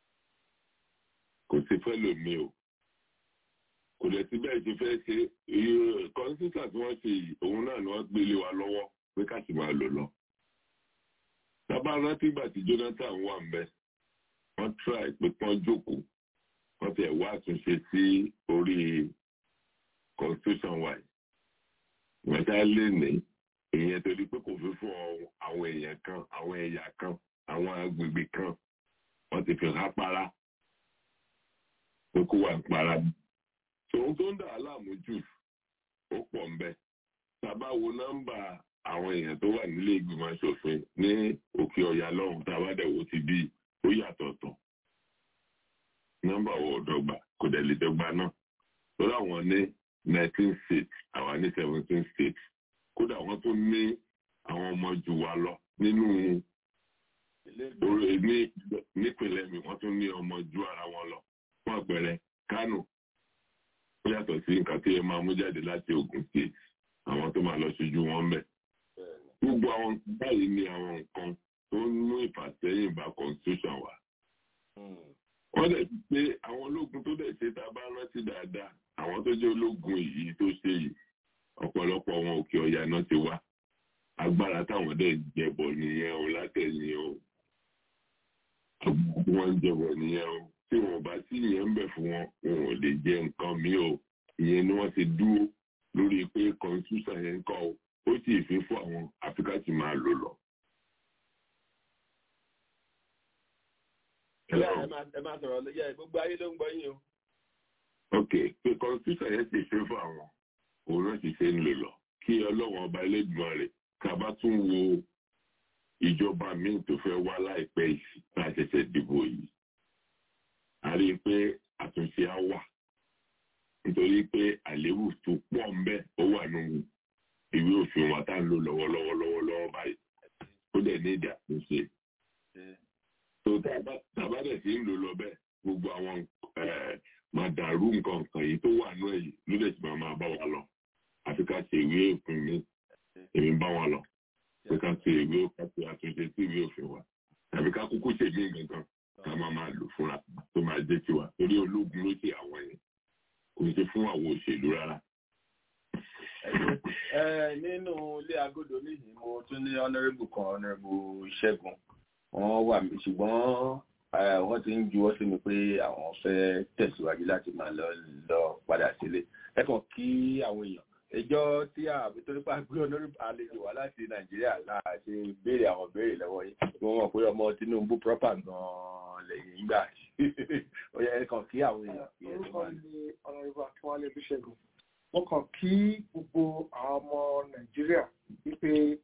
F: kò sí fẹ́ lómi o kò dẹ̀ sí bẹ́ẹ̀ ṣe fẹ́ ṣe constitution tí wọ́n ṣe yìí òun náà ni wọ́n gbélé wa lọ́wọ́ pé ká sì máa lò lọ. Tábà rántí ìgbà tí Jonathan wà ń bẹ, wọ́n try pé kán jókòó, wọ́n tẹ̀ wá àtúnṣe sí orí constitution wa yìí. Wọ́n ṣá lè ní ìyẹn torí pé kò fi fún àwọn èèyàn kan, àwọn ẹ̀yà kan, àwọn agbègbè kan, wọ́n ti fi hápára pé kó wà ń para. Tòun tó ń dà á láàmú jù, ó pọ̀ ń bẹ. Tábà wo nọ́mbà àwọn èèyàn tó wà nílé ìgbìmọ̀ asòfin ní òkè ọ̀yà lọ́hùn tá a bá dẹ̀ wò ti bí ó yàtọ̀tọ̀ nọ́mbà wo ọ̀dọ́gba kò dẹ̀ lè dọ́gba náà lórí àwọn ní nineteen states àwa ní seventeen states kódà wọ́n tún ní àwọn ọmọ jù wá lọ nínú nípìnlẹ̀ mi wọ́n tún ní ọmọ ju ara wọn lọ fún àpẹẹrẹ Kánò ó yàtọ̀ sí nǹkan tí ẹ máa mú jáde láti Ògùn state àwọn tó máa lọ ṣojú wọn bẹ̀. gbogbo àwọn báyìí ni àwọn nǹkan tó ń mú ìfàsẹ́yìn bá constitution wa. wọ́n dẹ̀ ti pé àwọn ológun tó dẹ̀ ṣe tá a bá rántí dáadáa àwọn tó jẹ́ ológun yìí tó ṣe yìí ọ̀pọ̀lọpọ̀ wọn òkè ọ̀yà náà ti wá agbára táwọn dẹ̀ jẹbọ nìyẹn o látẹ̀yìn o wọ́n ń jẹbọ nìyẹn o tí wọn bá sí ìyẹn ń bẹ̀ fún wọn wọn ò lè jẹ nǹkan mi o ìyẹn ni wọ́n ti dúró lórí pé constitution yẹn ń kọ́ o ó sì fi fún àwọn áfíríkà tí máa lò lọ.
H: ẹ máa sọ̀rọ̀ lóye gbogbo ayé ló ń gbọ́ yín o.
F: ok pé constitution yẹn ti ṣe fún àwọn òun náà ti ṣe ń lò lọ kí ọlọ́wọ́n ọba ẹlẹ́gbọ̀n rẹ̀ ká bá tún wo ìjọba míì tó fẹ́ wá láìpẹ́ yìí tá a ṣẹ̀ṣẹ̀ dìbò yìí a rí i pé àtúnṣe á wà nítorí pé àléébù tó pọ̀ ń bẹ ó wà nínú ìwé òfin wa tá à ń lò lọ́wọ́lọ́wọ́ lọ́wọ́lọ́wọ́ báyìí ó dẹ̀ ní ìdí àtúnṣe tó tàbá dẹ̀ sí ń lò lọ bẹ́ẹ̀ gbogbo àwọn máa dàrú nǹkan kan yìí tó wà nú ẹ̀yìn ló dẹ̀ sì máa máa bá wa lọ àfi ká ṣe ìwé òfin mi èmi bá wa lọ pé ká ṣe ìwé ká ṣe àtúnṣe sí ìwé òfin wa tàbí ká kúkú ṣe mí gangan ká máa máa lò fúnra tó máa jẹ́ tiwa torí ológun ló ṣe àwọn yẹn kò ṣe fún àwọn òṣèlú rárá.
H: nínú ilé agodo níhìn mo tún ní honourable kan honourable ṣẹ́gun wọ́n wà mí ṣùgbọ́n wọ́n ti ń juwọ́ sí mi pé àwọn fẹ́ tẹ̀síwájú láti máa lọ lọ padà sílé ẹ kàn kí àwọn èèyàn ẹjọ́ tí àbí torí pé àgbé olórí àlejò wá láti nàìjíríà láà ṣe béèrè àwọn béèrè lọ́wọ́ yìí wọ́n mọ̀ pé ọmọ tinubu proper gan-an lẹ́yìn gbà ó yẹ ẹ kàn kí àwọn èèyàn.
M: orúkọ mi ni ọ̀nàrẹ́bù akínwálé bíṣẹ́gun mo kàn kí gbogbo àwọn ọmọ nàìjíríà wípé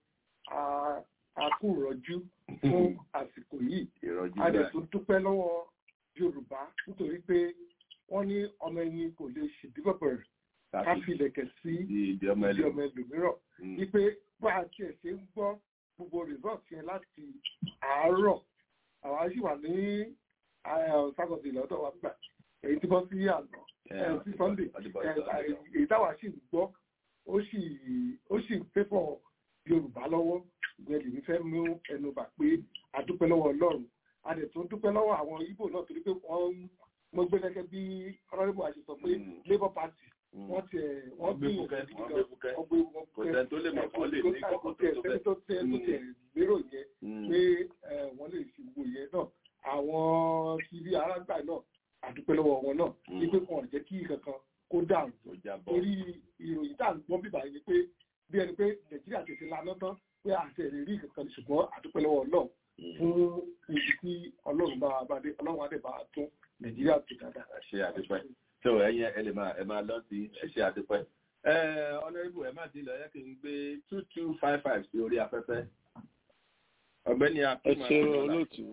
M: a kú rọjú fún àsìkò yìí a dẹ̀ tún dúpẹ́ lọ́wọ́ yorùbá nítorí pé wọ́n ní ọmọ ẹni kò lè ṣèdíbọ̀bọ̀ rẹ̀ ká fi ilẹ̀kẹ̀ sí ìdí ọmọ ẹlòmíràn wípé bá a tiẹ̀ ṣe ń gbọ́ gbogbo result yẹn láti àárọ̀ àwa sì wà ní sátọ̀dé lọ́dọ̀ wa gbà èyí tí bọ́ sí àná sí sunday èyí táwa sì ń gbọ́ ó sì ń pépọ̀ yorùbá lọ́wọ́ ìgbẹ́ lèmi fẹ́ mú ẹnu bà pé a dúpẹ́ lọ́wọ́ ọlọ́run a dẹ̀ tún dúpẹ́ lọ́wọ́ àwọn ibo náà torí pé wọ́n mo gbé gẹ́gẹ́ bí honourable àṣẹ sọ pé labour party wọ́n ti ẹ̀ wọ́n bí
H: ọgbẹ́ kò tẹ́ tó lè mọ̀ kọ́ lè ní kọ́kọ́ tó
M: fẹ́ tó tẹ́ tó tẹ́ lérò yẹn pé wọ́n lè fi wo yẹn náà àwọn tv arágbà náà a dúpẹ́ lọ́wọ́ wọn náà wípé wọn ò jẹ́ kí kankan kó dàrú torí ìròyìn tá à ń gbọ́ bíbá yìí pé bí ẹni pé nàìjíríà tètè lanà tán pé àti ẹ̀rí rí kankan ṣùgbọ́n àdúpẹ́ lọ́wọ́ ọlọ́run fún ibi tí ọlọ́run bá bá dé ọlọ́run adé bá tún nàìjíríà tó dáadáa.
H: ṣe àdúpẹ́ tó ẹyin ẹ lè máa ẹ máa lọ sí ẹ ṣe àdúpẹ́. ẹ ọ̀nàrẹ́bù ẹ má ti lọ yẹ kí n gbé two two five five sí orí afẹ́fẹ́. ọ̀gbẹ́ni
L: ẹ
H: akínmọ̀
L: ṣe olóòtú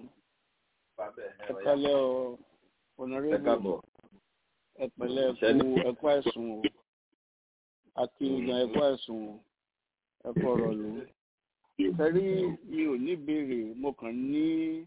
L: ẹ kálẹ̀ ọ ọ̀nàrẹ́bù ẹ pẹ̀lẹ́ ẹkú ẹkú àìsùn o àti ìgbà ẹkú àìsùn o ẹkú ọ̀rọ̀ ló sẹ́rí mi ò ní béèrè mo kàn ní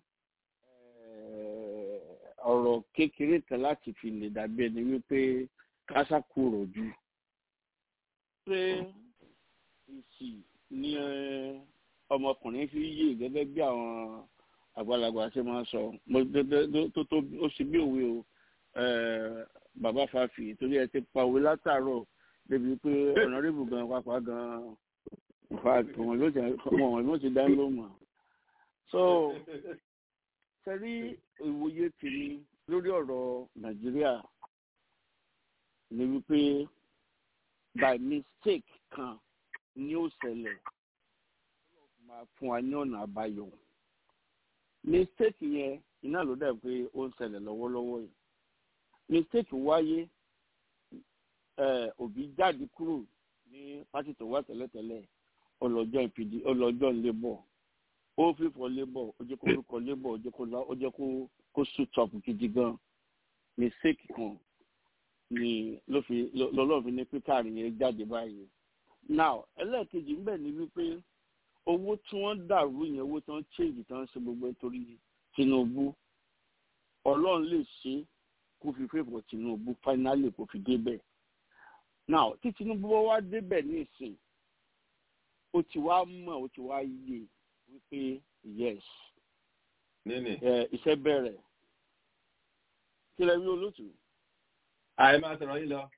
L: ọ̀rọ̀ kékeré kan láti fi lè dàbí ẹni wípé kásá kúrò jù pé ìsì ní ọmọkùnrin fi yé gẹ́gẹ́ bí àwọn àgbàlagbà ṣe máa ń sọ tó tó ó ṣe bí òwe o bàbá fàáfì torí ẹ ti pa òwe látàárọ̀ débi pé ọ̀nàrẹ́bù gan pápá gan wọn ló ti wọn ló ti dá ló mọ̀ so sẹ́rí ìwòye tèmi lórí ọ̀rọ̀ nàìjíríà ni wípé by mistake kan ni ó ṣẹlẹ̀ máa fún wa ní ọ̀nà àbáyọ mistake yẹn iná ló dẹ̀ pé ó ń ṣẹlẹ̀ lọ́wọ́lọ́wọ́ yìí mistake wáyé òbí jáde kúrò ní pátì tó wá tẹ́lẹ̀tẹ́lẹ̀ ọlọ́jọ́ ìpìdí ọlọ́jọ́ labour ó fífọ labour ó jẹ́ kó orúkọ labour ó jẹ́ kó kó suit up gidi gan mistake kan ni ló fi lọ́lọ́ fi ní píkàrí yẹn jáde báyìí now ẹlẹ́ẹ̀kejì ńbẹ̀ ni wípé owó tí wọ́n dàrú yẹn owó tí wọ́n change tí wọ́n ṣe gbogbo torí Tinubu ọlọ́run lè ṣe kó fi fèfò Tinubu finally kó fi débẹ̀ now tí Tinubu bá wá débẹ̀ ní ìsìn ó ti wá mọ̀ ó ti wá yé wípé yes
H: níní
L: iṣẹ́ bẹ̀rẹ̀ kí lẹ rí olóòtú.
H: àì máa sọ̀rọ̀ yín lọ.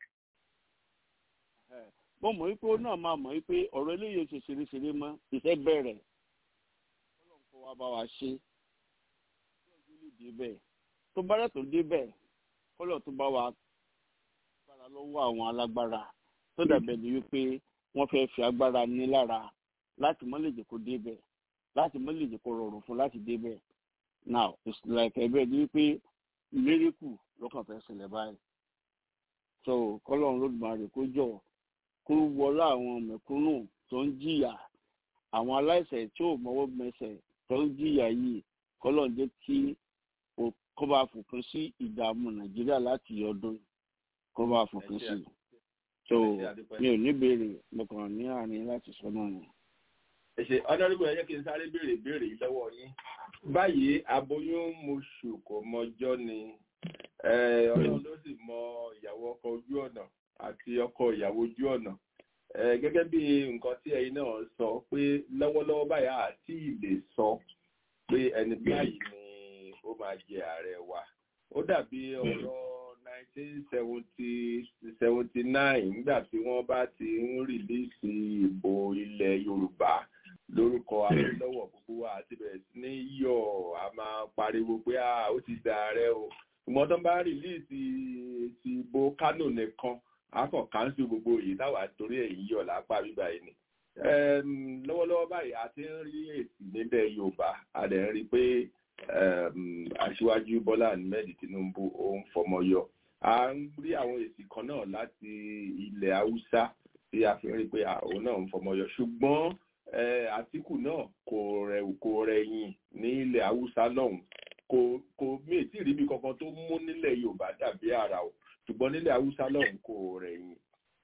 L: mo mọ̀ wípé ó náà máa mọ̀ wípé ọ̀rọ̀ eléyìí ṣe ṣeréṣeré mọ́ ìfẹ́ bẹ̀rẹ̀ ọlọ́run kó wa bá wa ṣe ọlọ́run lè dé bẹ́ẹ̀ tó bá rẹ̀ tó dé bẹ́ẹ̀ kọ́lọ̀ tó bá wa gbára lọ́wọ́ àwọn alágbára tó dàbẹ̀ ni wípé wọ́n fẹ́ fi agbára ní lára láti mọ́ lè jẹ́ kó dé bẹ́ẹ̀ láti mọ́ lè jẹ́ kó rọrùn fún láti dé bẹ́ẹ̀ now it's like ẹgbẹ́ ni wípé miracle lọ́kàn fẹ́ ṣẹlẹ̀ báyìí so kọ́lọ́run lódùmarè kó jọ kó wọlé àwọn mẹ̀kúnnù tó ń jìyà àwọn aláìsẹ̀ tí ò mọ́wọ́ mẹsẹ̀ tó ń jìyà yìí kọ́lọ́run jẹ́ kí kó bá fòpin sí ìdààmú nàìjíríà láti ọdún kó bá fòpin sí so mi ò ní béèrè mo kàn ní àárín láti sọ náà ni.
H: ẹ ṣe ọ̀dọ́rùbọ̀ ẹ jẹ́ kí n sáré béèrè béèrè yìí lọ́wọ́ yín báyìí aboyún moṣù kò mọjọ́ ni ọlọ́run ló sì mọ ìyàwó ọkọ ojú ọ̀nà àti ọkọ ìyàwó ojú ọ̀nà gẹ́gẹ́ bí nǹkan tí ẹ̀yin náà sọ pé lọ́wọ́lọ́wọ́ báyìí àti ìlè sọ pé ẹni báyìí ni ó máa jẹ ààrẹ wa ó dàbí ọ̀rọ̀ 1979 nígbà tí wọ́n bá ti ń rìlíìsì ìbò ilẹ̀ yorùbá lórúkọ Awólọ́wọ̀ gbogbo wa àti bẹ̀rẹ̀ sí ní yọ̀ a máa pariwo pé ó ti dà ààrẹ o ìmọ̀ tó ń bá rìlíìsì ti ìbò Kánò nìkan akọ̀ káńsù gbogbo yìí táwa torí ẹ̀yìn yọ̀ lápá bíbá yìí ni lọ́wọ́lọ́wọ́ báyìí a ti ń rí èsì nílẹ̀ yorùbá a dẹ̀ ń rí pé aṣíwájú bọ́lá ahmed tinubu ó ń fọmọ yọ a ń rí àwọn èsì kan náà láti ilẹ̀ haúsá tí a fi rí pé àwọn náà ń fọmọ yọ ṣùgbọ́n àtìkù náà kò rẹ̀ kò rẹ̀yìn ní ilẹ̀ haúsá lọ́hùn kò kò mí tí ì ríbi kankan tó mú nílẹ̀ yorùbá dàbí àrà o ṣùgbọ́n nílẹ̀ haúsá lọ́hùn kò rẹ̀yìn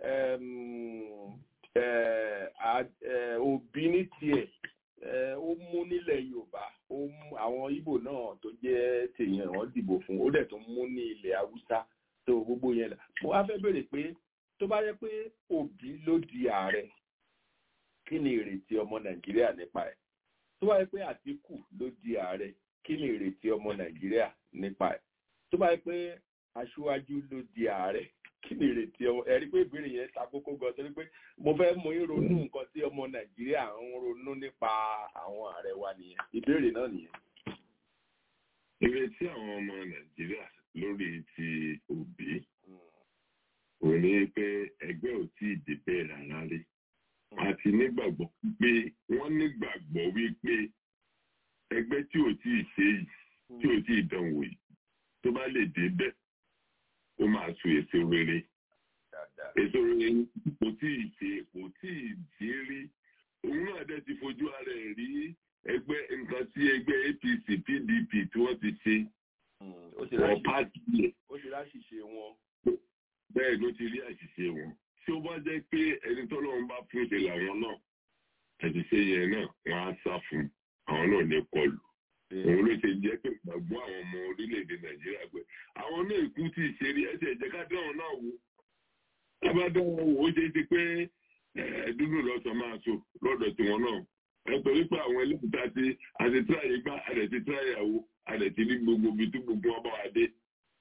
H: òbí ní tiẹ̀ ó mú nílẹ̀ yorùbá ó mú àwọn ìbò náà tó jẹ́ tèèyàn wọ́n dìbò fún ó dẹ̀ tó mú ní ilẹ̀ haúsá tó gbogbo yẹn là mo wá fẹ́ béèrè pé tó bá yẹ pé òbí ló di ààrẹ kí ni ìrètí ọmọ nàìjíríà nípa ẹ̀ tó bá yẹ pé àtìkù ló di ààrẹ kí ni ìrètí ọmọ nàìjíríà nípa ẹ̀ tó bá yẹ pé aṣíwájú ló di ààrẹ kí ni ìrètí ọmọ ẹ̀rí pé ìbéèrè yẹn ta kókó gan torí pé mo fẹ́ mú yín ronú nǹkan tí ọmọ nàìjíríà ń ronú nípa àwọn ààrẹ wa nìyẹn ìbéèrè náà nìyẹn.
F: ìrètí àwọn ọmọ nàìjíríà lórí ti òbí ò ní pé ẹgbẹ́ ò tí ì débẹ̀ rárá rí àti nígbàgbọ́ pé wọ́n nígbàgbọ́ wípé ẹgbẹ́ tí ò tí ì ṣe yìí tí ò tí ì dánwò yìí tó bá lè débẹ̀ ó máa so èso rere èso rere kò tí ì ṣe kò tí ì ṣe rí òun náà dẹ̀ ti fojú ara ẹ̀ rí ẹgbẹ́ nǹkan tí ẹgbẹ́ APC PDP tí wọ́n ti ṣe wọ́n pàṣẹ yẹ.
H: ó ṣe láṣìṣe wọn.
F: bẹ́ẹ̀ ló ti rí àṣìṣe wọn tí ó bá jẹ́ pé ẹni tọ́lọ́run bá fún ìṣe làwọn náà àṣìṣe yẹn náà wọ́n á sá fún àwọn náà ní kọlù òun ló ṣe jẹ́ pé gbàgbọ́ àwọn ọmọ orílẹ̀-èdè nàìjíríà pé àwọn náà ikú tí ì ṣe rí ẹsẹ̀ ìjẹ́ ká dáhùn náà wò tábà dáhùn wò ó ṣe ti pé dúdú lọ́sọ̀ máa so lọ́dọ̀ tiwọn náà ẹ torí pé àwọn ẹlẹ́kùn tá a ti àti tíráyé gbá àdẹ̀ ti tíráyé àwo àdẹ̀ ti ní gbogbo ibi tí gbogbo ọba wa dé.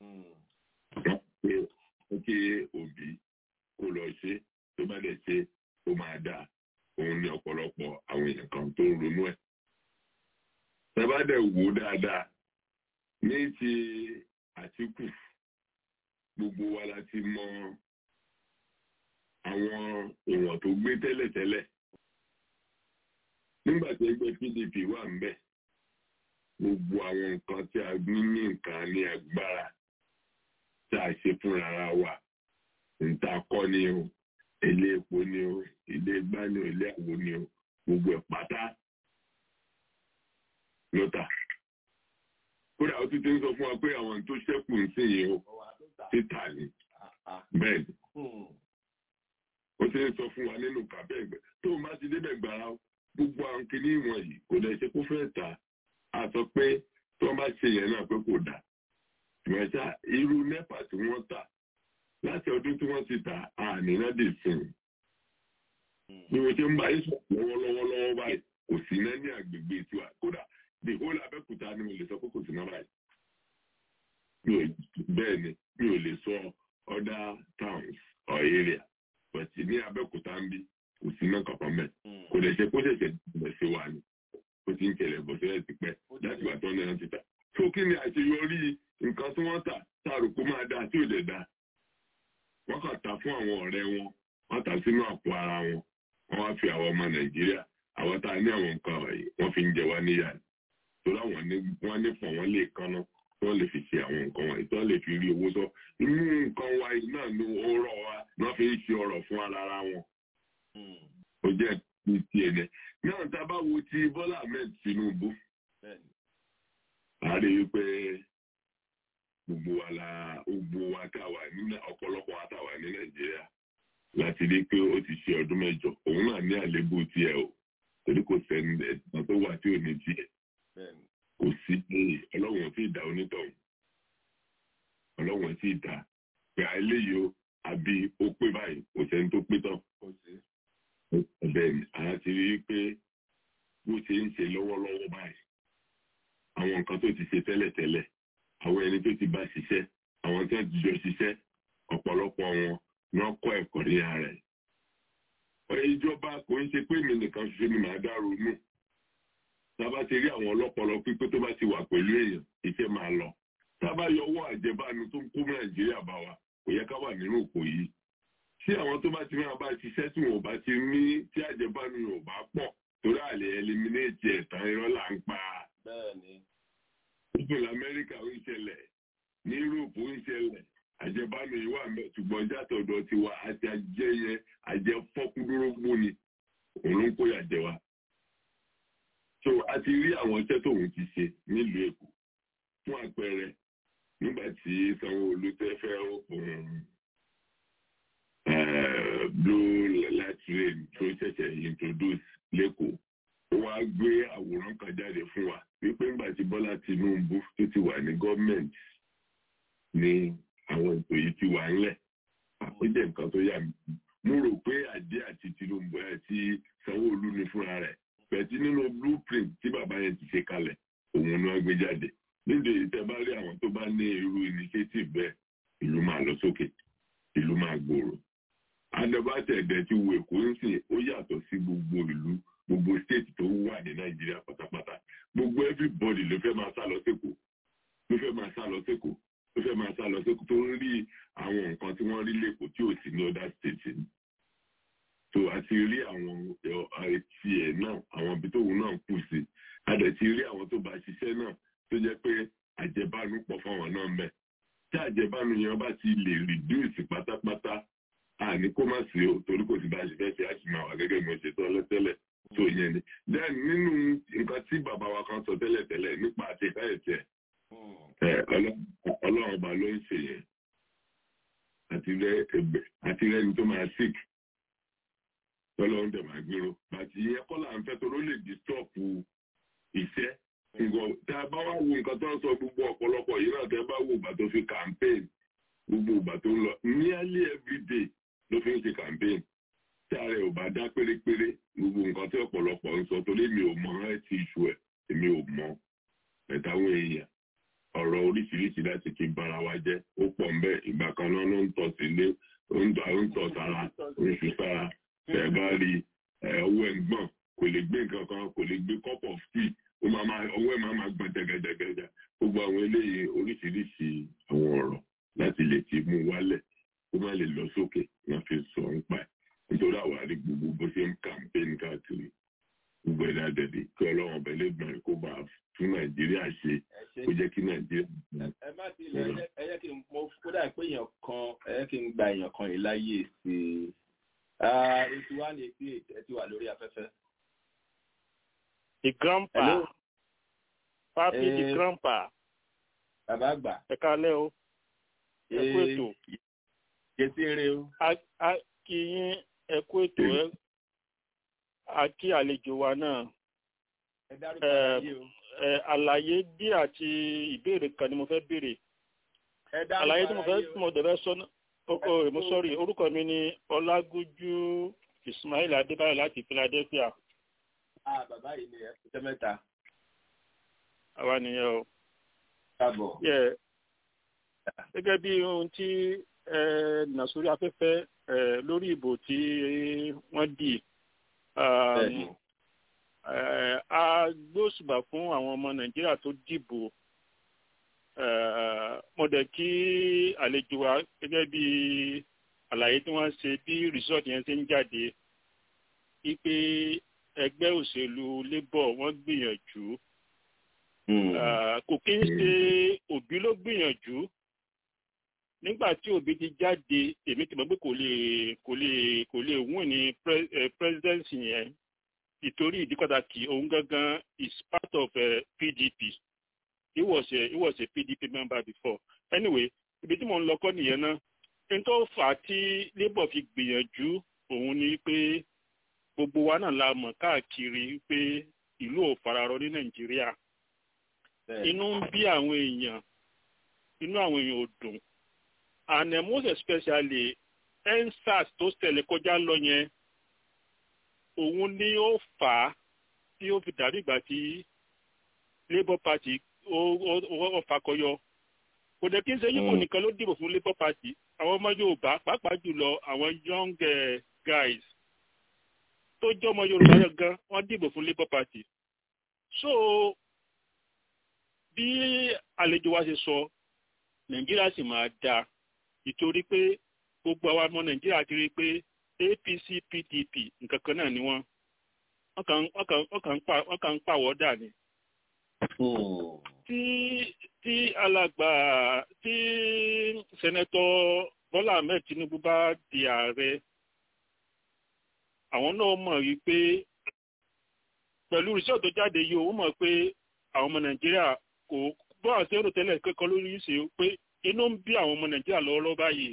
F: ó kí òbí kó lọ ṣe tó bá dẹ̀ ṣe ó máa dáa òun ní ọ̀pọ̀lọpọ̀ àwọn èèyàn kan tó ń ronú ẹ̀ tẹ́bádẹ̀ wò dáadáa ní ti àtìkù gbogbo wa la ti mọ àwọn èèyàn tó gbé tẹ́lẹ̀tẹ́lẹ̀ nígbà tí ẹgbẹ́ PDP wà ń bẹ̀ gbogbo àwọn nǹkan tí a ní ní nǹkan ní agbára tí a ṣe fúnra wa níta kọ́ ni o ilé epo ni o ilé gbá ni o ilé àwo ni o gbogbo ẹ̀ pátá lọ́tà. Kódà ó tún ti ń sọ fún wa pé àwọn tó ṣẹ́kù ń sìn yìí ó títà ni. Bẹ́ẹ̀ ni. Ó ti ń sọ fún wa nínú kàbẹ́ ẹ̀gbẹ́. Tó o bá ti débẹ̀ gbàrà gbogbo àwọn kìíní ìwọ̀n yìí kò lè ṣe kó fẹ́ tà. A sọ pé tí wọ́n bá ṣe yẹn náà pé kò dà. Ìmọ̀ṣá irú nẹ́pà tí wọ́n tà láti ọdún tí wọ́n ti tà àní náà dè sìn. Bí mo ṣe ń bá yín sọ̀rọ̀ lọ́wọ́lọ́wọ́ báyìí kò sí náà ní àgbègbè tiwa kódà the whole abẹ́kúta ni mo lè sọ pé kò sí náà báyìí. mi ò bẹ́ẹ̀ ni mi ò lè sọ other towns or area but ní abẹ́òkúta ń bí kò sí náà kankan mẹ́ kò lè ṣe kó ṣẹ̀ṣẹ̀ bẹ̀ ṣe wà ní ó ti ń kẹlẹ̀ bọ̀ sílẹ̀ ti pẹ́ láti wà tán náà ti tà tó kí ni àṣeyọrí nǹkan tí wọ́n tà táàrò kó máa dáa tí ò dẹ̀ dáa wọ́n kàn ta fún àwọn ọ̀rẹ́ wọn wọ́n tà sínú àpò ara wọn wọ́n wá fi àwọn ọmọ nàìjíríà àwọn tá a ní àwọn nǹkan wọ̀nyí wọ́n fi ń jẹ wá níyà ni tó láwọn ní wọ́n ní pọ̀ wọ́n lè kánná tí wọ́n lè fi ṣe àwọn nǹkan wọ̀nyí tí wọ́n lè fi rí owó sọ inú nǹkan wa yìí náà ló ó rọ̀ wá wọ́n fi ń ṣe ọ̀rọ̀ fún ara wọn ó jẹ́ ní tiẹ̀ ní náà tá a bá wo ti Bọ́lá Ahmed Tinubu a rí i pé gbogbo wa la gbogbo wa tá a wà ní ọ̀pọ̀lọpọ̀ wa tá a wà ní Nàìjíríà láti rí i pé ó ti ṣe ọdún mẹ́jọ òun náà ní àléébù tiẹ̀ o torí kò sẹ́ni ẹ̀sán tó wà tí ò ní tiẹ̀ kò sí ọlọ́run tí ì dá onítọ̀hún ọlọ́run tí ì dá pé eléyìí o àbí ó pé báyìí kò sẹ́ni tó pé tán bẹ́ẹ̀ ni a ti rí i pé bó ṣe ń ṣe lọ́wọ́lọ́wọ́ báyìí àwọn nǹkan tó ti ṣe tẹ́lẹ̀tẹ́lẹ̀ àwọn ẹni tó ti bá ṣiṣẹ́ àwọn tó ti jọ ṣiṣẹ́ ọ̀pọ̀lọpọ̀ wọn wọ́n kọ́ ẹ̀kọ́ ní ara ẹ̀. ìjọba kò ń ṣe pé mi nìkan ṣoṣo ni màá dárò nù. tábà ti rí àwọn ọlọ́pọlọ pípé tó bá ti wà pẹ̀lú èèyàn iṣẹ́ máa lọ. tábà yọ owó àjẹbánu tó ń kó nàìjíríà bá wa kò yẹ ká wà nínú òpó yìí. tí àwọn tó bá ti máa bá ṣiṣẹ́ tí wọn ò bá ti ní tí àjẹbánu yóò bá pọ̀ torí àlè ẹliminéètì ẹ̀tàn irọ́ là ń pa. ìpínlẹ̀ amẹ́ríkà ń ṣẹlẹ̀ ní yúróòpù ń ṣẹlẹ̀ àjẹbánu yìí wà mẹ ṣùgbọ́n jàtọ̀dọ̀ ti wa àti àjẹyẹ àjẹ fọ́kúndúrógbó ni òun ló ń kó yà jẹ wa. so a ti rí àwọn iṣẹ́ tóun ti ṣe nílùú èkó fún àpẹẹrẹ nígbà tí sanwó-olu tẹ́ fẹ́ òun blue light rain tó ṣẹ̀ṣẹ̀ introduce lẹ́kọ̀ọ́ ó wá gbé àwòrán kan jáde fún wa wípé nígbà tí bọ́lá tinubu tó ti wà ní gọ́ọ̀mẹ̀ntì ní àwọn ètò yìí ti wà ńlẹ̀ ó jẹ́ nǹkan tó yà mí mo rò pé àdé àti Tinubu àti Sanwó-Olú ni fúnra rẹ̀ pẹ̀tí nínú blueprint tí bàbá yẹn ti ṣe kalẹ̀ òun ni wọ́n gbé jáde níbi ìtẹ́ bá rí àwọn tó bá ní irú initiative bẹ́ẹ̀ ìlú máa lọ sókè ìlú máa gbòòrò adébátẹ̀dẹ̀ ti wo Èkó ń sìn ó yàtọ̀ sí gbogbo ìlú gbogbo state tó wà ní Nàìjíríà pátápátá gbogbo everybody ló fẹ́ máa sá lọ sẹ́kọ̀ọ́ ló fẹ́ máa sá lọ sẹ́kọ̀ọ́ ó fẹ́ máa sá lọ sí tó ń rí àwọn nǹkan tí wọ́n rí lẹ́kọ̀ọ́ tí ò sí ní other states ni. so a ti rí àwọn etí ẹ̀ náà àwọn ibi tóun náà kù sí a dẹ̀ ti rí àwọn tó bá ṣiṣẹ́ náà tó jẹ́ pé àjẹbánu pọ̀ fáwọn náà mẹ́. tí àjẹbánu yẹn bá ti lè reduce pátápátá àní kó má sí o torí kò sí bá ṣe fẹ́ ṣe á sì máa wà gẹ́gẹ́ bí mo ṣe sọ lọ́tẹ́lẹ̀ tó yẹn ni. then nínú nǹkan tí bàbá wa kan sọ tẹ́lẹ̀tẹ́lẹ̀ nípa àti ìkáyẹ̀tẹ̀ ọlọ́run ọba ló ń ṣe yẹn àti rẹni tó máa sick tọ́lọ́run dẹ̀ máa gbèrò bàtí yẹn kọ́ là ń fẹ́ tó ló lè distọ́pù iṣẹ́ nǹkan tí a bá wá wo nǹkan tó ń sọ gbogbo ọ̀pọ̀lọpọ̀ yìí náà tẹ́ bá wo ìgbà tó fi campaign gbogbo ìgbà tó ń lọ nearly every day ló fi ń ṣe campaign tí ààrẹ ò bá dá pérépéré gbogbo nǹkan tí ọ̀pọ̀lọpọ̀ ń sọ torí mi ò mọ ẹ̀ tí ìṣù ẹ̀ èmi ò mọ ẹ̀táwọn èèyàn ọ̀rọ̀ oríṣiríṣi láti fi bara wa jẹ́ ó pọ̀ mbẹ́ ìgbà kan náà ló ń tọ̀ sílé ó ń tọ̀ sára oṣù sára ẹ̀ bá rí ọwọ́ ẹ̀ ń gbọ̀n kò lè gbé nǹkan kan kò lè gbé cup of tea ó máa máa ọwọ́ ẹ̀ máa máa gbọ̀n jẹgẹjẹgẹjẹ gbogbo àwọn eléyìí oríṣiríṣi àwọn ọ̀rọ̀ láti lè ti mú wálẹ̀ kó má lè lọ sókè wọ́n fi sọ ń pa ẹ̀ nítorí àwárí gbogbo bó ṣe ń campaign káàkiri gbogbo ẹ̀dá dẹ̀dẹ̀ kí ọlọ́run ọ̀bẹ lè gbọ̀n kó bá fún nàìjíríà ṣe kó jẹ́ kí nàìjíríà.
H: ẹ má ti lẹ ẹ yẹ kí n mo kódà pé èèyàn kan ẹ yẹ kí n gba èèyàn kan yìí láyè sí i eighty one eighty eight ẹ ti wà lórí afẹ́fẹ́.
N: the grandpa papi the grandpa
H: bàbá àgbà
N: ẹ kálẹ́ o ẹ kú ètò.
H: yẹtí eré o.
N: a kí yín ẹ kú ètò ẹ a kí àlejò wa náà àlàyé bí àti ìbéèrè kan ni mo fẹ́ béèrè àlàyé tí mo fẹ́ tí mo dẹ̀bẹ̀ sọ oko èmo sọ́rí orúkọ mi ni ọlágúnjú ismail adébáyọ̀ láti philadelphia.
H: ah bàbá yìí ni ẹ fi tẹ́ mẹ́ta.
N: àwa nìyẹn o.
H: káàbọ̀.
N: gẹ́gẹ́ bí ohun tí nà sórí afẹ́fẹ́ lórí ìbò tí wọ́n dì a gbóṣùbà fún àwọn ọmọ nàìjíríà tó dìbò mo dẹ̀ kí àlejò wa gẹ́gẹ́ bí àlàyé tí wọ́n ṣe bí result yẹn ṣe ń jáde wípé ẹgbẹ́ òṣèlú labour wọ́n gbìyànjú kò kí ń ṣe òbí ló gbìyànjú nígbà tí òbí ti jáde èmi ti mọ̀ pé kò lè kò lè kò lè wún ní presidency yẹn ìtorí ìdí pàtàkì òun gangan is part of uh, pdp he was a he was a pdp member before anyway ibi tí mo ń lọ kọ́ nìyẹn náà n tó fà á tí labour fi gbìyànjú òun ni pé gbogbo wa náà la mọ̀ káàkiri pé ìlú ò fararọ ní nàìjíríà inú ń bí àwọn èèyàn inú àwọn èèyàn ò dùn and uh, most especially ensars tó ṣẹlẹ̀ kọjá lọ yẹn òun ni ó fà á tí ó fi dàbí ìgbà tí labour party ó fakọyọ kò dẹ̀ kí n ṣe yíbo nìkan ló dìbò fún labour party àwọn ọmọ yorùbá pàápàá jùlọ àwọn young uh, guys tó jẹ́ ọmọ yorùbá yẹn gan wọ́n dìbò fún labour party so bí àlejò wa ṣe sọ nàìjíríà sì máa dáa ìtorí pé gbogbo àwa ọmọ nàìjíríà ti rí i pé apc pdp nǹkan kan náà ni wọ́n wọ́n kàn ń pàwọ́ dà ní. tí tí alàgbà tí sẹ́nẹ́tọ̀ bọ́lá ahmed tinubu bá di ààrẹ àwọn náà mọ̀ wípé pẹ̀lú iṣẹ́ tó jáde yìí ó mọ̀ pé àwọn ọmọ nàìjíríà kò bọ́ àti èrò tẹ́lẹ̀ kẹ́kọ̀ọ́ lórí ìṣe pé inú ń bí àwọn ọmọ nàìjíríà lọ́wọ́lọ́wọ́ báyìí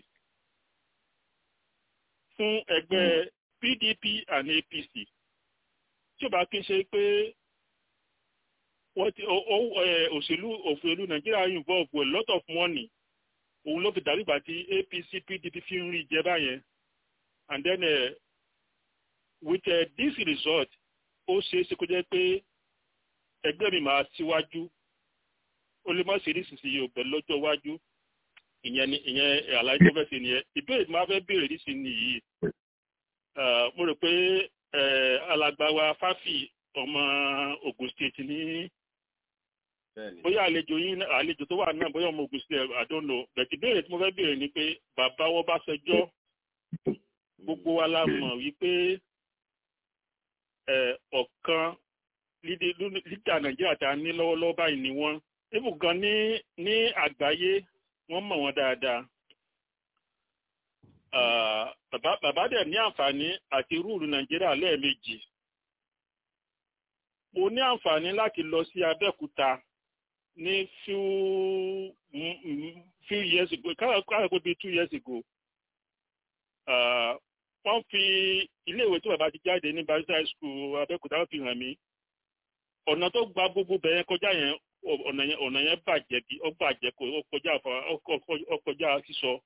N: fún ẹgbẹ́ pdp and apc tí ó bá kí n ṣe pé wọ́n ti òṣèlú òṣèlú nàìjíríà involve with a lot of money òun ló fi dàbí ìgbà tí apc pdp fi ń rí jẹ báyẹn and then uh, with uh, this result ó ṣeé ṣe kó jẹ́ pé ẹgbẹ́ mi máa síwájú ó lè má ṣe nísinsìnyí ò bẹ̀rẹ̀ lọ́jọ́ iwájú ìyẹn ni ìyẹn àlàyé tó fẹ́ ṣe nìyẹn ìbéèrè tí máa fẹ́ béèrè nísinsìnyí yìí mo rò pé alàgbà wa fáfì ọmọ Ògùn state ní bóyá àlejò yín àlejò tó wà náà bóyá ọmọ Ògùn state I don't know bẹ̀tì ìbéèrè tí mo fẹ́ béèrè ni pé bàbá wọn bá ṣẹjọ́ gbogbo wa la mọ̀ wípé ọ̀kan lídà nàìjíríà tá a ní lọ́wọ́lọ́wọ́ báyìí ni wọ́n ibù gan ní ní àgbáyé wọ́n mọ̀ wọ́n dáadáa bàbá bàbá dẹ̀ ní àǹfààní àti rúùlù nàìjíríà lẹ́ẹ̀mejì mo ní àǹfààní láti lọ sí abẹ́òkúta ní few few years ago káàkó bíi two years ago wọ́n fi iléèwé tó bàbá ti jáde ní barista high school abẹ́òkúta wọ́n fi hàn mí ọ̀nà tó gba gbogbo bẹ̀rẹ̀ kọjá yẹn ọ̀nà yẹn ọ̀nà yẹn bàjẹ́ bí ó bàjẹ́ kò ó kọjá ó kọjá sísọ.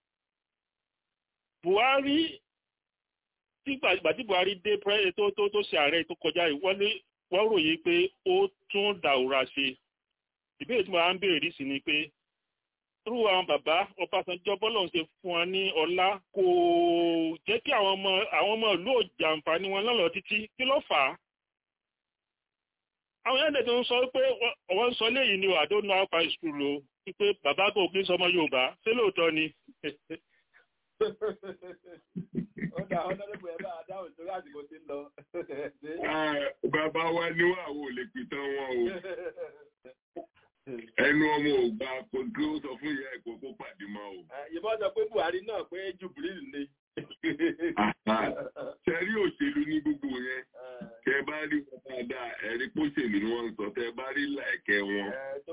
N: Buhari tí gbàgbà tí Buhari dé tó tó tó ṣe ààrẹ tó kọjá yìí wọ́n ní wọ́n ròyìn pé ó tún dàwúrà ṣe. ìbéèrè tí mo máa ń béèrè rí sí ni pé irú àwọn bàbá Ọbásanjọ́ bọ́lọ̀ ń ṣe fún wọn ní ọlá kò jẹ́ kí àwọn ọmọ àwọn ọmọ ìlú òjàǹfààní wọn lọ́lọ́ títí kí ló fà á àwọn ẹ̀dẹ̀ tó ń sọ pé ọwọ́ ń sọ léyìí ni I don't know how far it's true o wípé bàbá kò kí ń sọmọ Yorùbá ṣé lóòótọ́ ni.
H: ó dà ọ́ lọ́dún pé ẹ bá dáhùn sórí àsìkò tí ń lọ.
F: bàbá wa ní wà wò lè pìtàn wọn o ẹnu ọmọ ò gba kó kí ó sọ fún ìyá ẹ̀kọ́ kó pàdé mọ́ o.
H: ìbọn sọ pé Buhari náà pé Jubril ni.
F: sẹ́rí òṣèlú ní gbogbo yẹn tẹ bá rí wọn dáadáa ẹ̀rí pósèlú ni wọ́n ń sọ tẹ bá rí làẹ̀kẹ́ wọn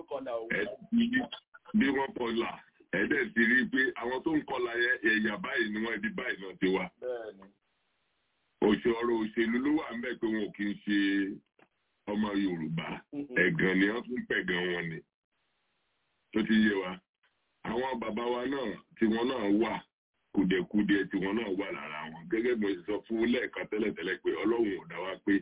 F: bí wọ́n kọlà ẹ̀dẹ̀ ti rí pé àwọn tó ń kọlà yẹn ẹ̀yà báyìí ni wọ́n ibi báyìí náà ti wá. òṣèọ̀rọ̀ òṣèlú ló wà ń bẹ̀ pé wọn ò kí ń ṣe ọmọ Yorùbá ẹ̀gàn ni wọ́n tún pẹ̀gàn wọn ni tó ti yé wa àwọn bàbá wa náà tí wọ́n náà wà kùdẹ̀kùdẹ̀ tí wọ́n náà wà lára wọn gẹ́gẹ́ bí mo ṣe sọ fún lẹ́ẹ̀kan tẹ́lẹ̀tẹ́lẹ̀ pé Ọlọ́run ò dá wa pé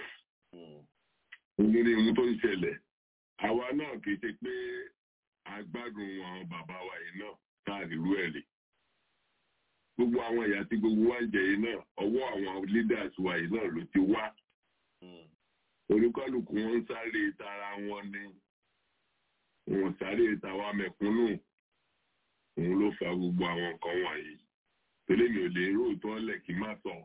F: òun ni ohun tó ń ṣẹlẹ̀ àwa náà kì í ṣe pé agbádùn àwọn bàbá wa yìí náà táàrí irú ẹ̀ lè gbogbo àwọn ìyà tí gbogbo wa ń jẹ yìí náà ọwọ́ àwọn leaders wa yìí náà ló ti wá olúkálùkù wọn ń sáré tara wọn ni wọn sáré tàwa mẹ̀kúnnù òun ló fa gbogbo àwọn nǹkan wọ̀nyí tẹ́lẹ̀ mi ò lè róòtọ́ lẹ̀ kí n má sọ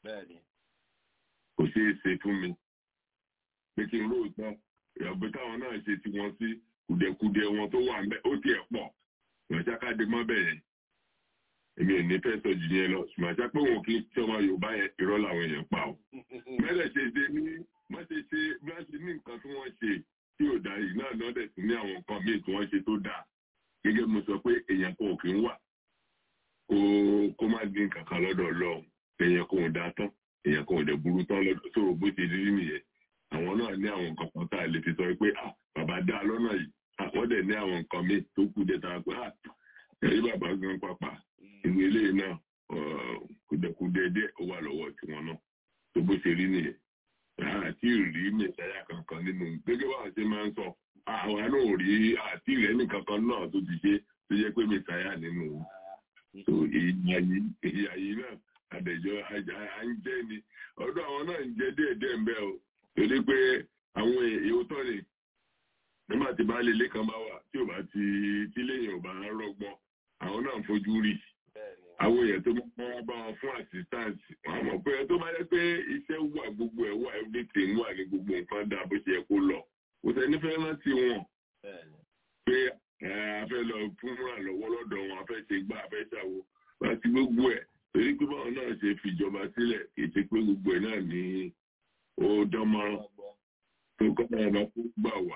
F: kò ṣeé ṣe fún mi pé kí n róòtọ́ ìyàgbé táwọn náà ṣe tí wọ́n sí kùdẹ̀kùdẹ̀ wọn tó wà ń bẹ́ ó tiẹ̀ pọ̀ ìrọ̀ṣákàdé mọ́ bẹ̀rẹ̀ èmi ò ní fẹ́ sọ jù yẹn lọ ṣùgbọ́n àṣà pé wọn kì í tí ọmọ yorùbá yẹn irọ́ làwọn èèyàn pa o. mẹ́lẹ̀ ṣe ṣe ní wọ́n ṣe ṣe bí wọ́n ṣe ní nǹkan tí wọ́n ṣe tí ò dá yìí náà lọ́dẹ̀ sí ní àwọn nǹkan míì tí wọ́n ṣe tó dáa gẹ́gẹ́ bí mo sọ pé èèyàn kan ò kì í wà kó kó má dín kankan lọ́dọ̀ ọlọ́run èèyàn kan ò dá tán èèyàn kan ò dẹ̀ burú tán lọ́dọ̀ tó o bó ṣe rí nìyẹn àwọn náà ní àwọn nǹkan kan tá a lè fi sọ pé ah bàbá dá lọ́nà yìí àwọn dẹ̀ ní àwọn nǹkan míì tó kù dẹ̀ tá a pé ah ẹ̀rí bàbá gan pàpà ìwé ilé náà kùdẹ̀kùdẹ̀ díẹ̀ ó wà lọ́wọ́ tiwọn náà tó bó ṣe rí nìyẹn àti rí mẹsàáyà kankan nínú gẹ́gẹ́ bá ṣe máa ń sọ àwọn náà rí àti rẹ̀ nìkankan náà tó ti ṣe tó jẹ́ pé mẹsàáyà nínú tó ìyá yìí náà àdẹ̀jọ́ à ń jẹ́ ni ọdún àwọn náà ń jẹ́ díẹ̀díẹ̀ ń bẹ́ o torí pé àwọn èèyàn tó ní nígbà tí baálé ilé kan bá wà tí ò bá ti tí lẹ́yìn ò bá rọgbọ́n àwọn náà ń fojú rí àwọn èèyàn tó máa bá wọn fún assistance wọn mọ̀ pé tó bá yẹ pé iṣẹ́ wà gbogbo ẹ̀ wà everything wà ní gbogbo nǹkan dá bó ṣe yẹ kó lọ kò sẹ́ni fẹ́ rántí wọn pé a fẹ́ lọ fún ìrànlọ́wọ́ lọ́dọ̀ wọn a fẹ́ ṣe gbá a fẹ́ ṣàwo àti gbogbo ẹ̀ torí pé báwọn náà ṣe fìjọba sílẹ̀ kì í ṣe pé gbogbo ẹ̀ náà ní ó dánmọ́rán tó kọ́ ọ̀nà ọba kó gbà wá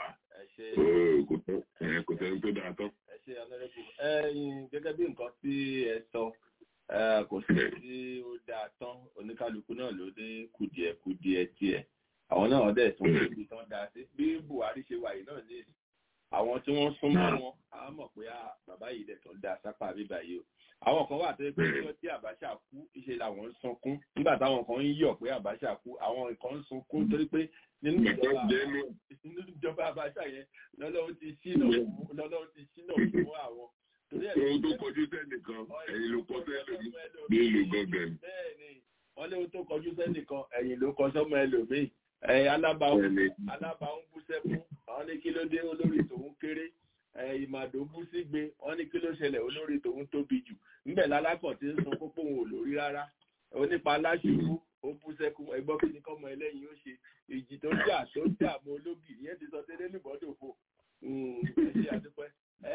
F: kò sẹ́ni tó dáa tán.
H: ẹ ṣe ọlọ́rẹ́bù gẹ́gẹ́ bí nǹkan tí ẹ sọ kò sí tí ó dáa tán oníkálukú náà ló ní kùdìẹ̀kùdìẹ̀ tiẹ̀ àwọn náà dẹ̀ tún lè fi tán dáa sí bí Buhari ṣe wà yìí náà ní àwọn tí wọ́n súnmọ́ wọn á mọ̀ pé bàbá yìí dẹ̀ tún dáa sápá bíbá yìí o àwọn kan wà tó yẹ pé ọjọ́ tí Abacha kú ìṣe làwọn ń sunkún nígbà táwọn kan ń yọ̀ pé Abacha kú àwọn kan ń sunkún torí pé nínú ìjọba Abacha yẹn lọ́lọ́run ti ṣínà lọ́lọ́run ti ṣínà fún àwọn.
F: ohun tó kọjú sẹ́nìkan ẹ̀yìn ló kọ sẹ́lòmí ní ìlú gọ́gàn.
H: bẹ́ẹ̀ni wọ́n léwu tó kọjú sẹ́nìkan ẹ̀yìn ló kọ sọ́mọ ẹlòmíì ẹ̀yìn alábàáhùn alábàáhùn bú sẹ́kún àwọn ní kí ló dé olórí tòun kéré ìmàdó bú sígbe wọ́n ní kí ló ṣẹlẹ̀ olórí tòun tóbi jù ńbẹ̀ lálákọ̀ tí ń sun pópó òun ò lórí rárá onípa aláṣubú ó bú sẹ́kún ẹgbọ́n kí ni kọ́mọ ẹlẹ́yin ó ṣe ìjì tó jà tó jà mọ́ ológì ìyẹn ti sọ tẹ́lẹ̀ níbọ̀dọ̀ fò ẹ ṣe àdúpẹ́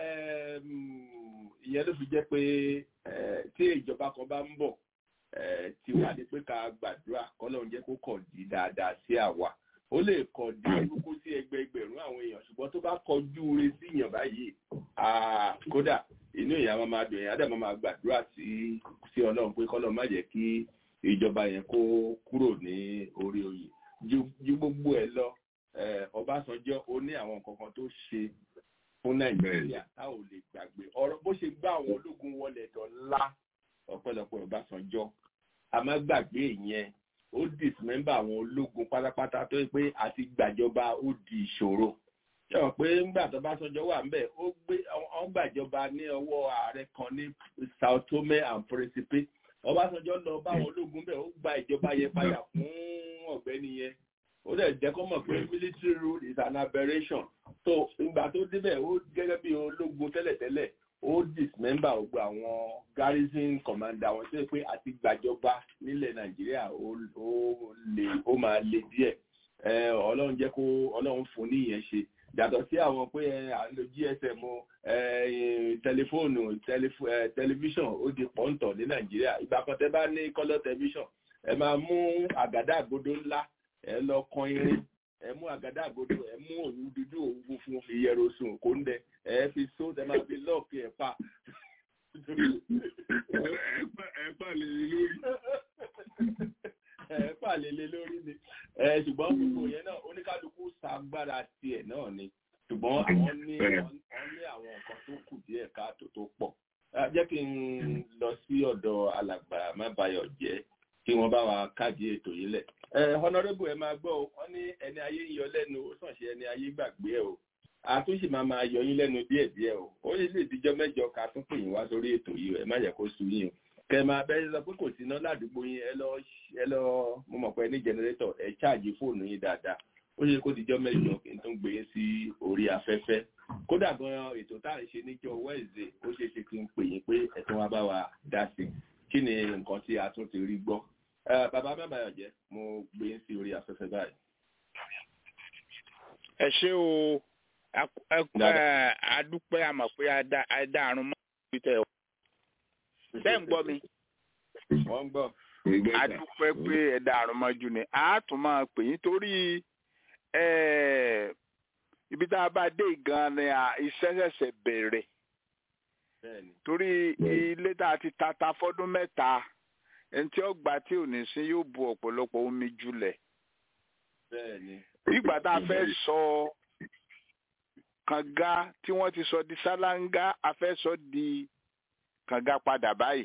H: ìyẹn ló fi jẹ́ pé tí ìjọba kan bá ń bọ̀ tí wà ní pé ká gbàdúrà kọ́lọ́run jẹ́ kó kọ̀ di dáadáa sí àwa ó lè kọ̀ di orúkọ sí ẹgbẹẹgbẹ̀rún àwọn èèyàn ṣùgbọ́n tó bá kọjú ure sí èèyàn báyìí kódà inú èèyàn máa máa dùn èèyàn dẹ̀ máa máa gbàdúrà sí sí ọlọ́run pé kọ́lọ́run má jẹ́ kí ìjọba yẹn kó kúrò ní orí oyè ju gbogbo ẹ̀ lọ Ọbásanjọ́ ó ní àwọn nǹkan kan tó ṣe fún Nàìjíríà tá ò lè gbàgbé ọ̀rọ̀ bó ṣe gbá àwọn ológun wọlé dọ̀la ọ̀pọ̀lọpọ̀ Ọbásanjọ́ a má gbàgbé ìyẹn ó dismember àwọn ológun pátápátá tó yẹ pé àti gbàjọba ó di ìṣòro ṣé wọn pé ńgbà tó bá sọjọ wà ńbẹ̀ ó gbé wọn gbàjọba ní ọwọ́ ààrẹ kan ní Sao Tome and Principe Ọbásanjọ́ lọ bá àwọn ológun bẹ́ẹ̀ ó gba ìjọba yẹn padà fún ọ̀gbẹ́ni yẹn ó dẹ̀ jẹ́ kó mọ̀ pé military rule is an aberration so ìgbà tó débẹ̀ ó gẹ́gẹ́ bí ológun tẹ́lẹ̀tẹ́lẹ̀ ó dismember gbogbo àwọn garrison commander wọn tó yẹ pé àti gbàjọba nílẹ̀ nàìjíríà ó lè ó máa le díẹ̀ ọlọ́run jẹ́ kó ọlọ́run fún níyẹn ṣe yàtọ̀ sí àwọn pé à ń lo gsm tẹlifóònù tẹlifíṣàn ó di pọ́ńtọ̀ ní nàìjíríà ìgbà kan tẹ́ bá ní kọ́lọ́ tẹlifíṣàn ẹ máa mú àgàdá àgodo ńlá ẹ lọ kan irin ẹ mú àgàdá àgodo ẹ mú òwú dúdú òwú funfun fi yẹro sùn kó ń dẹ ẹ fi só ẹ máa fi lọ́ọ̀kì ẹ̀ pa.
F: ẹ pa lè lórí.
H: ẹ pa lè lè lórí ni ṣùgbọ́n gbogbo yẹn náà oníkálukú ṣàgbára tiẹ̀ náà ni ṣùgbọ́n àwọn ní wọ́n ní àwọn nǹkan tó kù díẹ̀ káàtó tó pọ̀ jẹ́ kí n lọ sí ọ̀dọ̀ alàgbà mábàyọ̀ jẹ́ kí wọ́n bá wa káàdì ètò yìí lẹ̀. honorable ẹ máa gbọ́ wọ́n ní ẹni ayé ń yọ lẹ́nu ó sàn ṣe ẹni ayé gbàgbé ẹ̀ o a tún sì máa máa yọ yín lẹ́nu díẹ̀díẹ̀ o ó lè lè díjọ́ mẹ́jọ ká tún pè yín wá sórí ètò yìí ẹ má yẹ kó sú yín o kẹ máa bẹ́ẹ̀ sọ pé kò sí iná ládùúgbò yín ẹ lọ ẹ lọ mo mọ̀ pé ní jẹnẹrétọ̀ ẹ ṣáàjì fóònù yín dáadáa ó ṣe kó díjọ́ mẹ́jọ kí n tún gbé yín sí orí afẹ́fẹ́ kódà gan ètò tá à ń ṣe níjọ́ wẹ́ẹ̀zẹ̀ ó ṣe ṣe kí n pè yín pé ẹ̀tún wa bá wa dá sí kí ni nǹkan tí a tún ti rí gbọ́ bàbá bàbá ọ̀jẹ́ mo gbé yín sí orí afẹ́fẹ́ báyìí.
J: ẹ ṣé o adúpẹ́ àmọ̀ pé adáàrún mọ́ ibi tẹ̀ ọ́ ṣé ń gbọ́ mi.
H: wọ́n ń gbọ́.
J: adúpẹ́ pé ẹ̀dáàrún mọ́jú ni a tún máa pè yín torí ibi tá a bá dé gan ni iṣẹ́ ṣẹ̀ṣẹ̀ bẹ̀rẹ̀ torí ilé tá a ti tata fọ́dún mẹ́ta ẹni tí ó gbà tí ò ní sí yóò bu ọ̀pọ̀lọpọ̀ omi jùlẹ̀ ìgbà tá a fẹ́ sọ kànga tí wọ́n ti sọ di sálángá a fẹ́ sọ di kànga padà báyìí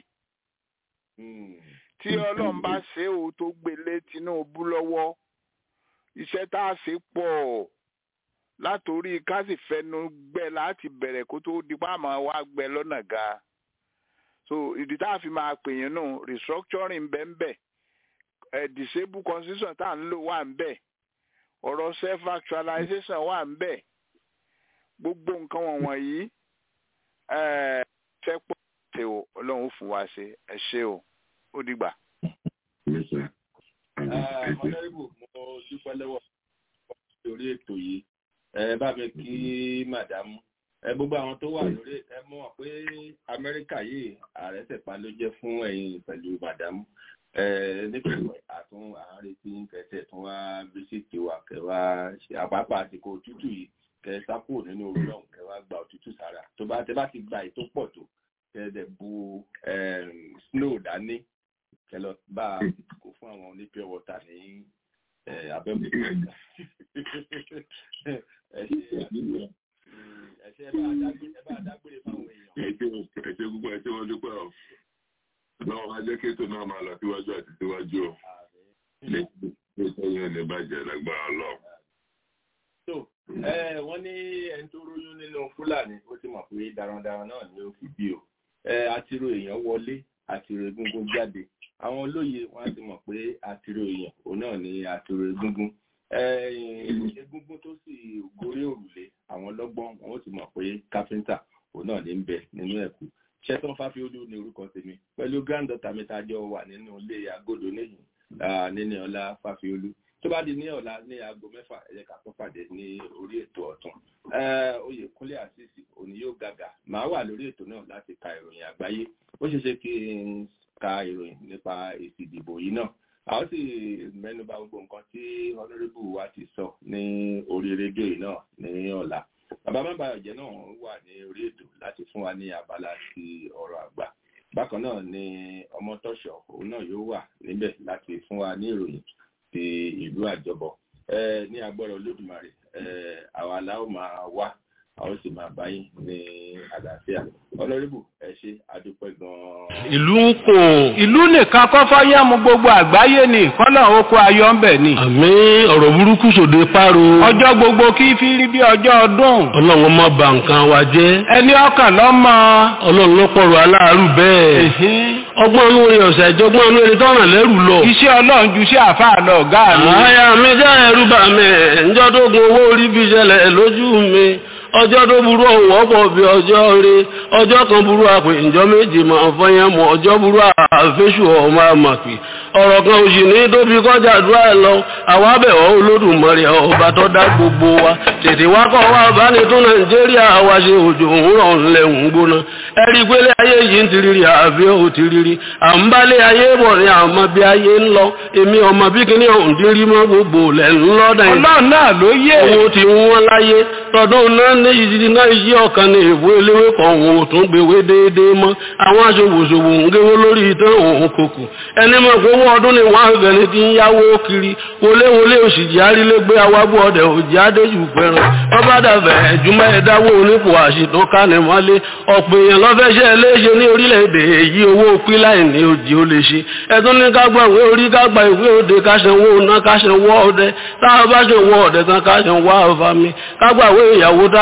J: tí ọlọ́run bá ṣe é o tó gbélé Tinubu lọ́wọ́ iṣẹ́ tá a ṣe pọ̀ látòrí ká sì fẹnu gbẹ láti bẹ̀rẹ̀ kó tó di pàmò wá gbẹ lọ́nà ga so ìdí tá a fi máa pè yín nù restructuring bẹ́ẹ̀ ẹ̀ disable constitution tá à ń lò wà ń bẹ̀ ọ̀rọ̀ self actualization wà ń bẹ̀ gbogbo nǹkan wọ̀nyí fẹ́ pọ̀ ṣe o ọlọ́run fún wa ṣe ẹ ṣe o ó dìgbà.
H: ọ̀nàrẹ́bù mo dúpẹ́ lọ́wọ́ lórí ètò yìí ẹ bá mi kí màdámù ẹ gbogbo àwọn tó wà lórí ẹ mọ̀ pé amẹ́ríkà yìí ààrẹ tẹ̀pá ló jẹ́ fún ẹ̀yin pẹ̀lú màdámù nítorí àtún àárín tí kẹsẹ̀ tún wá bísíìtì wa kẹwàá àpapọ̀ àsìkò òtútù yìí kẹ sápò nínú orí ọ̀hún kẹ wá gba òtútù sára tó bá tẹ bá ti gba ètò pọ̀ tó kẹ dẹ̀ bu snow dání kẹ lọ bá a kó fún àwọn oní pure water ní abẹ́mọ̀tò ẹ ṣe ẹ bá dágbére fáwọn èèyàn.
F: ẹ ṣe púpọ̀ ẹ ṣe wọ́n dúpẹ́ ọ̀ lọ́wọ́ máa jẹ́ kí ètò náà máa lọ síwájú àti síwájú ọ̀ lè tẹ́yìn ní bàjẹ́ lágbára ọlọ́run
H: so wọ́n ní ẹni tó róyún nínú fúlàní ó ti mọ̀ pé darandaran náà ni ó fi bí o àtìrò èèyàn wọlé àtìrò egungun jáde àwọn olóye wọn á ti mọ̀ pé àtìrò èèyàn òun náà ni àtìrò egungun egungun tó sì gorí òrùlé àwọn lọ́gbọ́n wọn ó ti mọ̀ pé káfíńtà òun náà ní ń bẹ nínú ẹ̀kú ṣẹ́tàn fáfiolú ní orúkọ tèmi pẹ̀lú granddaughter mi tá a jọ wà nínú ilé agodo níyìn níní ọlá fáfiolú tó bá di ní ọ̀la ní aago mẹ́fà ẹ̀yẹ ká tó pàdé ní orí ètò ọ̀tún oyèkúnlé àṣìṣì òní yóò gàgà màá wà lórí ètò náà láti ka ìròyìn àgbáyé ó ṣeé ṣe kí n ka ìròyìn nípa èsì ìdìbò yìí náà a ó sì mẹ́nuba gbogbo nǹkan tí honourable wa ti sọ ní orí rédíò yìí náà ní ọ̀la bàbá mábàyọ̀jẹ́ náà wà ní orí ètò láti fún wa ní abala ti ọ̀rọ̀ àgbà bákan náà ni ọmọtọ́ṣọ̀ òun náà yóò wà níbẹ̀ láti fún wa ní ìròyìn ti ìlú àjọbọ ní agbára olódùmarè àwa aláwọ máa wá a ó sì máa báyìí ní àlàáfíà ọlọ́rìbù ẹ ṣe àdúpẹ́ gan-an.
O: ìlú ń kò ìlú nìkan kọ́ fọ́yàmù gbogbo àgbáyé ni kọ́nà oko ayọ̀ ń bẹ̀ ni.
P: àmì ọ̀rọ̀ burúkú sòde páro.
O: ọjọ́ gbogbo kí fi rí bí ọjọ́ ọdún.
P: ọlọ́run má bà nǹkan wa jẹ́.
O: ẹni ọkàn lọ́mọ.
P: ọlọ́run ló pọ̀rọ̀ aláàárù bẹ́ẹ̀. ọgbọ́n inú rẹ̀ ọ̀sẹ̀ ìjọgbọ́n inú ẹni tọ́ràn lẹ́rù lọ.
O: iṣẹ́ ọlọ́run ju iṣẹ́ àfáà lọ ọ̀gá mi.
P: àyà mi jẹ́ ẹrú bà mí ǹjọ́ tó gun owó orí fi ṣẹlẹ̀ lójú mi ọjọ́ tó burú ọ̀hún ọ̀pọ̀ bí ọjọ́ rẹ ọjọ́ kan burú àpè ìjọ méjì máa fọyín mọ́ ọjọ́ burú àfẹ́sù ọmọ àmàpì ọ̀rọ̀ kan òsì ní tóbi kọjá àdúrà ẹ̀ lọ àwọn abẹ̀wọ̀ olódùmarè ọba tó dá gbogbo wa tètè wá kọ́ wa bá ní tó nàìjíríà wa ṣe òjò òwúrọ̀ ńlẹ̀ ń gbóná ẹ̀rí pélé ayé yìí ń tiriri àbí ò tiriri à ń bálé ayé bọ̀ ní àmọ́ bí ayé ń lọ èmi ọmọ bí kíní ọ̀hún dín rí mọ́ gbogbo lẹ̀ ń lọ́dà yìí.
O: ọlọ́run náà ló yé.
P: owó ti wọ́n láyé tọdún náà ní ìdí náà yí ọ̀kan ní ìwé eléwé kan òun ò tún gbèwé déédéé mọ́ àwọn aṣòwòṣòwò ń géwó lórí ìtàn òun kòkò ẹni mọ̀ pé owó ọdún ni wọ́n àgbẹ̀ni ti ń yáwó kiri wọléwọlé òṣìjì arílégbé awábọ̀ ọdẹ òjì adéjù fẹ́ràn ọba dàbẹ̀ ẹ̀júmọ́ ẹ̀dáwó onípò àṣìtàn kánimọ́lé ọ̀pọ̀ èèyàn lọ́fẹ́ṣẹ́ léṣe ní orílẹ̀-èdè èyí owó píláì ní òjì ó lè ṣe ẹ̀tún ní kágbà ìwé orí kágbà ìwé òde káṣẹ̀wó ná káṣẹ̀wó ọdẹ táwọn bá ṣe wọ ọdẹ tán káṣẹ̀wó àfàmì kágbà ìwé ìyàwó tá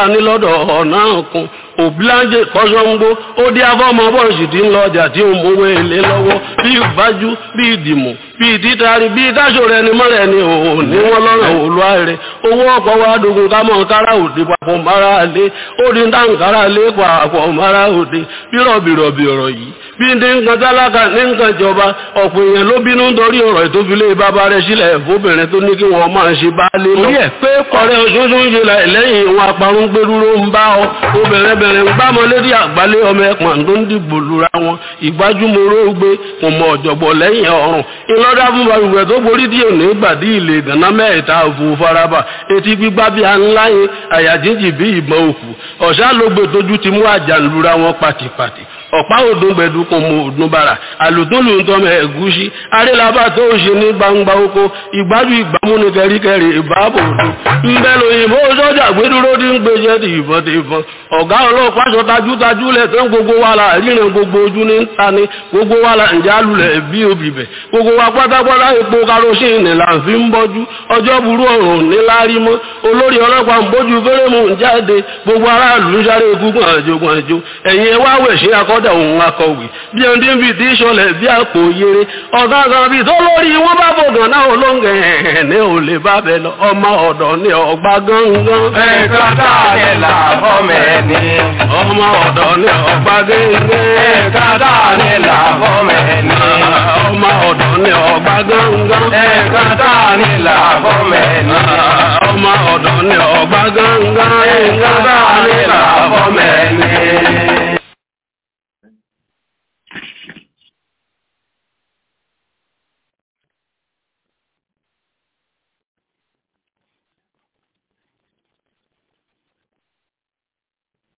P: ta ní lọ́dọ̀ ọ̀nà kan òbíláńjẹ kọ́sọ́ngbó ó dí afọ́mọ bọ́ọ̀sì tí ń lọ ọjà tí ó mówó èlé lọ́wọ́ bí ìbájú bí ìdìmọ̀ bí ìtítàrí bí ìdáṣò rẹ ni mọ́rẹ̀ ni òun ní wọ́n lọ́rọ̀ olúwa rẹ̀ owó ọ̀pọ̀ wa dogun ká mọ̀ kára òde papọ̀ mara lé ó di dáǹkára lé papọ̀ mara òde bí rọ̀bìrọ̀bì ọ̀rọ̀ yìí bí ní nǹkan tálákà ní nǹkan ìjọba ọ̀pọ̀ èèyàn ló bínú nítorí ọ̀rọ̀ ìtófilé bàbá rẹ̀ sílẹ̀ fóbìnrin tó ní kí wọ́n máa ṣe bá lé lọ. orí ẹ̀ pé kọ̀rẹ́ oṣooṣù ń ṣe lẹ́yìn ìwọ̀n aparun gbẹdúró ń bá ọ obìnrin bẹ̀rẹ̀ ń gbámọ lérí àgbálẹ̀ ọmọ ẹ̀pọ̀n tó ń dìbò lura wọn ìgbájúmọ́rọ́ gbé kò mọ ọ̀jọ̀gbọ̀ lẹ́yìn ọ̀run ìlọ́dà fún balùwẹ̀ tó borí díẹ̀ ní gbàdí ilé ìdáná mẹ́ẹ̀ta òfò faraba etí gbígbá bí ańlá yẹn àyàjíjì bí ìbọn òkú ọ̀sá ló gbé tójú ti mú àjà lura wọn pàtìpàtì ọ̀pá òdùn gbẹ̀dùkùn mọ òdùn bàrà àlùtúnlù ń tọ́mọ ẹ̀gúsí arélabà tó ń ṣe ní gbangba oko ìgbájú ìgbàmú ní kẹríkẹrí ìbáàbò òdùn ńbẹ lóyìnbó sọ́jà gbẹdúró tí ń gbèjẹ́ ti ìbọn ti ìbọn ọ̀gá ọlọ́pàá sọ tajútajú lẹ̀ tán gbogbo wa la ríran gbogbo ojú ní ń ta ni gbogbo wa la ǹjẹ́ alulẹ̀ bí obì bẹ̀ gbogbo wa pátápátá epo karosíìnì là ń fi ń bọ́jú ọjọ́ burú ọ̀run níláárí mọ́ olórí ọlọ́pàá ń bójú fẹ́rẹ́mù ń jáde gbogbo aráàlú ń sáré ikú gbọ̀nàjò gbọ̀nàjò ẹ̀yìn ẹ̀ wá wẹ̀ sí akọ́dà òun akọ̀wé bí ẹni tí ń fi ti sọlẹ̀ bí àpò yere ọ̀gá kan bí tó lórí wọn bá bògàn náà olóńgẹ̀ ní ò lè bá bẹ lọ ọmọ ọ̀dọ̀ ní ọgbà gángan.
Q: ẹ̀ka táàlẹ̀ làbọ̀ mẹ́ni.
P: ọmọ ọ̀dọ̀ ní ọgbà gángan.
Q: ẹ̀ka táàlẹ̀ làbọ̀ mẹ́ni.
P: ọmọ ọ̀dọ̀ ní ọgbà gángan.
Q: ẹ̀ka táàlẹ̀ làbọ̀ mẹ́ni.
P: ọmọ ọ̀dọ̀ ní ọgbà gángan.
Q: ẹ̀ka táàlẹ̀